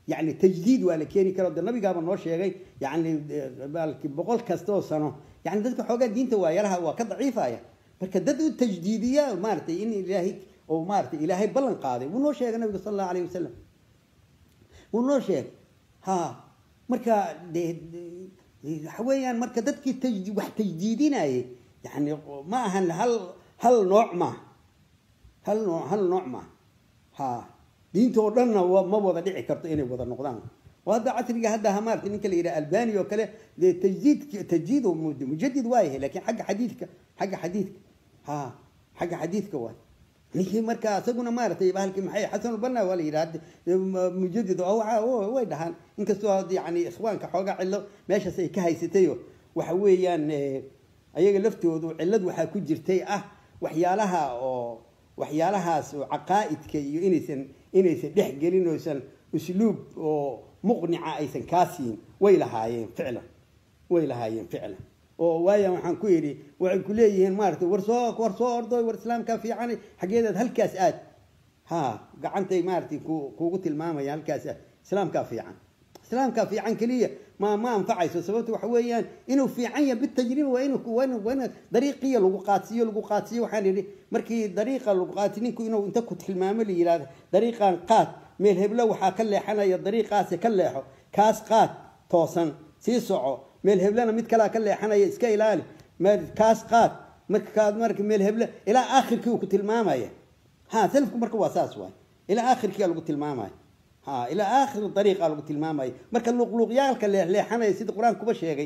yani tajdiid waa la keeni karo de nabigaaba noo sheegay yani baalki boqol kasta oo sano yani dadka xoogaa diinta waa yaraha waa ka daciifaya marka dad u tajdiidiya maaratay in ilaahay oo maaratay ilaahay ballan qaaday wuu noo sheegay nabiga sala allahu alayh wasalam wuu noo sheegay ha marka de waxa weeyaan marka dadkii taj wax tajdiidinayay yani ma ahan hal hal nooc maaha hal noo hal nooc maaha ha diinta oo dhanna ma wada dhici karto inay wada noqdaan oo hadda casriga hadda maarata ninka la yidhaha albani oo kale dee tajdiid tajdiid mujadid waayahay lakin xagga xadiidka xagga xadiidka ha xagga xadiidka waay ninkii marka isaguna maaratay bahalkii maxay xasanulbanna waa la yidhaha mujadid way dhahaan inkastoo yani ikhwaanka xoogaa cillo meeshaas ay ka haysatayo waxa weeyaan ayaga laftoodu cillad waxaa ku jirtay ah waxyaalaha oo waxyaalahaas oo caqaa'idka iyo inaysan inaysan dhex gelin oysan usluub oo muqnica aysan kaa siin way lahaayeen ficlan way lahaayeen ficlan oo waaya waxaan ku yidhi waxay ku leeyihiin maaratay war soo war soo ordoy war islaamkaa fiican xaggeedaad halkaas aad ha gacantay maaratay ku kuugu tilmaamaya halkaas aad islaamkaa fiican islaamkaa fiican keliya ma ma anfacayso sababta waxa weeyaan inuu fiican yahay bitajriba waa inu waa ina dariiqiya lagu qaadsiiyo lagu qaadsiiyo waxaan yidhi markii dariiqa lagu qaadsi ninku inuu inta ku tilmaamo la yidhahdo dariiqan qaad meel heblo waxaa ka leexanaya dariiqaasi ka leexo kaas qaad toosan sii soco meel heblena mid kalea ka leexanaya iska ilaali kaas qaad markaad marka meel heble ilaa aakhirkii uu ku tilmaamaya ha salafku marka waa saas waay ilaa aakhirkiia lagu tilmaamaya ha ilaa aakhiri dariiqa lagu tilmaamaya marka luqluuqyaalka leexleexanaya sida qur-aanka kuba sheegay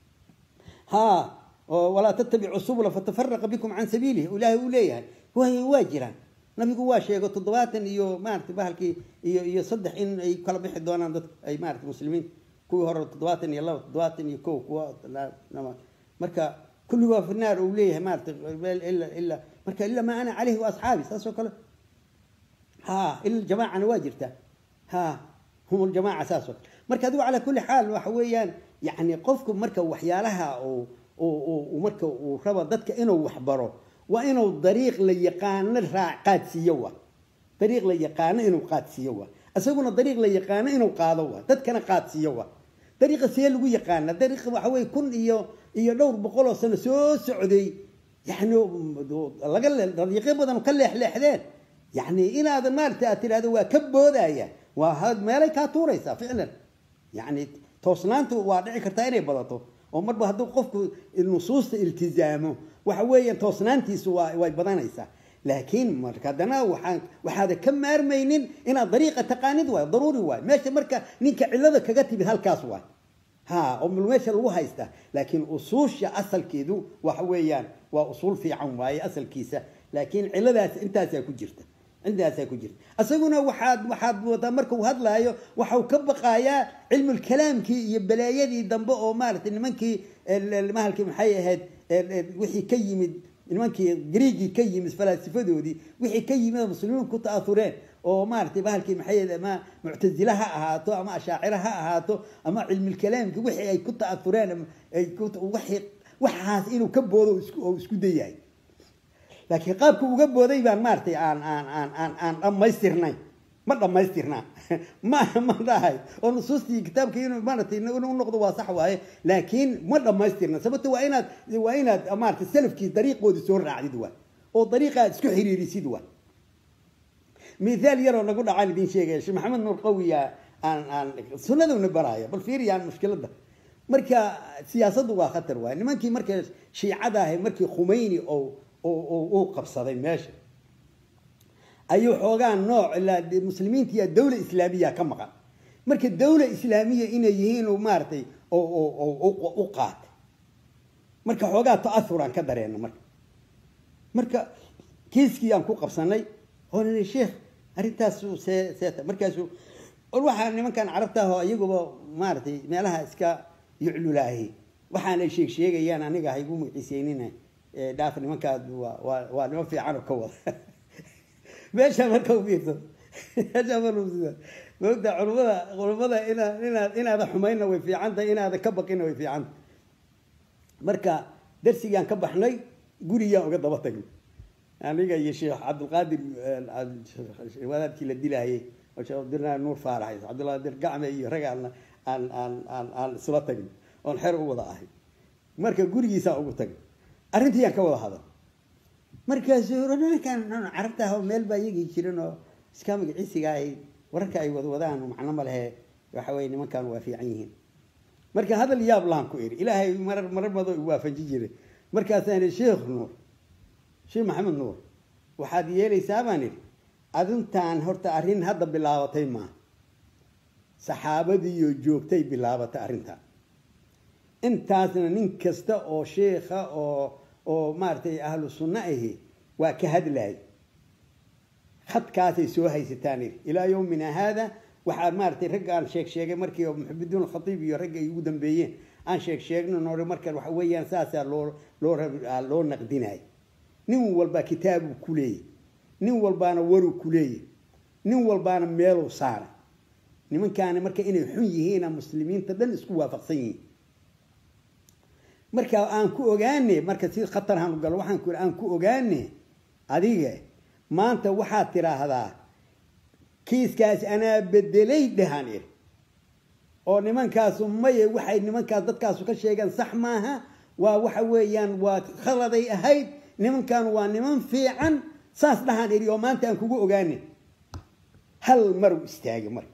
ha walaa tattabicu subula fatafaraqa bikum can sabiilih ilaahay uu leeyahay waa jiraan nabigu waa sheego toddobaatan iyo maarata bahalkii iyo iyo saddex in ay kala bixi doonaan dadka ay maarata muslimiin kuwii hore toddobaatan iyo laba toddobaatan iyo ko kuwa marka kulligoa finaar uu leeyahay maarata ila ila marka ilaa maa ana caleyhi wa asxaabi saas oo kale ha ila jamaacana waa jirtaa ha hum ljamaaca saas oo kale marka adigu calaa kulli xaal waxa weeyaan yani qofku marka waxyaalaha uu marka uu rabo dadka inuu waxbaro waa inuu dariiq la yaqaano raa qaadsiiyo wa dariiq la yaqaano inuu qaadsiiyo wa isaguna dariiq la yaqaano inuu qaado wa dadkana qaadsiiyo wa dariiqa see lagu yaqaana dariiqa waxa weye kun iyo iyo dhowr boqol oo sano soo socday yani laga dariiqyo badan ka leexleexdeen yani inaad maarata aad tidhahdo waa ka boodaya waa meelay kaa tuuraysaa ficlan yani toosnaantu waa dhici kartaa inay badato oo marba hadduu qofku nusuusta iltizaamo waxa weeyaan toosnaantiisu waa way badanaysaa laakiin marka haddana waxaan waxaada ka maarmaynin inaad dariiqa taqaanid waay daruuri waay meesha marka ninka cillada kaga timid halkaas waay ha oo meesha lagu haystaa laakiin usuusha asalkeedu waxa weeyaan waa usuul fiican waaye asalkiisa laakiin cilladaas intaasaa ku jirta intaasaa ku jirta isaguna waxaad waxaad wadaa marka uu hadlaayo waxau ka baqayaa cilmulkalaamkii iyo balaayadii dambe oo maaratay nimankii mahalkii maxay ahayd wixii ka yimid nimankii griigii ka yimid falaasifadoodii wixii ka yimid oo muslimiin ku ta'aureen oo maaratay bahalkii maxay ama muctazile ha ahaato ama ashaacira ha ahaato ama cilmulkalaamkii wixii ay ku ta'aureen waxaas inuu ka boodo oo isku dayahay laakiin qaabka uga booday baan maaratay aan aan aan aan aan dhammaystirnay ma dhammaystirnaa ma ma dhahay oo nusuustii kitaabka inuu maaratay inuu noqdo waa sax waaye laakiin ma dhammaystirna sababto waa inaad waa inaad maaratay salafkii dariiqoodii soo raacdid waay oo dariiqa aad isku xiriirisid waay mithaal yaroo nagu dhacaan idin sheegaya sheekh maxamed nuur qawiya aan aan sunnaduna baraayo bal fiiriyaan mushkiladda marka siyaasaddu waa khatar waay nimankii marka shiicada ahay markii khumeyni oo uu qabsaday meesha ayuu xoogaa nooc ilaa muslimiintiya dawla islaamiya ka maqan marka dawla islaamiya inay yihiin maaratay u qaatay marka xoogaa ta'auraan ka dareena marka marka kiiskii aan ku qabsanay oo nini sheekh arrintaas see seeta markaasu or waxaa nimankan carabta ahoo iyaguba maaratay meelaha iska yuclulaahi waxaanay sheeg sheegayaan aniga haygu magaciiseynina dhaaf nimankaad waa waa niman fiican oo ka wada meesha marka u fiirso meesha marka maogta culumada culumada inaad inaad inaada xumayna way fiican tahay inaada ka baqina way fiican tahay marka darsigaan ka baxnay gurigaan uga daba tagnay aniga iyo sheekh cabdilqaadir wadaadkii la dilaayay oo sheekh cabdilaahi nuur faarax cabdullahi dir gacme iyo rag aan aan aan aan aan isla tagin oon xer u wada ahay marka gurigiisaa ugu tagay arrintii yaan ka wada hadal markaasuu ninkan carabta ah oo meel baa iyagii jirin oo iska magaciisiga ay wararka ay wadwadaan macno ma lehe waxa weye nimankan waa fiican yihiin marka hadal yaab laan ku iri ilaahay marar marar mado waafaji jiray markaasaan ihi sheekh nuur sheekh maxamed nuur waxaad yeelaysaa baan idhi adintaan horta arrin hadda bilaabatay maaha saxaabadiiyo joogtay bilaabatay arrintan intaasna nin kasta oo sheekha oo oo maaragtay ahlu sunno ahi waa ka hadlaay khadkaasay soo haysataan idhi ilaa yowmina haada waxaa maaratay ragga aan sheeg sheegay markii maxameduun khatiib iyo ragga ay ugu dambeeyeen aan sheeg sheegno noore marka waxa weeyaan saasaa loo loo loo naqdinay nin walbaa kitaabuu ku leeyay nin walbaana waruu ku leeyay nin walbaana meeluu saaray nimankaani marka inay xun yihiina muslimiinta dhan isku waafaqsan yihiin marka aan ku ogaane marka si khatar aan galo waxaan ku aan ku ogaane adiga maanta waxaad tiraahdaa kiiskaas anaa bedelay dhahaan ir oo nimankaasu maye waxay nimankaas dadkaasu ka sheegeen sax maaha waa waxa weeyaan waa khaladay ahayd nimankan waa niman fiican saas dhahaan iri oo maanta aan kugu ogaane hal maru istaagay marka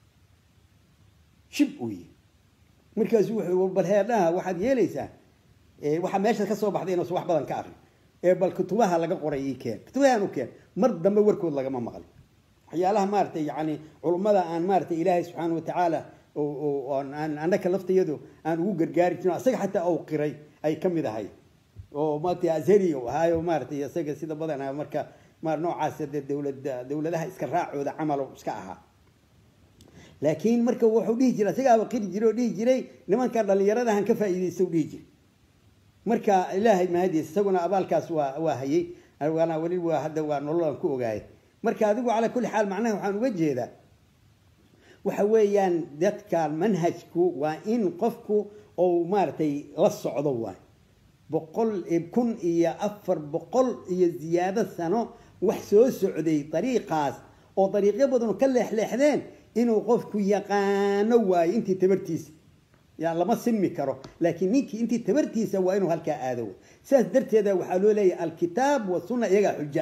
shib uu yihi markaasu wuxuu bal heedhaha waxaad yeelaysaa waxaa meesha ka soo baxday inuusan wax badan ka arrin ee bal kutubaha laga qoray ii keen kutubahan u keen mar dambe warkood lagama maqlin waxyaalaha maaratay yani culummada aan maaratay ilaahay subxaana watacaala annaka laftayadu aan ugu gargaari jirin isaga xataa ou qiray ay ka mid ahay oo maarata azhari u ahaayo maaratay isaga sida badanaa marka ma noocaas de dowlada dowladaha iska raacooda camal iska ahaa laakiin marka wuxuu dhihi jiray isagaaba qiri jiray oo dhihi jiray nimankan dhalinyaradahan ka faa'iidaysta u dhihi jiray marka ilaahay mahadiis isaguna abaalkaas waa waa hayay waana weli waa hadda waa nololan ku ogaaya marka adigu calaa kulli xaal macnaha waxaan uga jeedaa waxa weeyaan dadkan manhajku waa in qofku ou maaragtay la socdo waay boqol kun iyo afar boqol iyo ziyaado sano wax soo socday dariiqaas oo dariiqyo badan ka leexleexdeen inuu qofku yaqaano waayo intii tabartiisa ya lama sinmi karo laakiin ninkii intii tabartiisa waa inuu halkaa aado sidaas darteeda waxaa loo leeyahay alkitaab wasunna iyagaa xuja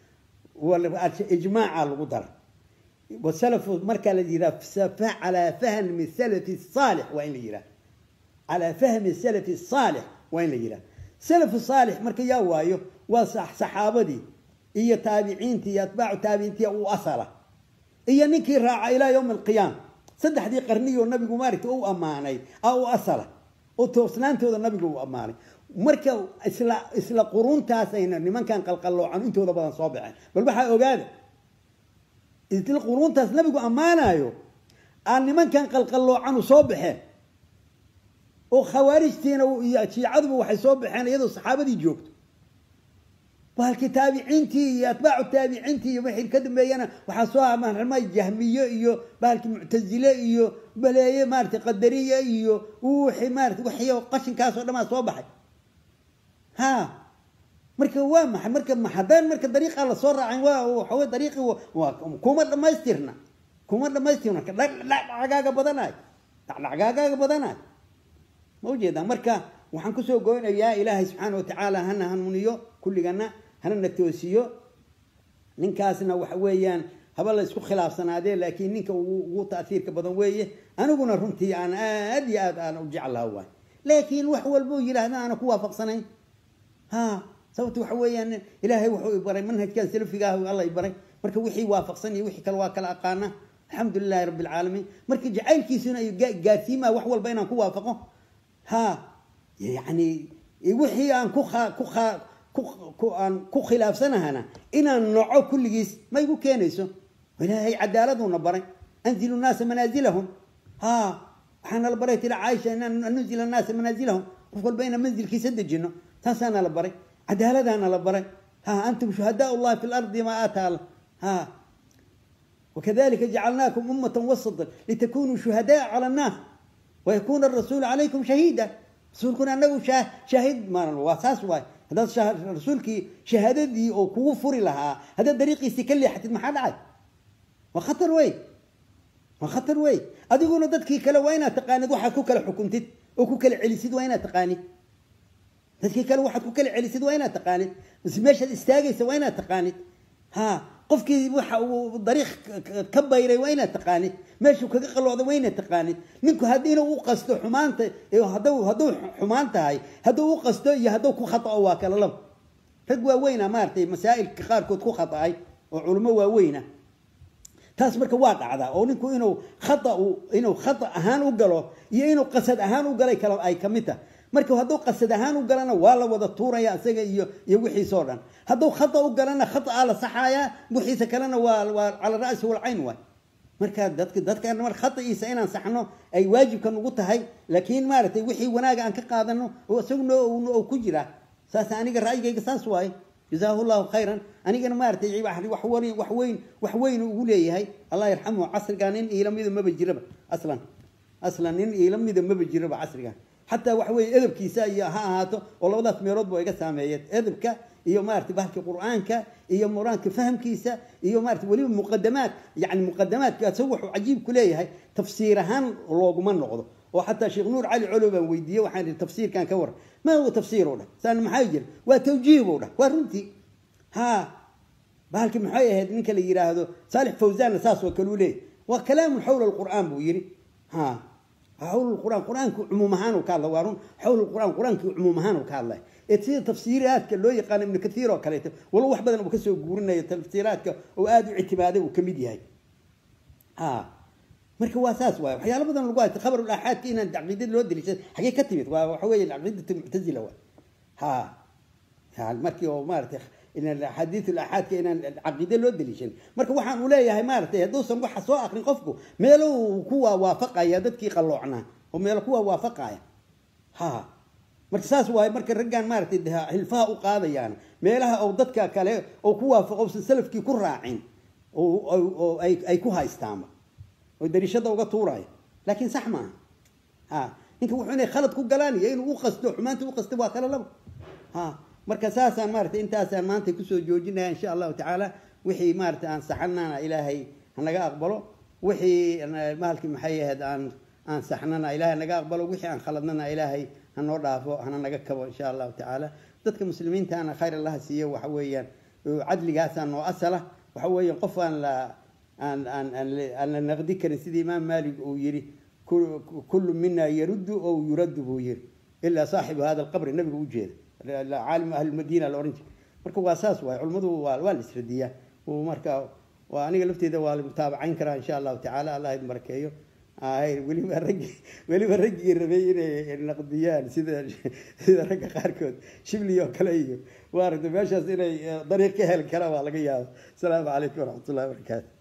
ijmaaca lagu dara wasalafu markaa la yihaha calaa fahmi salafi saalix waa in la yihaha calaa fahmi salafi saalix waa in la yihaha salafu saalix marka yaa waayo waa saxaabadii iyo taabiciintii iyo atbaacu taabiciintii u asala iyo ninkii raaca ilaa yowmi alqiyaama saddexdii qarniyoo nabigu maaragta u ammaanay a u asala oo toosnaantooda nabigu u ammaanay marka isla isla quruuntaasayna nimankan qalqalloocan intooda badan soo baxeen bal waxaa ogaada isla quruuntaas nabigu ammaanayo aan nimankan qalqalloocan u soo baxeen oo khawaarijtiina iyo shiicaduba waxay soo baxeen iyadoo saxaabadii joogto bahalkii taabiciintii iyo atbaacu taabiciintii iyo wixii ka dambeeyana waxaa soo amarmay jahmiye iyo bahalkii muctazile iyo baleeye maarata qadariye iyo wixii maarata wixii qashinkaas oo dhamaa soo baxay ha marka waa maxay marka haddaan marka dariiqa lasoo raacin waa waxawey dariiqi waa kuma dhamaystirna kuma dhamaystirna dhacdhacgaaga badanaay dhacdhacgaagaaga badanaay ma ujeedaa marka waxaan kusoo goynayaa ilaahay subxaana watacaala hana hanuuniyo kulligana hanana toosiyo ninkaasna waxa weeyaan haba la isku khilaafsanaadee laakiin ninka ugu taasiirka badan weeye aniguna runtii aan aad iyo aad aan u jeclaha waay laakiin wax walbuu yidhaahda aana ku waafaqsanayn ha sababta waxa weeyaan ilaahay wuxuu baray manhajkan salafiga ah alla baray marka wixii waafaqsan iyo wixii kale waa kala aqaana alxamdu lilahi rabbi alcaalamiin marka jacaylkiisuna ay gaarsiimaa wax walba inaan ku waafaqo ha yani wixii aan ku ku aan ku khilaafsanahana inaan noco kulligiis ma igu keenayso ilaahay cadaaladuna baray anzilu naasa manaazilahum ha waxaana la baray tila caaisha inaan nunzila naasa manaazilahum qof walba inaan manzilkiisa dejino taasaana la baray cadaaladaana la baray ha antum shuhadaa llahi fi lardi ma aataala ha wakadalika jacalnaakum ummata wasata litakunuu shuhadaa cala annaas wayakuna arasuulu calaykum shahiida rasuulkuna anagu shaahid maalan waa saas waay haddaad rasuulkii shahaadadii oo kugu furi lahaa haddaad dariiqiisii ka leexatid maxaa dhacay waa khatar wey waa khatar wey adiguna dadkii kale waa inaad taqaanid waxaad ku kala xukuntid oo ku kala celisid waa inaad taqaanid dadkii kale waxaad ku kala celisid waa inaad taqaanid mise meeshaad istaagaysa waa inaad taqaanid ha qofkii waxa uu dariiq ka bayray waa inaad taqaanid meeshuu kaga qalooday waa inaad taqaanid ninku haddiina u qasto xumaanta hadduu hadduu xumaan tahay hadduu u qasto iyo hadduu ku khatao waa kala laba rag waaweyna maaragtay masaa'ilka qaarkood ku khata'ay oo culummo waaweyna taas marka waa dhacdaa oo ninku inuu khata inuu khata ahaan u galo iyo inuu qasad ahaan u galay kala ay ka mid tahay marka hadduu qasad ahaan u galana waa la wada tuuraya isaga iyo iyo wixiisoo dhan hadduu khata u galana khataa la saxayaa wixiisa kalena waa waa cala ra'si walcayn waay marka dadka dadkan mar khata'iisa inaan saxno ay waajibka nugu tahay laakiin maaragtay wixii wanaaga aan ka qaadano oo isaguna oo ku jira saas aniga ra'yigayga saas waaye jazaahu llahu khayran anigana maaragtay wax weyn wax weyn wax weyn ugu leeyahay allah yarxamuhu casrigaa nin iila mida maba jiraba aslan aslan nin iila mida maba jiraba casrigan xataa waxa weeye edabkiisa iyo ha ahaato oo labadaas meelood ba iga saameeyeen edabka iyo maarata bahalka qur'aanka iyo muraanka fahamkiisa iyo maarata weliba muqadamaad yani muqadamaadka isagu wuxuu cajiib ku leeyahay tafsiir ahaan looguma noqdo oo xataa sheekh nuur cali colo baan weydiiyey waxaan ihi tafsiirkan ka waran ma huwa tafsiir u dhah saan maxaa jira waa tawjiih buu dhah waa runtii ha bahalki maxay ahayd ninka la yidhaahdo saalix fawsaanna saas oo kale u leeyahy waa kalaamun xawla alqur'aan buu yidhi ha حول القرآن القرآن عمومهان وكذا وارون حول القرآن القرآن عمومهان وكذا تصير تفسيرات كلو يقال ابن كثير وكليته والله واحد بدنا بكسو قولنا تفسيرات وآدو اعتماده وكميديا هاي ها marka waa saas waay waxyaalo badan lagu haysta khabar ulaxaadka inaan caqiidada loo deliishado xagee ka timid waa waxa weeye caqiidatu muctazila waay ha markii oo maaragtay xadiid ulaxaadka inaan caqiide loo deliishan marka waxaan u leeyahay maaragtay hadduusan waxa soo akrin qofku meelo kuwa waafaqaya dadkii qalloocnaa oo meelo kuwa waafaqaya ha marka saas waaye marka raggaan maaragtay hilfaha u qaadayaan meelaha oo dadka kale oo ku waafaqo usan salafkii ku raacin oo ay ku haystaanba oo dariishada uga tuuraya laakiin sax maaha ha ninka wuxuu inay khalad ku galaan iyo inuu u qasto xumaanta u qasto waa kala laba ha marka saasaan maaragtay intaasaan maanta kusoo joojinaya insha allahu tacaala wixii maaragtay aan saxanana ilaahay hanaga aqbalo wixii mahalkii maxay ahayd aan aan saxnana ilaahay naga aqbalo wixii aan khaladnana ilaahay hanoo dhaafo hana naga kabo insha allahu tacaala dadka muslimiintaana khayr allaha siiyo waxa weeyaan cadligaasaa noo asala waxa weeyaan qof aan la aan aan aan la naqdi karin sidii imaam maalik uu yidhi kullu mina yaruddu oo yuraddu buu yidhi ilaa saaxibu hada alqabri nabiga u jeeda caalim ahli madiina la oran jiray marka waa saas waay culimmadu waa waa la isradiyaa marka waa aniga lafteeda waa la mutaabacayn karaa insha allahu tacaala allah idin barakeeyo weliba raggi weliba raggii rabay inay naqdiyaan sida sida ragga qaarkood shibli oo kale iyo maaragtay meeshaas inay dariiq ka heli karaan waa laga yaaba asalaamu calaykum waraxmat ullahi wabarakaatu